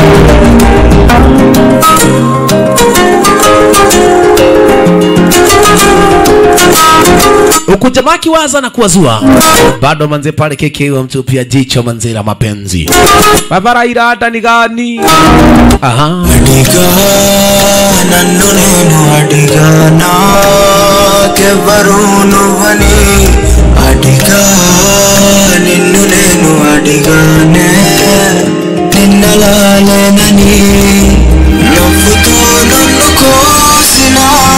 huku jamaa akiwaza na kuwazua bado manze pale keke wa mtu pia jicho manze la mapenzi babara irada ni gani aha అడిగా నన్ను నేను అడిగా నాకెవ్వరు నువ్వని అడిగా నిన్ను నేను అడిగానే నిన్నలాలేనని నవ్వుతూ నన్ను కోసిన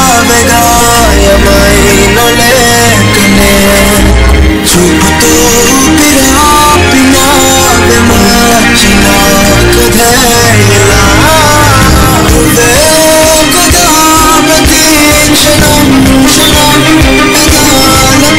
వెగాయమైన లేకనే చూపుతూ పిరాపిన మార్చిన కథేలా నువ్వే కదా ప్రతి క్షణం క్షణం పెదాల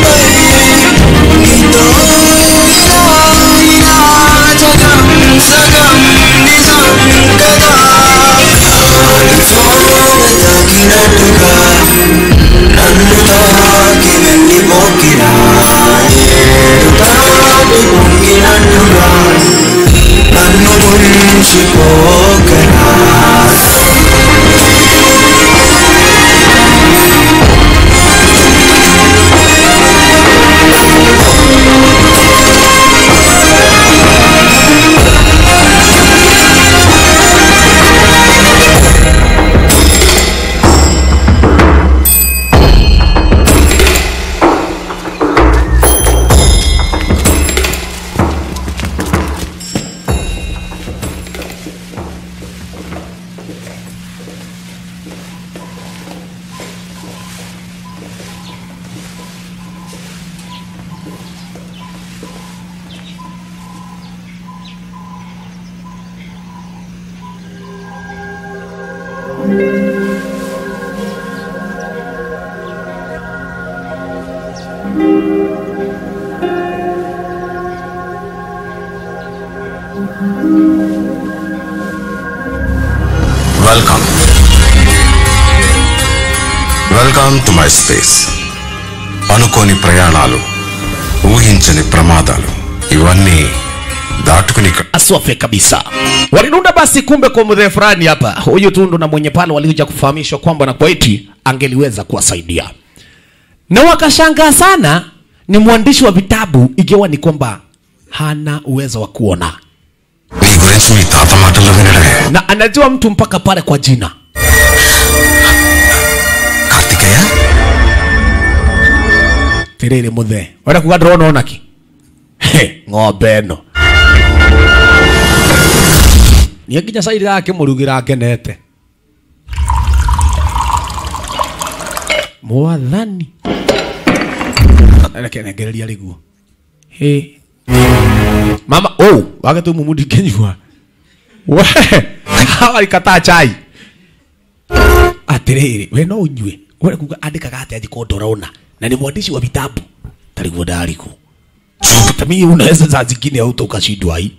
welcome welcome to my space అనుకోని ప్రయాణాలు ఊహించని ప్రమాదాలు ఇవన్నీ దాటుకుని ఇక్కడ aswafe kabisa walinunda basi kumbe kwa mzee fulani hapa huyu tundu na mwenye pale walikuja kufahamishwa kwamba na kwaiti angeliweza kuwasaidia na wakashangaa sana ni mwandishi wa vitabu ikiwa ni kwamba hana uwezo wa kuona నీ గురించి మీ తాత మాటల్లో వినడమే na anajua mtu mpaka pale kwa jina Karthikeya tiriri muthe wenda kuga ndĩrona onaki He, ng'ombe ĩno niĩ nginya cairi akĩmũrugĩra ngenete mwathani reke nengereria rĩguo Hĩ. mama oh wage tu mumu ndingĩnyua we awarikataa chai atiriri we no unyue we kuga andikaga atia thiko ndorona na ni mwandishi wa vitabu tariguo ndariku tamii unaweza saa zingine auto ukashindwa hii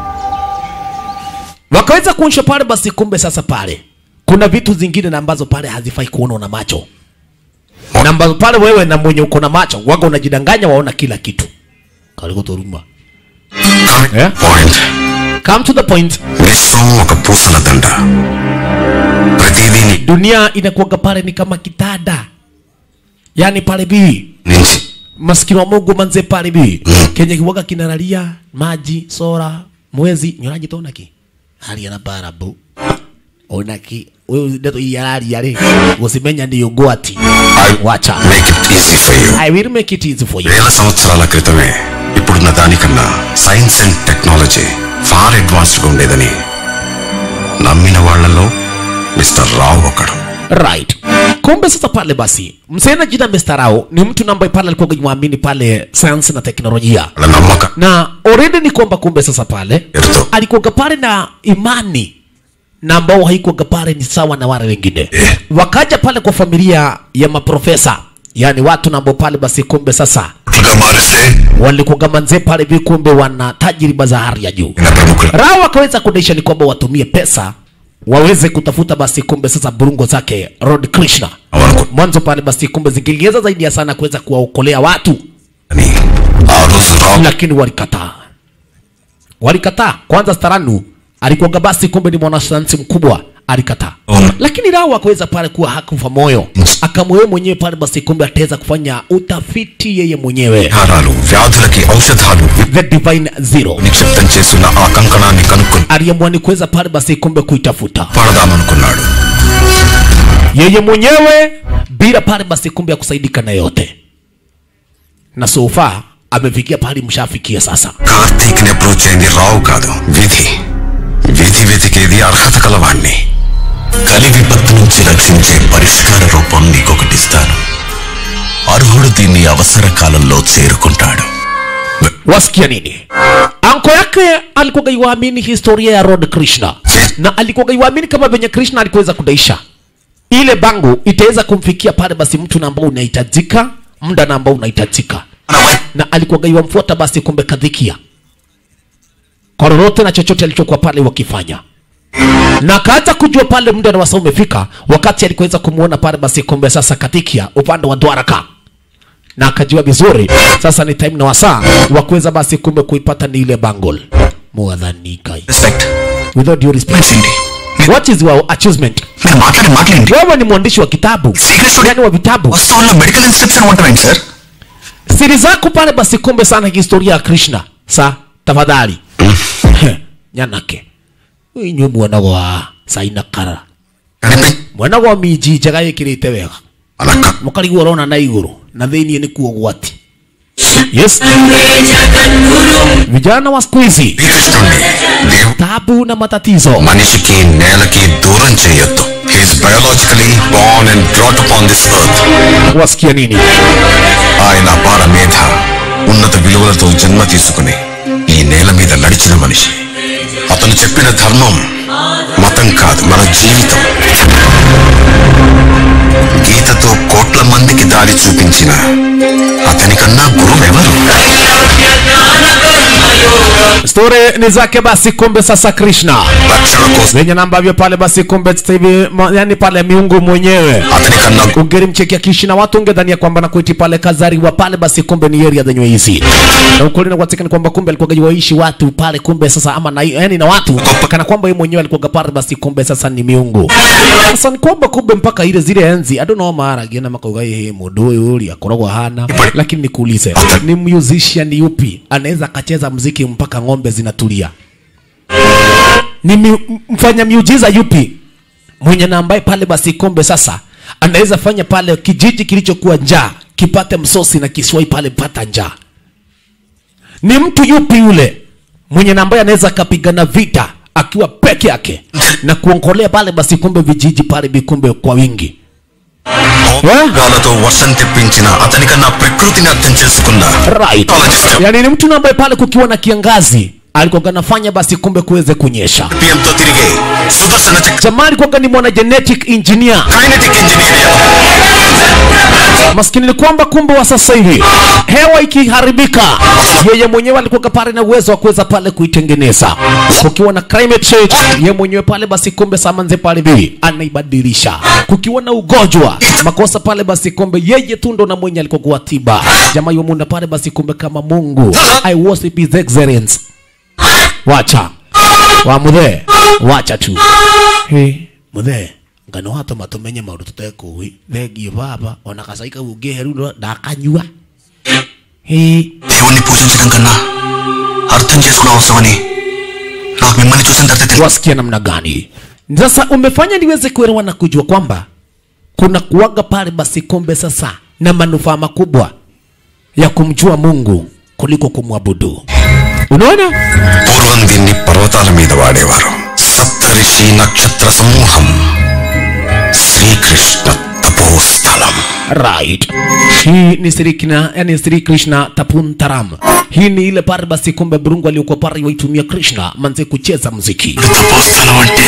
wakaweza kuonyesha pale basi kumbe sasa pale kuna vitu zingine na ambazo pale hazifai kuona na macho na ambazo pale wewe na mwenye uko na macho waga unajidanganya waona kila kitu karigo toruma Yeah. Point come to the point విశ్వం ఒక పూసల దండ ప్రతిదీ నీ dunia inakuwaga pale ni kama kitanda yani pale bii నుంచి maskini wa mungu manze pale bi kenye kiwaga kinalalia maji sora mwezi nyonaji to naki haria na barabu onaki wewe ndeto iyararia ri gusimenya ndiyo gwati wacha make it easy for you i will make it easy for you వేల సంవత్సరాల క్రితమే ఇప్పుడున్న దానికన్నా science and technology far అడ్వాన్స్డ్గా ఉండేదని నమ్మిన వాళ్ళలో మిస్టర్ రావు ఒకడు right kumbe sasa pale basi msee na jina Mr. Rao ni mtu na ambaye pale alikuwa mwamini pale sayansi na teknolojia వాళ్ళ నమ్మకం na already ni kwamba kumbe sasa pale Erto. alikuwaga pale na imani na ambao haikuwaga pale ni sawa na wale wengine Eh. wakaja pale kwa familia ya maprofesa yani watu na ambao pale basi kumbe sasa పుట్టుగా మారిస్తే walikuwaga manze pale vi kumbe wana tajriba za hali ya juu ఈయన ప్రముఖుల Rao wakaweza kudaisha ni kwamba watumie pesa waweze kutafuta basi kumbe sasa burungo zake Lord Krishna అవును mwanzo pale basi kumbe zingeliweza zaidi ya sana kuweza kuwaokolea watu అని ఆ రోజు రావు lakini walikataa walikataa kwanza staranu alikuwaga basi kumbe ni mwanasayansi mkubwa alikataa Mm. lakini Rao akaweza pale kuwa hakufa moyo akamwewe mwenyewe pale basi kumbe ataweza kufanya utafiti yeye mwenyewe విహారాలు వ్యాధులకి ఔషధాలు the divine zero నిక్షిప్తం చేస్తున్న ఆ కంకణాన్ని కనుక్కొని aliamua ni kuweza pale basi kumbe kuitafuta పడదామనుకున్నాడు yeye mwenyewe bila pale basi kumbe ya kusaidika na yote na sofa amefikia pale mshafikia sasa Karthik ని అప్రోచ్ అయింది రావు కాదు విధి విధి వెతికేది అర్హత కలవాణ్ణి కలి విపత్తు నుంచి రక్షించే పరిష్కార రూపం నీకొకటిస్తాను అర్హుడు దీన్ని అవసర కాలంలో చేరుకుంటాడు wasikia nini anko yake alikuwa iwaamini historia ya Lord Krishna na alikuwa iwaamini kama venye Krishna alikuweza kudaisha ile bangu itaweza kumfikia pale basi mtu na ambao unahitajika muda na ambao unahitajika na alikuwa iwamfuata basi kumbe kadhikia kwa lolote na chochote alichokuwa pale wakifanya na akaanza kujua pale muda na wasaa umefika wakati alikuweza kumwona pale basi kumbe sasa katikia upande wa Dwaraka na akajua vizuri sasa ni time na wasaa wa kuweza basi kumbe kuipata ni ile bangle mwadhani kai respect without due respect ఏంటి what is your achievement మీరు మాట్లాడే మాటలేంటి wewe ni mwandishi wa kitabu Secret story. yani wa vitabu వస్తువుల్లో medical inscription ఉంటామేంటి sir siri zako pale basi kumbe sana historia ya krishna sa tafadhali nyanake inywe mwana wa sainakara కనిపి mwana wa miji njega ĩkĩrĩte wega అనక్క mũkarigwo ũrona na igũrũ na thĩiniĩ nĩ kuo gwati yes vijana wa siku hizi శ్రీకృష్ణుణ్ణి దేవు tabu na matatizo మనిషికి నేలకి దూరం చేయొద్దు he's biologically born and brought upon this earth wasikia nini ఆయన అపార మేధ ఉన్నత విలువలతో జన్మ తీసుకుని ఈ నేల మీద నడిచిన మనిషి అతను చెప్పిన ధర్మం మతం కాదు మన జీవితం గీతతో కోట్ల మందికి దారి చూపించిన అతనికన్నా Story ni zake basi kumbe sasa Krishna. Zenye na ambavyo pale basi kumbe sasa hivi ma- yani pale miungu mwenyewe. Ungelimchekia Krishna watu ungedhania kwamba na kuiti pale kazariwa pale basi kumbe ni area zenye hizi. Na ukweli na kwatika ni kwamba kumbe alikuwa waishi watu pale kumbe sasa ama na yani na watu kana kwamba yeye mwenyewe alikuwa pale basi kumbe sasa ni miungu. Sasa ni kwamba kumbe mpaka ile zile enzi I don't know mara gena makauga yeye mundu uyu uri akoragwo hana lakini nikuulize ni musician yupi anaweza akacheza mziki mpaka ng'ombe zinatulia ni mi, mfanya miujiza yupi mwenye na ambaye pale basi kombe sasa anaweza fanya pale kijiji kilichokuwa njaa kipate msosi na kiswai pale pata njaa ni mtu yupi yule mwenye na ambaye anaweza akapigana vita akiwa peke yake na kuonkolea pale basi kumbe vijiji pale vikumbe kwa wingi వాళ్ళతో వర్షం తెప్పించిన అతనికన్నా ప్రకృతిని అర్థం చేసుకున్న right. yani ni mtu na ambaye pale kukiwa na kiangazi alikuwa anafanya basi kumbe kuweze kunyesha పిఎంతో తిరిగే సుదర్శన చక్ర jamaa alikuwa ni mwana genetic engineer kinetic engineer maskini ni kwamba kumbe wa sasa hivi hewa ikiharibika yeye mwenyewe alikuwa pale na uwezo wa kuweza pale kuitengeneza kukiwa na climate change yeye mwenyewe pale basi kumbe samanze pale bibi anaibadilisha kukiwa na ugonjwa makosa pale basi kumbe yeye tu ndo na mwenye alikuwa kuwatiba jamaa yomunda pale basi kumbe kama mungu i worship his excellence wacha wa muthe wacha tu hey, muthe ngano hatũma tũmenye maũndũ tũtekũĩ thengiũ baba ona gacai kau ũngĩheru no ndakanyua Hĩ, దేవుణ్ణి పూజించడం కన్నా అర్థం చేసుకునే అవసరమని నాకు మిమ్మల్ని చూసిన తర్వాత తెలిసింది. wasikia namna gani sasa umefanya niweze kuelewa na kujua kwamba kuna kuwaga pale basi kumbe sasa na manufaa makubwa ya kumjua mungu kuliko kumwabudu unaona పూర్వం దీన్ని పర్వతాల మీద వాడేవారు సప్తరిషి నక్షత్ర సమూహం శ్రీకృష్ణ తపోస్థలం right hii ni Sri Krishna, yani Sri Krishna Tapuntaram. Hii ni ile pale basi kumbe burungu aliyokuwa pale waitumia Krishna manze kucheza muziki తపోస్థలం అంటే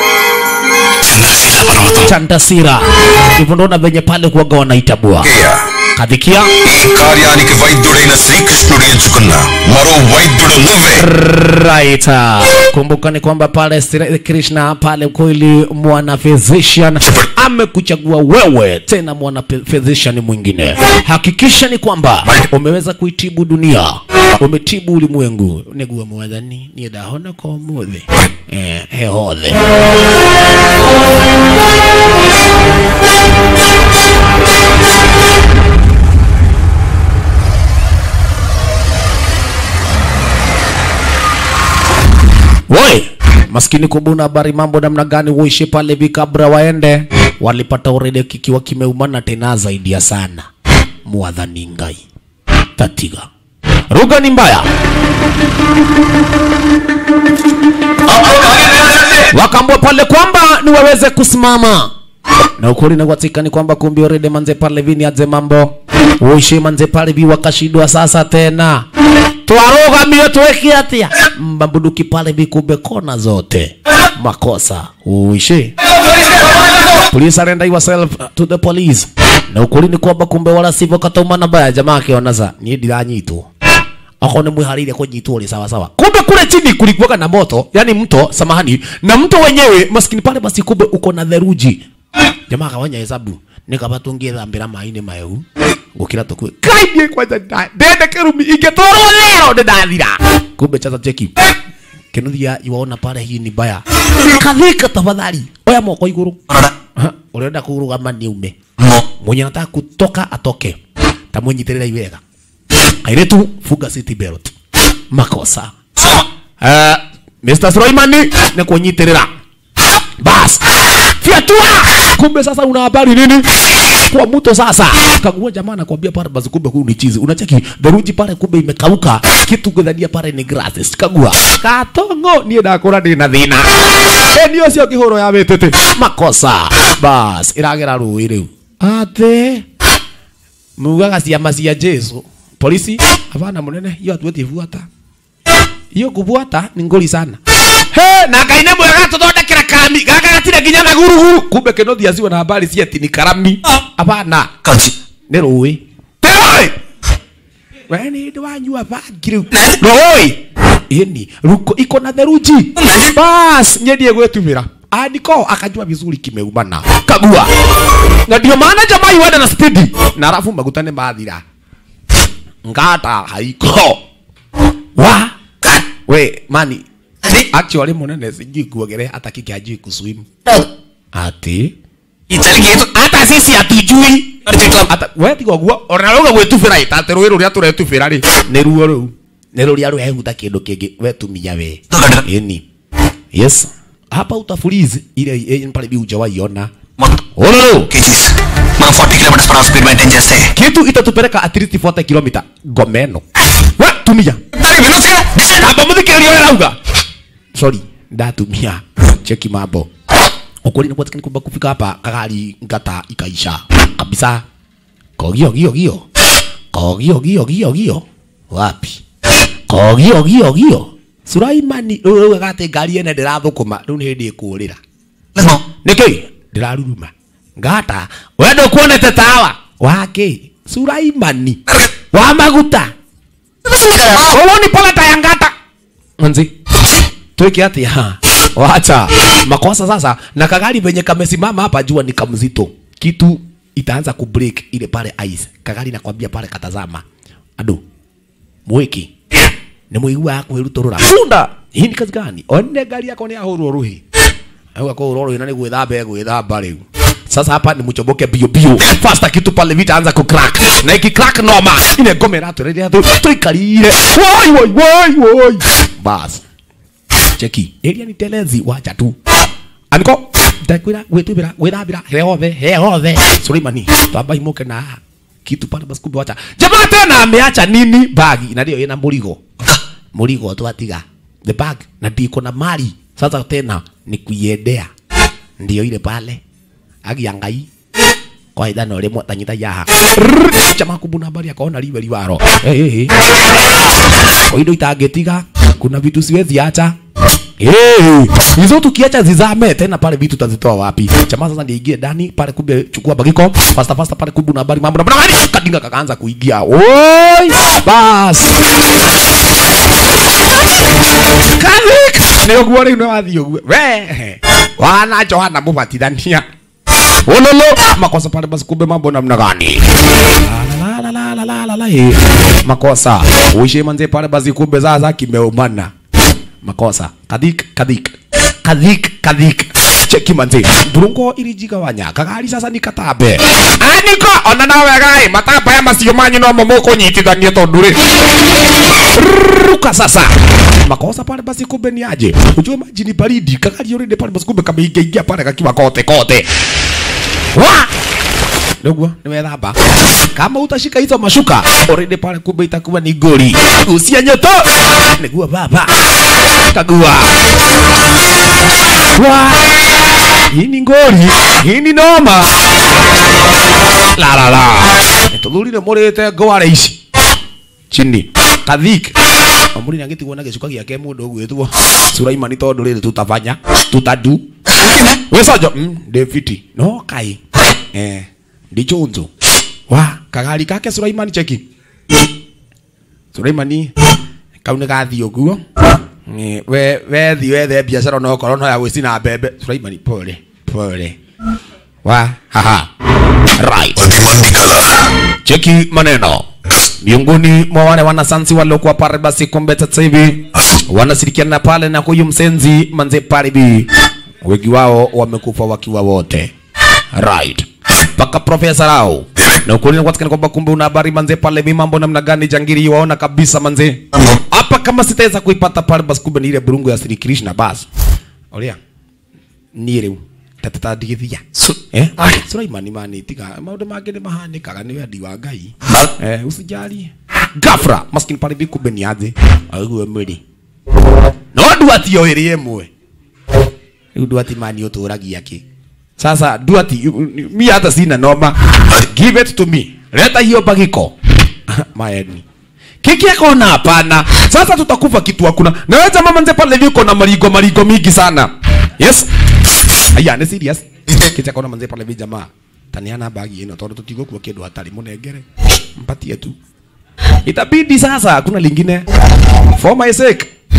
చంద్రశీల పర్వతం Chandasira. Hivyo ndo na venye pale kuwaga wanaitabua kadhikia ఈ కార్యానికి వైద్యుడైన శ్రీకృష్ణుడు ఎంచుకున్న మరో వైద్యుడు నువ్వే right. Kumbuka ni kwamba pale Sri Krishna pale kweli mwana physician amekuchagua wewe tena mwana pe- physician mwingine. Hakikisha ni kwamba umeweza kuitibu dunia, umetibu ulimwengu. Niguo mwathani ni ndahona kwa muthi eh, he hothe Woi, maskini kubuna habari mambo namna gani uishi pale vikabra waende walipata urede kikiwa kimeumana tena zaidi ya sana mwadhani ngai tatiga ruga ni mbaya wakaambwa pale kwamba ni waweze kusimama na ukweli na watika ni kwamba kumbi orede manze pale vini aze mambo uishi manze pale vi wakashidwa sasa tena twarugamio tweke atia mbambuduki pale vikumbe kona zote makosa uishi please surrender yourself to the police na ukweli ni kwamba kumbe wala sivyo kataumana baya jamaa akiona sa niĩ ndiranyitwo ako nĩ mwĩharĩirie kũnyitwo rĩ sawa sawa kumbe kule chini kulikuwaga na moto yani mto samahani na mto wenyewe maskini pale basi kumbe uko na theruji jamaa akawanya hesabu nikaba tũngĩthambĩra maĩ-inĩ mahehu gũkĩra tũkue kaindie kwanja nda- ndende kĩrumi ingĩtwarwo leo ndĩndathira kumbe chaza cheki kinuthia iwaona pale hii ni baya kathika tafadhali oya moko igũrũ Ha, ũrenda kũrũgama niume mwenye anataka kutoka atoke tamwenyitĩrĩra iwega airetu fuga city belt makosa uh, Mr. Sulaimani ni kunyitirira bas fyatua kumbe sasa una habari nini kwa mto sasa kagua jamaa anakuambia pale basi kumbe huu ni chizi unacheki theruji pale kumbe imekauka kitu kudhania pale ni grasses kagua katongo niä ndakå ndä na thä na nä å cio kä hå ro ya wä tä tä makosa bas ä ragera rå ä rä u atä mugaga ciama cia jesu polisi hapana munene hiyo hatuwezi fuata hiyo kufuata ni ngori sana he na ngai nä mwega tåthondekera kami gaka gatire nginya na guruguru kumbe kä no thiaciwa na habari cia ati ni karami hapana కాల్చి nä rå ä we nä ndä wanyua bangi rä u rå ä ini ruko iko na theruji bas nyendie gwetumira andiko akajua vizuri kimeumana kagua na ndio maana jamaa iwenda na spidi na alafu maguta ni mathira ngata haiko wa we mani actually munene sijui kuogelea hata kike hajui kuswim ati hata sisi hatujui hata we tiga guo ona ruga gwitubira itate rwi ruria turetubira ri ni ruo ru ni ruria rwehuta kindu kingi we tumia we ini yes hapa utafulizi ile ile pale bi hujawaiona Ololo. కేజీస్ మనం forty kilometres per hour speed maintain చేస్తే kitu itatupeleka at least 40 kilomita gomeno we tumia amba muthikiririo wera uga sorry ndatumia cheki mambo ukweli ni kwatikani kwamba kufika hapa kagari ngata ikaisha kabisa kogio gio gio kogio gio gio gio wapi kogio gio gio Suraimani rĩu gate ngari ene ndĩrathũkũma rĩu nĩ hĩndĩ ĩkũrĩra nĩkĩ ndĩraruruma ngata wendo kuonete tawa wake Suraimani wa maguta Wewe ni poleta ya ngata manzi tuweke atia wacha makosa sasa na kagari venye kamesimama hapa jua ni kamzito kitu itaanza kubreak ile pale ice kagari nakwambia pale katazama ado mwiki ni muigua kwiruturura bunda hii ni kazi gani one gari yako ni ahurwo ruhi au ako uroro ina ni gwithamba gwithamba riu sasa hapa ni mchoboke bio bio fasta kitu pale vita anza ku crack na iki crack noma ine ngome ratu rĩrĩa tu tuikarire woi woi woi woi bas cheki area ni telezi wacha tu aniko ndakwira gwitubira gwithambira heothe heothe Suleimani twamba imuke na kitu pale basi kumbe wacha jamaa tena ameacha nini bagi na ndio ina murigo murigo twatiga the bag na ndiko na mali sasa tena ni kuiendea ndio ile pale agia ngai kwa ithano rimwe tanyita yaha Rrrr, jamaa kubuna habari akaona liwe liwaro hey, hey, hey. kwa indo itangetiga kuna vitu siwezi acha Hey, hizo tukiacha zizame tena pale vitu tazitoa wapi? Jamaa sasa ndiye ingie ndani pale, kumbe chukua bagiko fasta fasta pale, kumbe una habari mambo na bwana kadinga kakaanza kuingia. Oi, bas Kazik nä å guo rä u nä wathi å guo we wana johana må batithania ololo makosa pale basi kumbe mambo namna gani La, la, la, la, la, la, la, eh. makosa uishe manze pale basi kumbe sasa kimeumana makosa kadhik kadhik kadhik kadhik cheki manze burungo irijigawanya kagari sasa ni katambe aniko ona nawe gai matamba ya macio manyu no mo mũkũnyitithania tondu rĩ ruka sasa makosa pale basi kumbe ni aje ujue maji ni baridi kagari already pale basi kumbe kameingia ingia pale kakiwa kote kote wa niguo niwethamba kama utashika hizo mashuka already pale kumbe itakuwa ni goli usia nyoto niguo baba kagua wa hii ni ngori hii ni noma la la la tuthurire murite ngware ici chini kathik amuri na gitigwo na gicuka giake mundu gwitwo Sulaimani tondu riri tutafanya tutadu wesojo mm, David no kai eh ndichunzu wa kagari kake Sulaimani cheki Sulaimani kau nä gathi å guo we wethi wethe biacara no korwo no ya gwĩcina mbembe Sulaimani pole pole wa haha right cheki maneno miongoni mwa wale wanasansi waliokuwa pale basi kumbe sasa hivi wanashirikiana pale na huyu msenzi manze paribi wengi wao wamekufa wakiwa wote right mpaka profesa rao na ukweli ni kwatikana kwamba kumbe una habari manze pale mi mambo namna gani jangiri waona kabisa manze hapa kama sitaweza kuipata pale basi kumbe ni ile burungu ya Sri Krishna basi oria ni riu tatatandigithia eh Sulaimani mani tiga maundu mangĩ nĩ mahanĩkaga nĩ wendi wa Ngai eh usijali gafra maskini pale bi kumbe ni aje aiguo mwĩrĩ no nduati o ĩrĩ ĩmwe rĩu nduati mani ũtũragia kĩ sasa nduati mi hata sina noma give it to me leta hiyo bagiko maeni kiki akona hapana sasa tutakufa kitu hakuna na wewe jamaa manze pale viko na marigo marigo mingi sana yes aya ni serious kiki akona manze pale vi jamaa taniana bagi ino tondu tutigukua kindu hatari munengere mpatie tu itabidi sasa hakuna lingine for my sake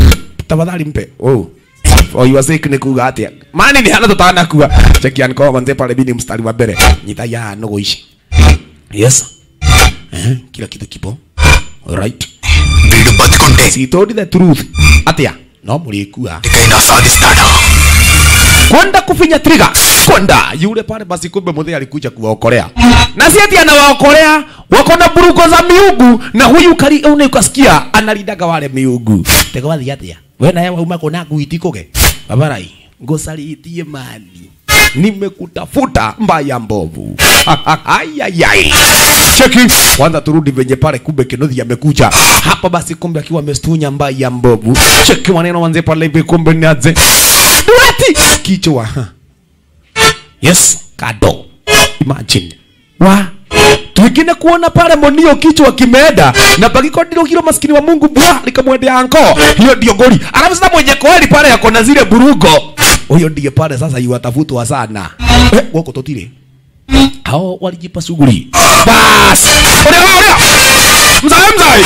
tafadhali mpe oh for your sake ni kuga atia mani ni hana tutana kuwa cheki anko manze pale bini mstari wa mbele nyita ya nogo ishi yes eh kila kitu kipo alright వీడు బతికుంటే she told the truth atia no mulikuwa ఇకైనా సాధిస్తాడా kwenda kufinya trigger kwenda yule pale basi kumbe mzee alikuja kuwaokolea na si ati anawaokolea wako na burugo za miungu na huyu kali une ukasikia analidaga wale miungu tego wathi atia we naye wauma kona kuitikoge babarai ngosalitie mani nimekutafuta mbaya mbovu ayayai cheki kwanza turudi venye pale kumbe kinodhi amekuja hapa basi kumbe akiwa amestunya mbaya mbovu cheki maneno wanze pale hivi kumbe ni aje dueti kichwa yes kado imagine wa twingine kuona pale monio kichwa kimeenda na bagiko ndilo hilo maskini wa Mungu bwa likamwendea anko hiyo ndio goli alafu sasa mwenye kweli pale yako na zile burugo huyo ndiye pale sasa yuatafutwa sana eh wako totile hao walijipa shughuli bas ole ole mzai mzai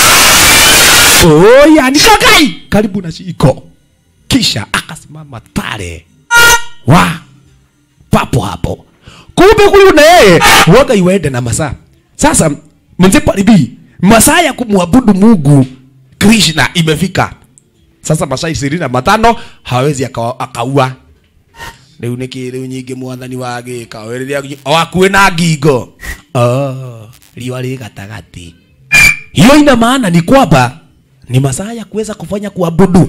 oh yani kakai karibu na shiko kisha akasimama pale wa papo hapo kumbe huyu na yeye waga iwende na masaa sasa mzee palibi masaa ya kumwabudu mungu krishna imefika sasa masaa ishirini na matano hawezi aka- akaua riu nä kä rä u nyingä mwathani wagä ka rä rä a akuä na ngingo oh, riwa rä gatagatä hiyo ina maana ni kwamba ni masaa ya kuweza kufanya kuabudu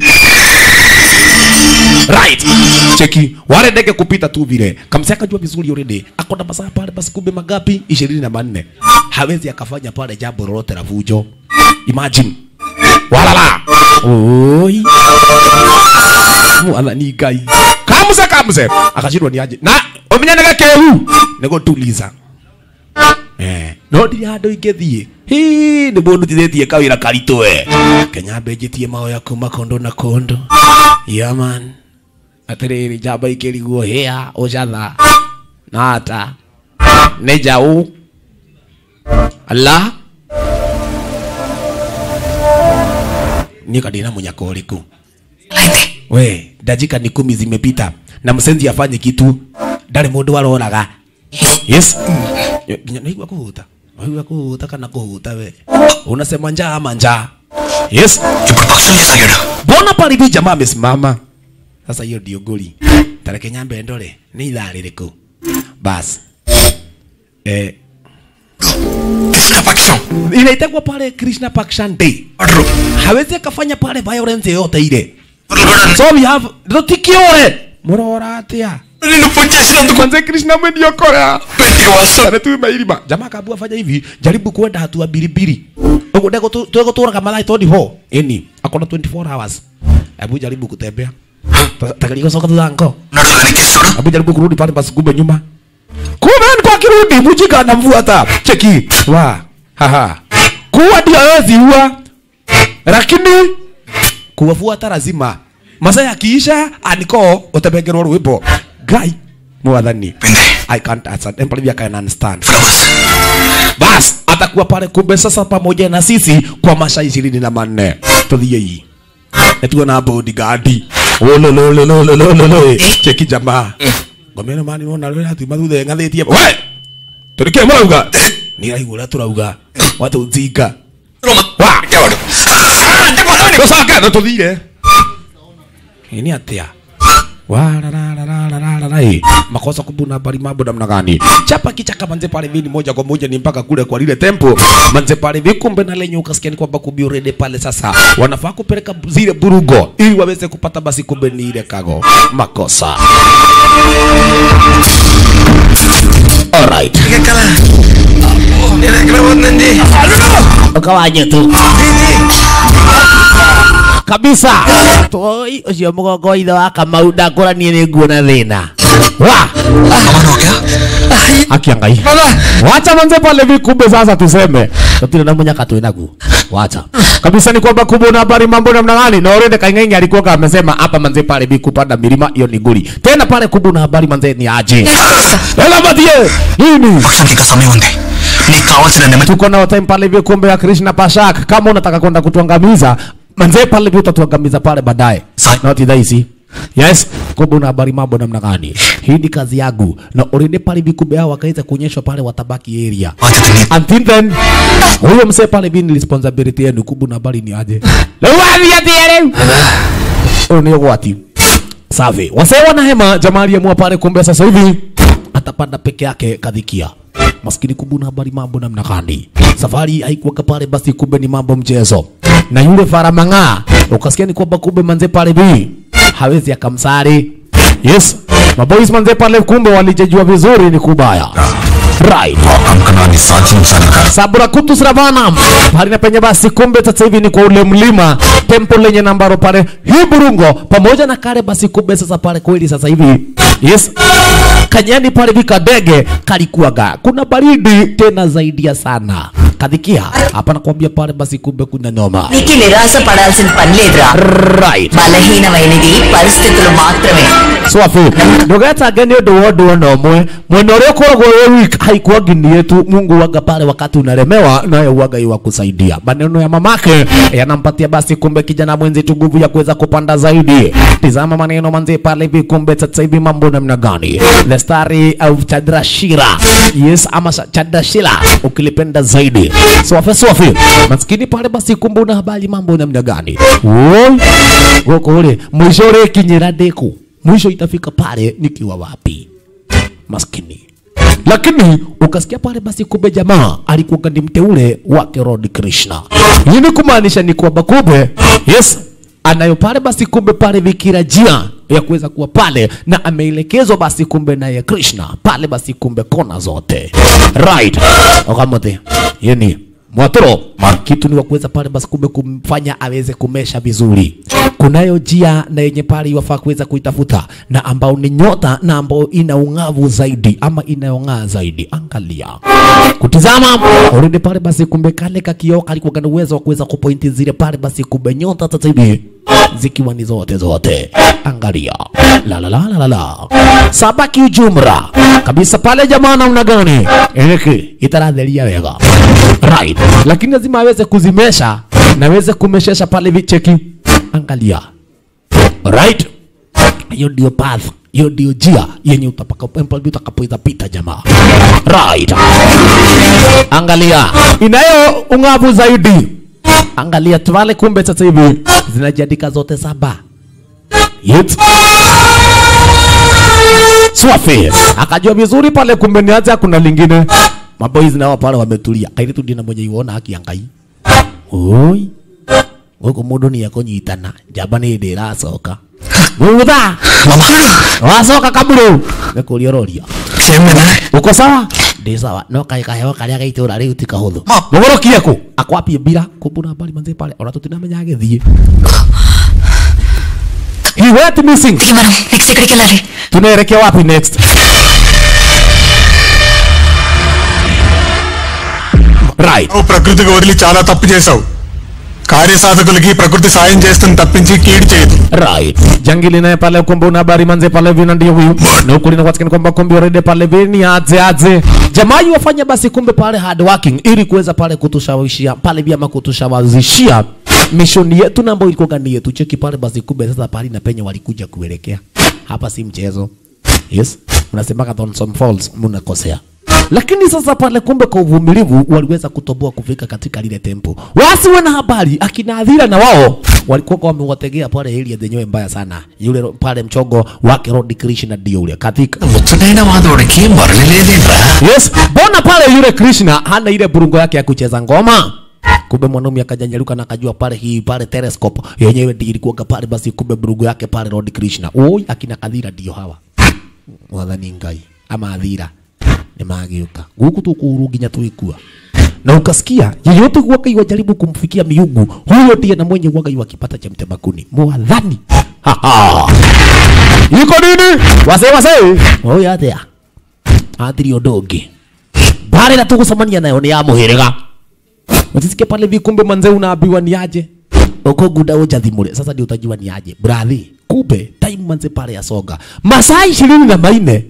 right cheki wale ndege kupita tu vile kamsi akajua vizuri already akona masaa pale basi kumbe magapi ishirini na manne hawezi akafanya pale jambo lolote la fujo imagine walala oi mwathani ngai kamse kamse akashindwa ni aje na umenyanega kehu nigutuliza eh no ndiri handu ingithie hi nä må ndutithätie kawä ra karitå we kenya mbenjätie maoya kuma kondo na kondo yaman atä rä rä njamba ikä riguo hä a å catha na ata nä njaå ala niä kandä na må nyaka å rä kå we ndajika ni kumi zimepita na msenzi afanye kitu ndari mundu aroraga yes nginya naigua kuhuta naigua kuhuta kana kuhuta we unasema njaa ama njaa yes ఇప్పుడు పక్షం చేసాగాడు mbona pale hivi jamaa amesimama sasa hiyo ndio goli tareke nyambe ndore ni idhaa rĩrĩkũ bas eh Krishna పక్షం inaitagwa pale krishna pakshan day order hawezi akafanya pale violence yoyote ile కూడా so we have rutikiore murora atia నిన్ను పూజ చేసినందుకు kwanza krishna mweniokorea పెట్టి వాసం Sana tu mairima. Jamaa kaambua fanya hivi, jaribu kwenda hatua mbili mbili. Ugo ndego tu tuego tura kama lai 24. Eni, akona 24 hours. Hebu jaribu kutembea. Takaliwa soka tulango. ఉన్నాడు వెనకేశ్వరుడు Hebu jaribu kurudi pale basi kumbe nyuma. Kumbe ni kwa kirudi mujika anamfuata. Cheki. Wa. Haha. Kuwa ndio hawezi ua. Lakini kuwafuata lazima. Masaa yakiisha aniko utabengerwa rwimbo. Guy. Mwathani. పిందే I can't answer. Empoli I can understand. Flowers bas atakuwa pale kumbe sasa pamoja na sisi kwa masaa ishirini na manne tuthie hii natuo na bodyguard olololololololo cheki jamaa ngomeno mani nona rä ratuma thutha ngathä tie we tå rä kä marauga nä raigua å rä a tå rauga watå nzinga wa పెట్టేవాడు gå coke no tå thire nä atä a wararararararara makosa kubuna bali mambo namna gani chapa kichaka manze pale vini moja kwa moja ni mpaka kule kwa lile tempo manze pale vikumbe na lenye ukasikia ni kwamba kumbe already pale sasa wanafaa kupeleka zile burugo ili waweze kupata basi kumbe ni ile kago makosa alright ఎక్కలా నేను ఎక్కడ ఉందండి ukawaje tu kabisa toi ucio mugongo wa ithe wa kamau ndakũranie nĩ nguona thĩna wa akia ngai wacha manze pale vikumbe sasa tuseme tutire na munyaka twĩ naguo wacha kabisa ni kwamba kumbe una habari mambo namna gani na already kaing'aing'i alikuwa amesema hapa manze pale vi kupanda milima hiyo ni nguli tena pale kumbe una habari manze ni aje ela matie nini పక్షానికి ఇంకా సమయం ఉంది నీకు కావాల్సిన నెమ్మది tuko nao time pale hivi kumbe ya Krishna Pashak. Kama unataka kwenda kutuangamiza, manzee pale vile utatuangamiza pale baadaye not hizi yes kumbe una habari mambo namna gani hii ni kazi yangu na already pale vikumbe hao wakaweza kuonyeshwa pale watabaki area until then huyo msee pale bi ni responsibility yenu kumbe una habari ni aje leo wapi ati leo ni gwati safi wasee wanahema jamaa aliyemua pale kumbe sasa hivi atapanda peke yake kadhikia maskini kumbe una habari mambo namna gani safari haikuweka pale basi kumbe ni mambo mchezo na yule faramang'aa ukasikia ni kwamba kumbe manze pale bi hawezi akamsari yes maboys manze pale kumbe walijejua vizuri ni kubaya right కంకణాన్ని సాధించాలి sabura kutu sravanam pale na penye basi kumbe sasa hivi ni kwa ule mlima tempo lenye nambaro pale hii burungo pamoja na kale basi kumbe sasa pale kweli sasa hivi yes kanyani pale vika dege kalikuwaga kuna baridi tena zaidi ya sana kadhikia hapa nakwambia pale basi kumbe kuna noma నీకు నిరాశ పడాల్సిన పని లేదురా right బలహీనమైనది పరిస్థితులు మాత్రమే swafi ndũgetange nĩ ũndũ wa ũndũ ona ũmwe mwena ũrĩa ũkoragwo wĩ weak haikuangi ni yetu mungu waga pale wakati unalemewa naye uwaga yu wa kusaidia maneno ya mamake yanampatia basi kumbe kijana mwenzetu nguvu ya kuweza kupanda zaidi tizama maneno manze pale hivi kumbe sasa hivi mambo namna gani the story of chadrashira yes ama sa- chadrashira ukilipenda zaidi swafi swafi maskini pale basi kumbe una habari mambo namna gani Woi, gũkũ rĩ mwisho ũrĩkinyĩra ndĩku mwisho itafika pale nikiwa wapi maskini lakini ukasikia pale basi kumbe jamaa alikuwa ni mteule wake Lord Krishna. Hii ni kumaanisha ni kwamba kumbe yes anayo pale basi kumbe pale vikira jia ya kuweza kuwa pale na ameelekezwa basi kumbe naye Krishna pale basi kumbe kona zote right okamote yeni mwatoro kitu ni wa kuweza pale basi kumbe kumfanya aweze kumesha vizuri kunayo njia na yenye pale iwafaa kuweza kuitafuta na ambao ni nyota na ambao ina ung'avu zaidi ama inayong'aa zaidi angalia kutizama already pale basi kumbe kale kakioo kalikuwa na uwezo wa kuweza kupointi zile pale basi kumbe nyota sasa hivi zikiwa ni zote zote angalia la la la la la la saba kiujumra kabisa pale jamaa namna gani eki itaratheria wega right lakini lazima aweze kuzimesha na aweze kumeshesha pale vicheki angalia right hiyo ndio path hiyo ndio njia yenye utapaka- utakapoiza pita jamaa right angalia inayo ung'avu zaidi angalia pale kumbe sasa hivi zinajiandika zote saba Yep. Swafi akajua vizuri pale, kumbe niacha kuna lingine. Maboys nao pale wametulia, kairi tu ndina mwenye iwona haki ya Ngai. Oi guku mundu ni akunyitana njamba ni ndi iracoka gutha wacoka kaburu nikuria roria uko sawa ndi sawa no kae kaheo karia ga itura riu ti kahuthu mugorokie ku akwapie mbira kumbura mbari manze pale ona tutinamenya agithie he went missing మనం next ఎక్కడికి వెళ్ళాలి tunaelekea wapi next right నువ్వు ప్రకృతికి వదిలి చాలా తప్పు చేశావు కార్యసాధకులకి ప్రకృతి సాయం చేస్తుంది తప్పించి కీడు చేయదు right jangili naye pale kumbe una habari manze pale vina ndio huyu na huku linapatikana kwamba kumbe already pale vini aze aze jamaa yu wafanya basi kumbe pale hard working ili kuweza pale kutushawishia pale vyama kutushawazishia mishoni yetu na ambayo ilikuwa gani yetu cheki pale basi kumbe sasa pale na penye walikuja kuelekea hapa si mchezo yes unasemaka Thornton Falls mnakosea lakini sasa pale kumbe kwa uvumilivu waliweza kutoboa kufika katika lile tempo. Wasiwe na habari, akina Adhira na wao walikuwa kwa wamewategea pale area zenyewe mbaya sana. Yule ro- pale mchongo wake Lord Krishna ndio ule katika ముచ్చటైన వాదోడికి మరలి లేదేంట్రా Yes, mbona pale yule Krishna hana ile burungo yake ya kucheza ngoma? Kumbe mwanaume akajanyaruka na akajua pale hii pale telescope yenyewe ndio ilikuwa pale, basi kumbe burungo yake pale Lord Krishna. Oi, akina Kadhira ndio hawa. Wathani Ngai ama Adhira ni magiuka guku tukuru nginya tuikua na ukasikia yeyote huwaga iwajaribu kumfikia miungu huyo ndiye na mwenye huwaga iwakipata cha mtebakuni mwadhani Ha, ha. iko nini wase wase oya atia athiri undu ungi mbara ĩrĩa tũgũcemania nayo nĩ ya mũhĩrĩga ũtisikie pale hivi kumbe manze unaambiwa ni aje uko guda ujathimure sasa ndio utajua ni aje brathi kumbe time manze pale yasonga masaa ishirini na maine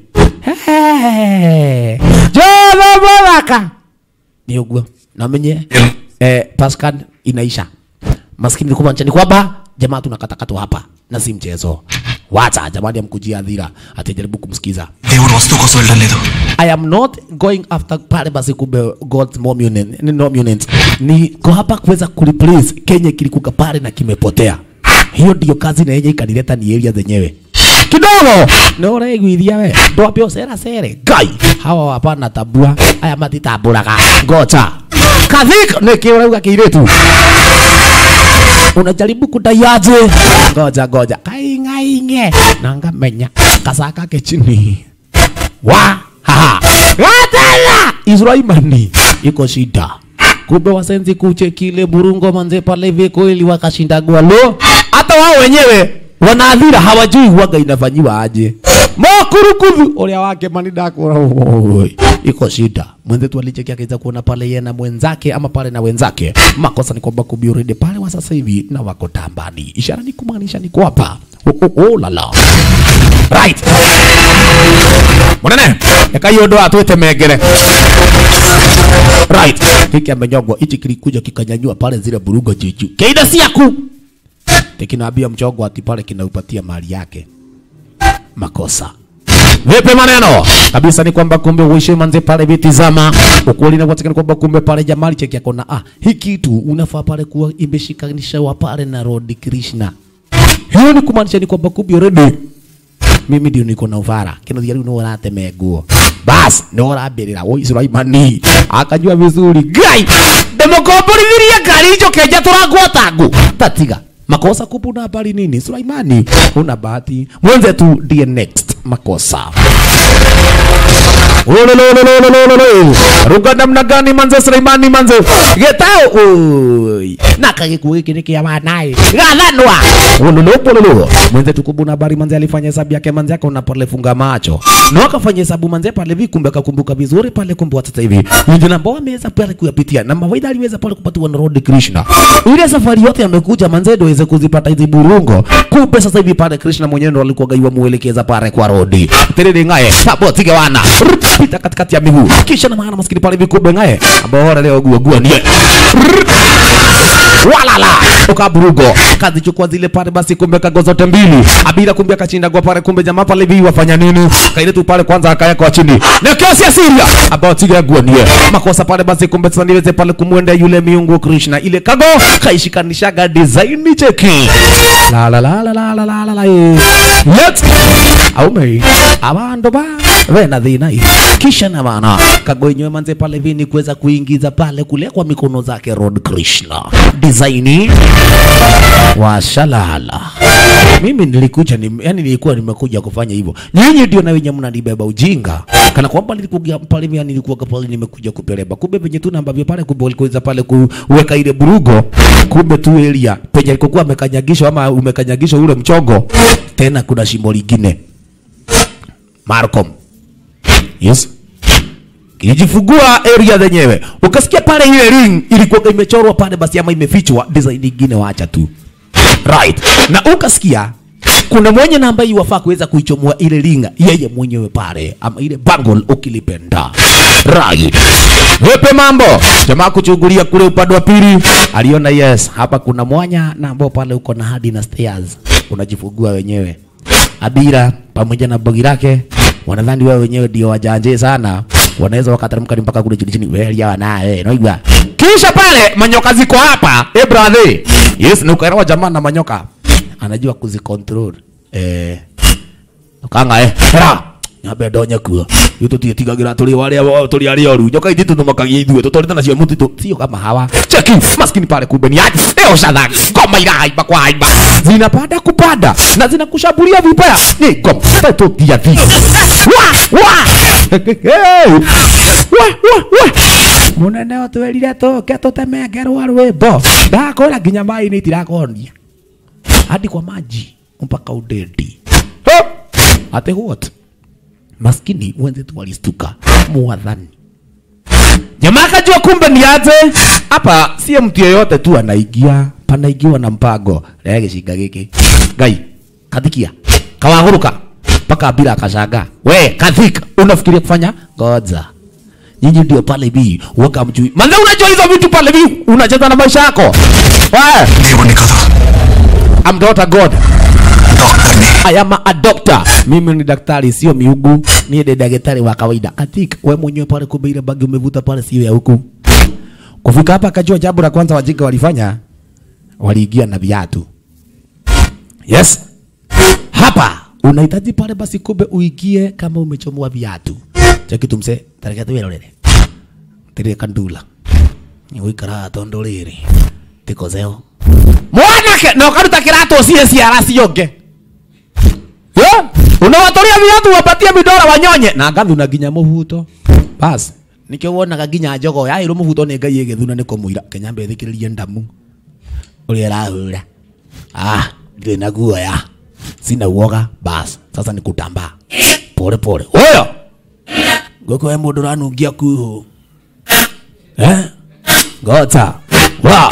jova bwaka ni uguo namenye eh, pascal inaisha maskini ni kumaanisha ni kwamba jamaa tunakatakatwa hapa na si mchezo wacha jamani amkujia adhira atajaribu kumsikiza దేవుడు వస్తువు కోసం వెళ్ళడం లేదు I am not going after pale basi kumbe God's monument, ni monument. Niko hapa kuweza kureplace Kenya kilikuka pale na kimepotea. Hiyo ndio kazi na yenye ikanileta ni area zenyewe kidogo no ureiguithia we ndwambe ucera cere ngai hawa hapana tabua aya matitamburaga ngoja kathik niki urauga kiiritu unajaribu kudaiaje ngoja ngoja kaing'aing'e na ngamenya kasaka ke chini wa haha gatala Israimani iko shida kumbe wasenzi kuche kile burungo manze pale hivi kweli wakashinda gwalo hata wao wenyewe wanaadhira hawajui waga inafanyiwa aje mokurukudhu uria wake manidakura oi iko shida mwenzetu alicheki akaweza kuona pale yeye na mwenzake ama pale na wenzake makosa ni kwamba kubiuride pale wa sasa hivi na wako tambani ishara ni kumaanisha ni kwapa oh, oh, oh, lala right munene eka hiyo ndo atwite mengere right hiki amenyogwa hichi kilikuja kikanyanyua pale zile burugo juju keida siaku tekinaambia mchongo ati pale kinaupatia mali yake makosa vipi maneno kabisa ni kwamba kumbe uishi manze pale vitizama ukweli na kwatikana kwamba kumbe pale jamali cheki akona ah hii kitu unafaa pale kuwa imeshikanisha pale na Lord Krishna hiyo ni kumaanisha ni kwamba kumbe already mimi ndio niko na uvara kino thia riu no urateme nguo bas no urambirira wo Sulaimani akajua vizuri gai ndemukomborithirie ngari hicho kenja turangwota ngu tatiga makosa kupu na habari nini Sulaimani una bahati mwenzetu ndiye next makosa Ulululululululu. ruga namna gani manze Sulaimani manze getao oi na kagikuo giki ni kia wanae gathanwa ululupululu mwenzetu kubu na habari manze alifanya hesabu yake manze akaona pale funga macho na akafanya hesabu manze pale vi kumbe akakumbuka vizuri pale kumbe wa sasa hivi ndio ambao ameweza pale kuyapitia na mawaidha aliweza pale kupatiwa na Lord Krishna ile safari yote amekuja manze ndio aweze kuzipata hizi burungo kumbe sasa hivi pale Krishna mwenyewe ndo alikuwa gaiwa muelekeza pale kwa rodi tiriri ngaye sabo tige wana pita katikati ya miguu kisha na maana maskini pale vikumbe ngaye ambao ora leo gua gua nie walala ukaburugo kazichukua zile pale basi kumbe kago zote mbili abira kumbe akachinda kwa pale kumbe jamaa pale hivi wafanya nini kaile tu pale kwanza akaweka chini na kiosi asiria ambao tiga guanie makosa pale basi kumbe sasa niweze pale kumwenda yule miungu Krishna ile kago kaishikanishaga design cheki la la la la la la la la la eh. yet aume abandu ba vena thina hii kisha na maana kago yenyewe manze pale vini kuweza kuingiza pale kule kwa mikono zake Lord Krishna design washalala mimi nilikuja ni, yani nilikuwa nimekuja kufanya hivyo nyinyi ndio na wenye mnanibeba ujinga kana kwamba nilikuja pale mimi nilikuwa pale nimekuja kupeleba kumbe venye tu ambavyo pale kumbe walikuweza pale kuweka ile burugo kumbe tu area penye alikokuwa amekanyagishwa ama umekanyagishwa ule mchongo tena kuna shimo lingine Marcom yes ilijifungua area zenyewe ukasikia pale ile ring ilikuwa imechorwa pale basi ama imefichwa design nyingine waacha tu right na ukasikia kuna mwenye na ambaye wafaa kuweza kuichomoa ile ringa yeye mwenyewe pale ama ile bangle ukilipenda right Vipi mambo? Jamaa kuchungulia kule upande wa pili, aliona yes, hapa kuna mwanya na ambao pale uko na hadi na stairs, unajifungua wenyewe. Abira pamoja na bogi lake wanadhani wewe wenyewe ndio wajanje sana, wanaweza wakateremka ni mpaka kule chini chini, wewe ya naye unaigwa. Kisha pale manyoka ziko hapa, eh brother, yes, na ukaelewa jamaa na manyoka anajua kuzicontrol eh, kanga eh, hera nyambe ndonye kuo ithu tutietigagira turi waria turi aria oru nyoka ithi tuthumakagia ithuĩ tũtwarĩte nacio mũtitũ sio kama hawa cheki maskini pale kumbe ni aje eo shadhani ngoma irahaimba kwa haimba zinapanda kupanda na zinakushambulia vibaya ni ngoma tatutia thi wa wa Hey! wa wa wa munene otwĩrire tũke tũtemengerwo rwĩmbo ndakwĩra nginya maĩ-inĩ itirakonia hadi kwa maji mpaka udedi Huh! ate what maskini wenzetu walistuka mwadhani jamaa akajua kumbe ni aje hapa sie mtu yeyote tu anaingia panaigiwa na mpango rĩa gĩcinga gĩkĩ ngai kathikia kawaguruka mpaka bila akashanga we kathika unafikiria kufanya ngoja nyinyi ndio pale hivi waka mjui manze unajua hizo vitu pale hivi unacheza na maisha yako Wewe, దేవుణ్ణి కాదు I'm not a god. డాక్టర్ని I am a doctor. Mimi ni daktari sio miugu. Mimi ni daktari wa kawaida. Katika wewe mwenyewe pale kumbe ile bagi umevuta pale sio ya huku. Kufika hapa akajua jambo la kwanza wajinga walifanya waliingia na viatu. Yes. Hapa unahitaji pale basi kumbe uingie kama umechomoa viatu. Cheki tumse tarika tu rorere. Tire kandula. Ni wikara tondo riri. Tiko zeo. Mwanake no karuta kirato cie ciara cionge. Yo, unawatoria viatu wapatie midora wanyonye na ngathu na nginya muhuto. Bas, nikio wonaga nginya njogo ya iru muhuto ni ngai igithuna ni kumuira kenyambe thikiririe ndamu. Uria rahura. Ah, ndire na guoya. Sina uoga, bas. Sasa ni kutambaa. Pole pole. Oyo. Goko we mundu ranungia kuhu. Eh? Gota. Wow.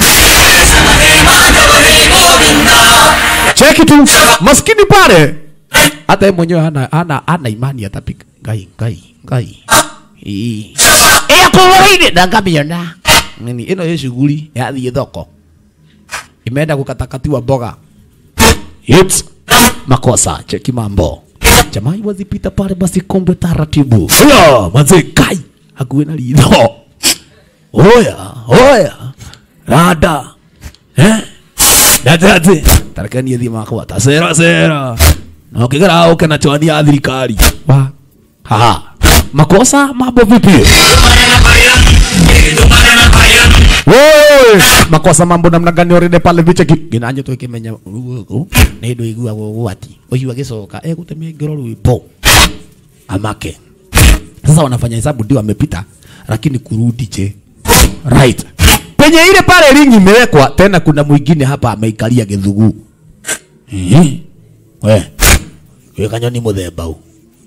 Cheki tu maskini pale, hata yeye mwenyewe hana, hana, hana imani atapika. Ngai, ngai, ngai. Ii. Ĩa kũgũrĩire na ngamiona nini ĩno ĩ shughuli yathiĩ thoko imeenda kukatakatiwa mboga Hits. makosa cheki mambo jamaa wazipita pale basi kombe taratibu Oya, manze kai hakuwe na ritho oya oya rada eh Dadati. Tarakani yethi makwa. Tasera sera. Na ukigara uke na chwani ya thirikari. Wa. Ha. Makosa mambo vipi? Woi, makosa mambo namna gani oride pale viche ginanye tu kimenya ni ndo igua gwati. Oyu agicoka eh gutemia ngiro rwipo. Amake. Sasa wanafanya hesabu ndio amepita lakini kurudi je. Right penye ile pale ringi imewekwa tena, kuna mwingine hapa ameikalia githugu. Ehe, we we kanyoni muthemba u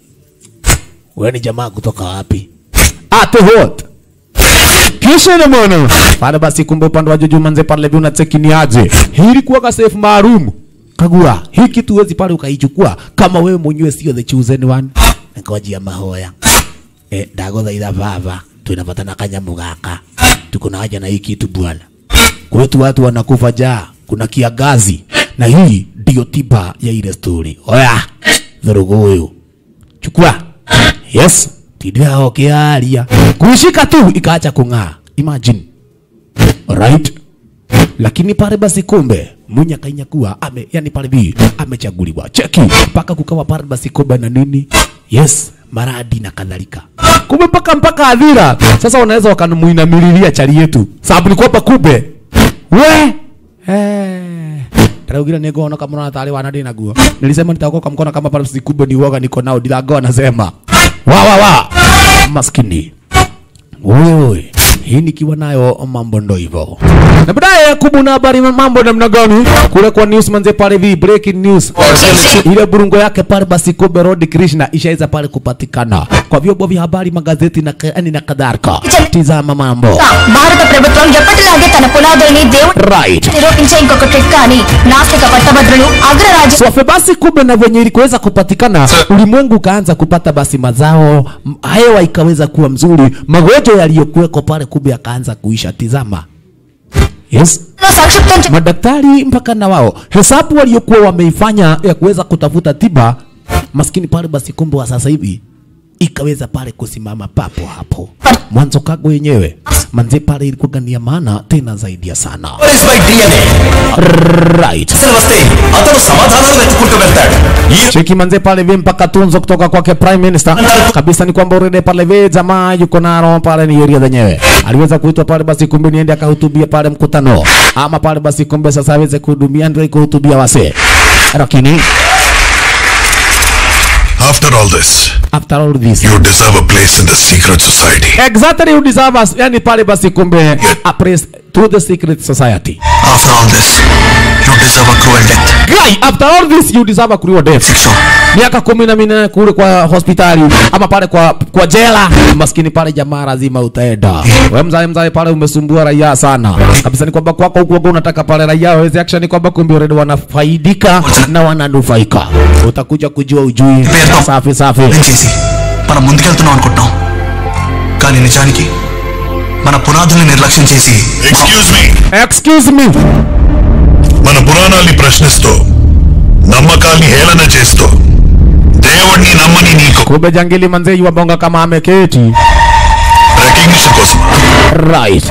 we ni jamaa kutoka wapi? Ate what kisha na mwana pale basi, kumbe upande wa Jojo manze pale hivi unacheki ni aje, hii ilikuwa ka safe maalum kagua hii kitu wezi pale ukaichukua kama wewe mwenyewe sio the chosen one. Nikawajia mahoya eh, ndaguthaitha baba twinabatana kanyamu gaka tuko na haja na hii kitu bwana. Kwetu watu wanakufa njaa, kuna kiangazi, na hii ndio tiba ya ile story. Oya, dhurugu huyu chukua. Yes, tidira okiaria kuishika tu ikaacha kung'aa. Imagine. Alright. Lakini pale basi kumbe munya kainyakuwa ame yani pale bi amechaguliwa. Cheki mpaka kukawa pale basi kumbe na nini? Yes, maradi na kadhalika. Kumbe mpaka mpaka adhira. Sasa wanaweza wakamuinamililia chali yetu. Sababu ni kwamba kumbe we eh Taraugire nĩ ngona kama na tari wana ndĩ naguo. Nilisema nitaokoka mkono kama pale basi kumbe ni uoga niko nao ndilango anasema. Wa wa wa. Maskini. Wewe hii nikiwa nayo mambo ndo hivyo. Na baadaye kubuna habari mambo namna gani? Kule kwa news manze pale vi breaking news. Ile burungo yake pale basi kumbe Rod Krishna ishaweza pale kupatikana kwa vyombo vya habari, magazeti na yani na kadhalika. Tizama mambo. భారత ప్రభుత్వం ఎప్పటిలాగే తన పునాదుల్ని దేవుడు Right. నిరూపించే ఇంకొక ట్రిక్ కానీ నాస్తిక పట్టభద్రులు అగ్రరాజ్య Swafe basi kumbe na venye ilikuweza kupatikana, ulimwengu ukaanza kupata basi mazao, m- hewa ikaweza kuwa mzuri, magonjwa yaliyokuweko pale kumbe yakaanza kuisha. Tizama. Yes. సంక్షిప్తం చే- Madaktari mpaka na wao hesabu waliokuwa wameifanya ya kuweza kutafuta tiba, maskini pale basi kumbe wa sasa hivi ikaweza pale kusimama papo hapo. Mwanzo kago yenyewe manze pale ilikuwa ni ya maana tena zaidi ya sana. Right. అసలు వస్తే అతను సమాధానాలు వెతుక్కుంటూ వెళ్తాడు ఈ Cheki manze pale vi mpaka tunzo kutoka kwake prime minister kabisa, ni kwamba urede pale vi jamaa yuko naro pale ni area zenyewe, aliweza kuitwa pale basi, kumbe niende akahutubia pale mkutano, ama pale basi, kumbe sasa aweze kuhudumia ndio kuhutubia wase, lakini After all this, after all this you deserve a place in the secret society. exactly you deserve us, yani pale basi, kumbe a place to the secret society. After all this you deserve a cruel death Guy, after all this you deserve a cruel death. శిక్ష miaka kumi na minane kule kwa hospitali ama pale kwa, kwa jela maskini pale jamaa lazima utaenda we mzae mzae pale umesumbua raia sana kabisa ni kwamba kwako huku wewe unataka pale raia waweze action ni kwamba kumbe already wanafaidika na wananufaika utakuja kujua ujui safi safi చేసి మనం ముందుకెళ్తున్నాం అనుకుంటున్నాం కానీ నిజానికి మన పునాదుల్ని నిర్లక్ష్యం చేసి Excuse me. excuse me మన పురాణాల్ని ప్రశ్నిస్తూ నమ్మకాల్ని హేళన చేస్తూ దేవుణ్ణి నమ్మని నీకు kumbe jangili manze yuwabonga kama ameketi recognition కోసం right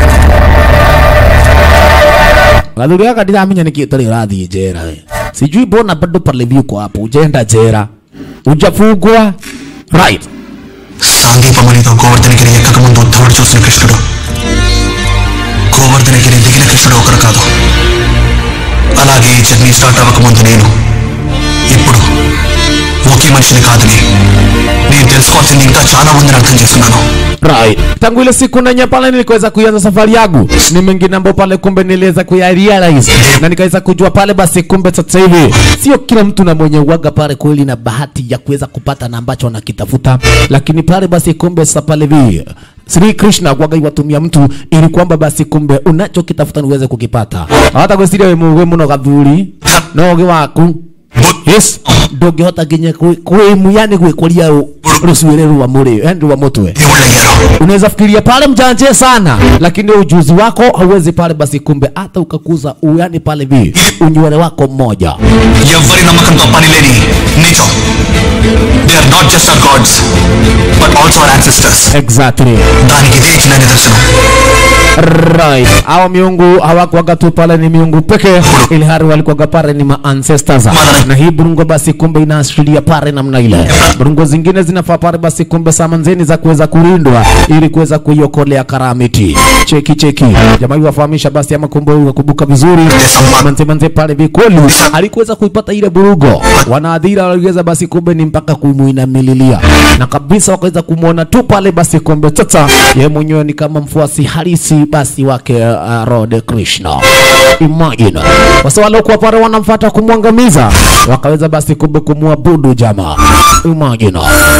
Galuria kadira amenya nikitari radhi jera we. Sijui bona bado pale viko hapo ujenda jera. Ujafugwa. Right. సాందీపమణితో గోవర్ధనగిరి ఎక్కక ముందు ఉద్ధవుడు చూసిన కృష్ణుడు గోవర్ధనగిరి దిగిన కృష్ణుడు ఒకరు కాదు అలాగే ఈ జర్నీ స్టార్ట్ అవ్వక ముందు నేను ఇప్పుడు ఒకే మనిషిని కాదని నేను తెలుసుకోవాల్సింది ఇంకా చాలా ఉందని అర్థం చేస్తున్నాను Right. Tangu ile siku nenye pale niliweza kuanza safari yangu, ni mengine ambayo pale kumbe niliweza kuya realize na nikaweza kujua pale basi kumbe sasa hivi sio kila mtu na mwenye uwaga pale kweli na bahati ya kuweza kupata na ambacho anakitafuta, lakini pale basi kumbe sasa pale hivi Sri Krishna kwaga iwatumia mtu ili kwamba basi kumbe unachokitafuta ni uweze kukipata. Hata gwiciria we muwe muno gathuri no ugi waku yes ndũngĩhota nginya kwĩ- kwĩmu yani gwĩkũria ru- rũcuĩrĩ rwa mũrĩ yani rwa mũtwe unaweza fikiria pale mjanje sana lakini ujuzi wako hauwezi pale basi kumbe hata ukakuza u- yani pale vi unywele wako mmoja ఎవరి నమ్మకంతో పని లేని నీతో they are not just our gods but also our ancestors exactly దానికి ఇదే ఇచ్చిన నిదర్శనం right hawa miungu hawakuwaga tu pale ni miungu pekee ili hali walikuwaga pale ni ma ancestors na hii burungo basi kumbe inaashiria pale namna ile burungo zingine zinafaa pale basi kumbe samanzeni za kuweza kulindwa ili kuweza kuiokolea karamiti cheki cheki jamaa wafahamisha basi ama kumbe wakubuka vizuri manze manze pale vikoli alikuweza kuipata ile burugo wanaadhira waliweza basi kumbe ni mpaka kumuinamililia na kabisa wakaweza kumwona tu pale basi kumbe sasa yeye mwenyewe ni kama mfuasi halisi basi wake uh, Rode Krishna imagine wasa waliokuwa pale wanamfuata kumwangamiza wakaweza basi kumbe kumwabudu jamaa imagine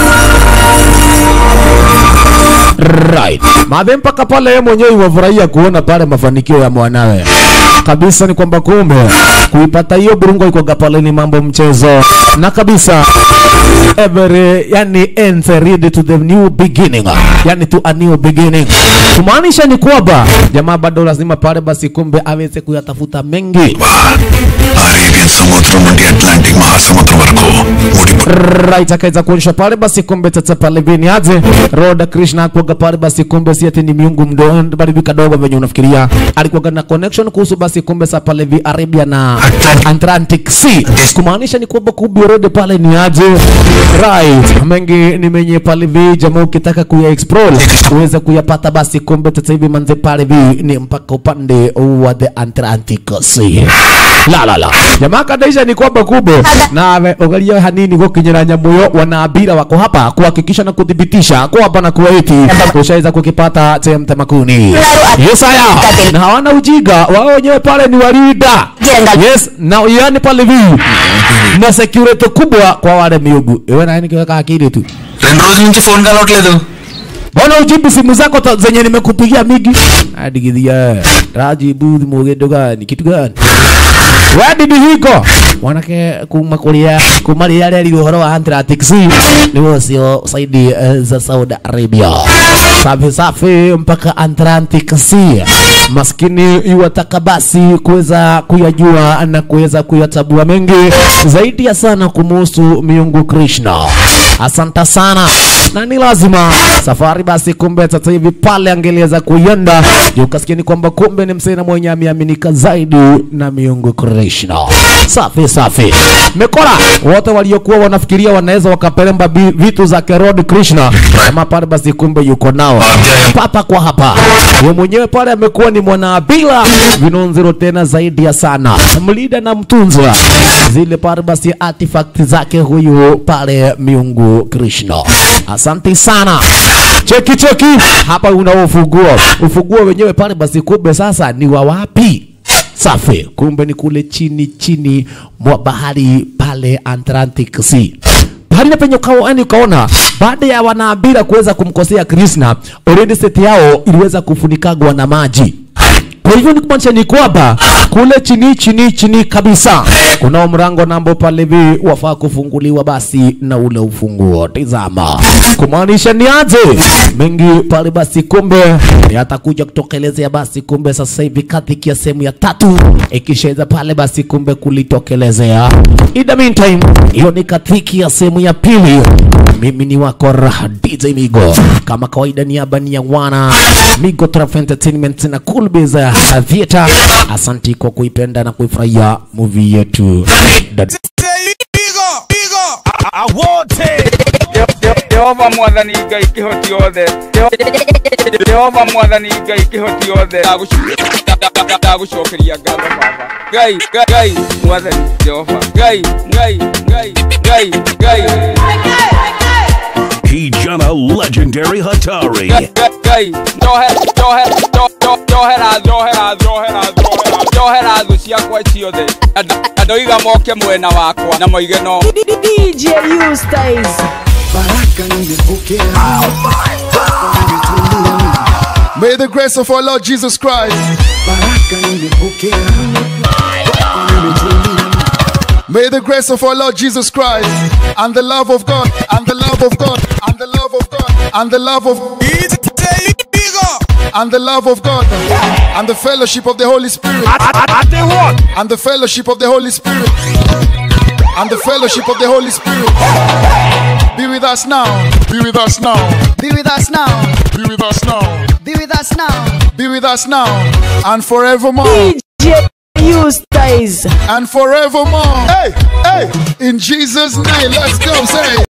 right madhe mpaka pale yeye mwenyewe iwafurahia kuona pale mafanikio ya mwanawe kabisa ni kwamba kumbe kuipata hiyo burungo ikoga pale ni mambo mchezo na kabisa every yani ends read to the new beginning yani to a new beginning kumaanisha ni kwamba jamaa bado lazima pale basi kumbe aweze kuyatafuta mengi Arabian సముద్రం నుండి అట్లాంటిక్ మహాసముద్రం వరకు ముడిపడి right akaweza kuonyesha pale basi kumbe tata pale vini aje Roda Krishna akuaga pale basi kumbe si ati ni miungu mdogo bali kadogo venye unafikiria alikuwa na connection kuhusu basi kumbe sa pale vi Arabia na Atlantic Sea kumaanisha ni kwamba kumbe Roda pale ni aje right mengi ni menye pale vi jamaa ukitaka kuya explore uweze kuyapata basi kumbe sasa hivi manze pale vi ni mpaka upande wa the Atlantic Sea la la la jamaa kadaisha ni kwamba kumbe nawe ugaria hanini gukinyira nyamu yo wanaabira wako hapa kuhakikisha na kudhibitisha kwa hapa na kuwaiti ushaweza kukipata TM Tamakuni yes haya na hawana ujinga wao wenyewe pale ni walida yes na yani pale vi na security kubwa kwa wale miugu wewe na nikiweka akili tu రెండు రోజుల నుంచి ఫోన్ కలవట్లేదు Mbona ujibu simu zako ta- zenye nimekupigia migi? Adigidhia. Rajibu mugendo gani? Kitu gani? Wadi bihiko. Wanake kumakulia kumalia yale uhoro wa Atlantic Sea ni wasio saidi eh, za Saudi Arabia. Safi safi mpaka Atlantic Sea. Maskini iwataka basi kuweza kuyajua na kuweza kuyatabua mengi zaidi ya sana kumuhusu miungu Krishna. Asante sana na ni lazima safari basi kumbe sasa hivi pale angeliweza kuienda juu ukasikia ni kwamba kumbe ni msena mwenye ameaminika zaidi na miungu Krishna. Safi safi, mekora wote waliokuwa wanafikiria wanaweza wakapelemba bi- vitu za Kerod Krishna kama pale basi kumbe yuko nao papa kwa hapa. Yeye mwenyewe pale amekuwa ni mwanaabila vinonziro tena zaidi ya sana, mlida na mtunzwa zile pale basi artifact zake huyu pale miungu Krishna. Asante sana. Cheki cheki, hapa una ufunguo. Ufunguo wenyewe pale basi kumbe sasa ni wa wapi? Safi, kumbe ni kule chini chini mwa bahari pale Atlantic Sea bahari na penye ukao, yani ukaona baada ya wanaabira kuweza kumkosea Krishna, already seti yao iliweza kufunikagwa na maji Kwa hivyo ni kumaanisha ni kwamba kule chini chini chini kabisa kuna mrango nambo pale hivi wafaa kufunguliwa basi na ule ufunguo. Tizama, kumaanisha ni aje mengi pale basi, kumbe yatakuja kutokelezea basi, kumbe sasa hivi katika sehemu ya tatu ikishaweza pale basi, kumbe kulitokelezea. In the meantime, hiyo ni katiki ya sehemu ya pili. Mimi ni wako Raha DJ Migo, kama kawaida, niaba ni ya wana Migo Traf Entertainment na Cool Biz uh, Theater. Asanti kwa kuipenda na kuifurahia movie yetu. Dad- jehova mwathani ngai kĩhoti othe jehova mwathani ngai kĩhoti othe ndagũcokeria ngatho baba ngai ngai, ngai mwathani jehova ngai ngai ngai ngai ngai Kijana Legendary Hatari. ngai ngai njohe njohe njo- njo- njohera njohera njohera njohera njohera thũ ciakwa ciothe Na nda- na ndoiga moke mwena wakwa na moige no DJ Eustace. Baraka nimepokea. May the grace of our Lord Jesus Christ. May the grace of our Lord Jesus Christ and the love of God and the love of God and the love of God and the love of and the love of God and the fellowship of the Holy Spirit and the fellowship of the Holy Spirit and the fellowship of the Holy Spirit be with us now. Be with us now. Be with us now. Be with us now. Be with us now. Be with us now and forevermore. DJ Eustace. And forevermore. Hey, hey, in Jesus' name, let's go. Say.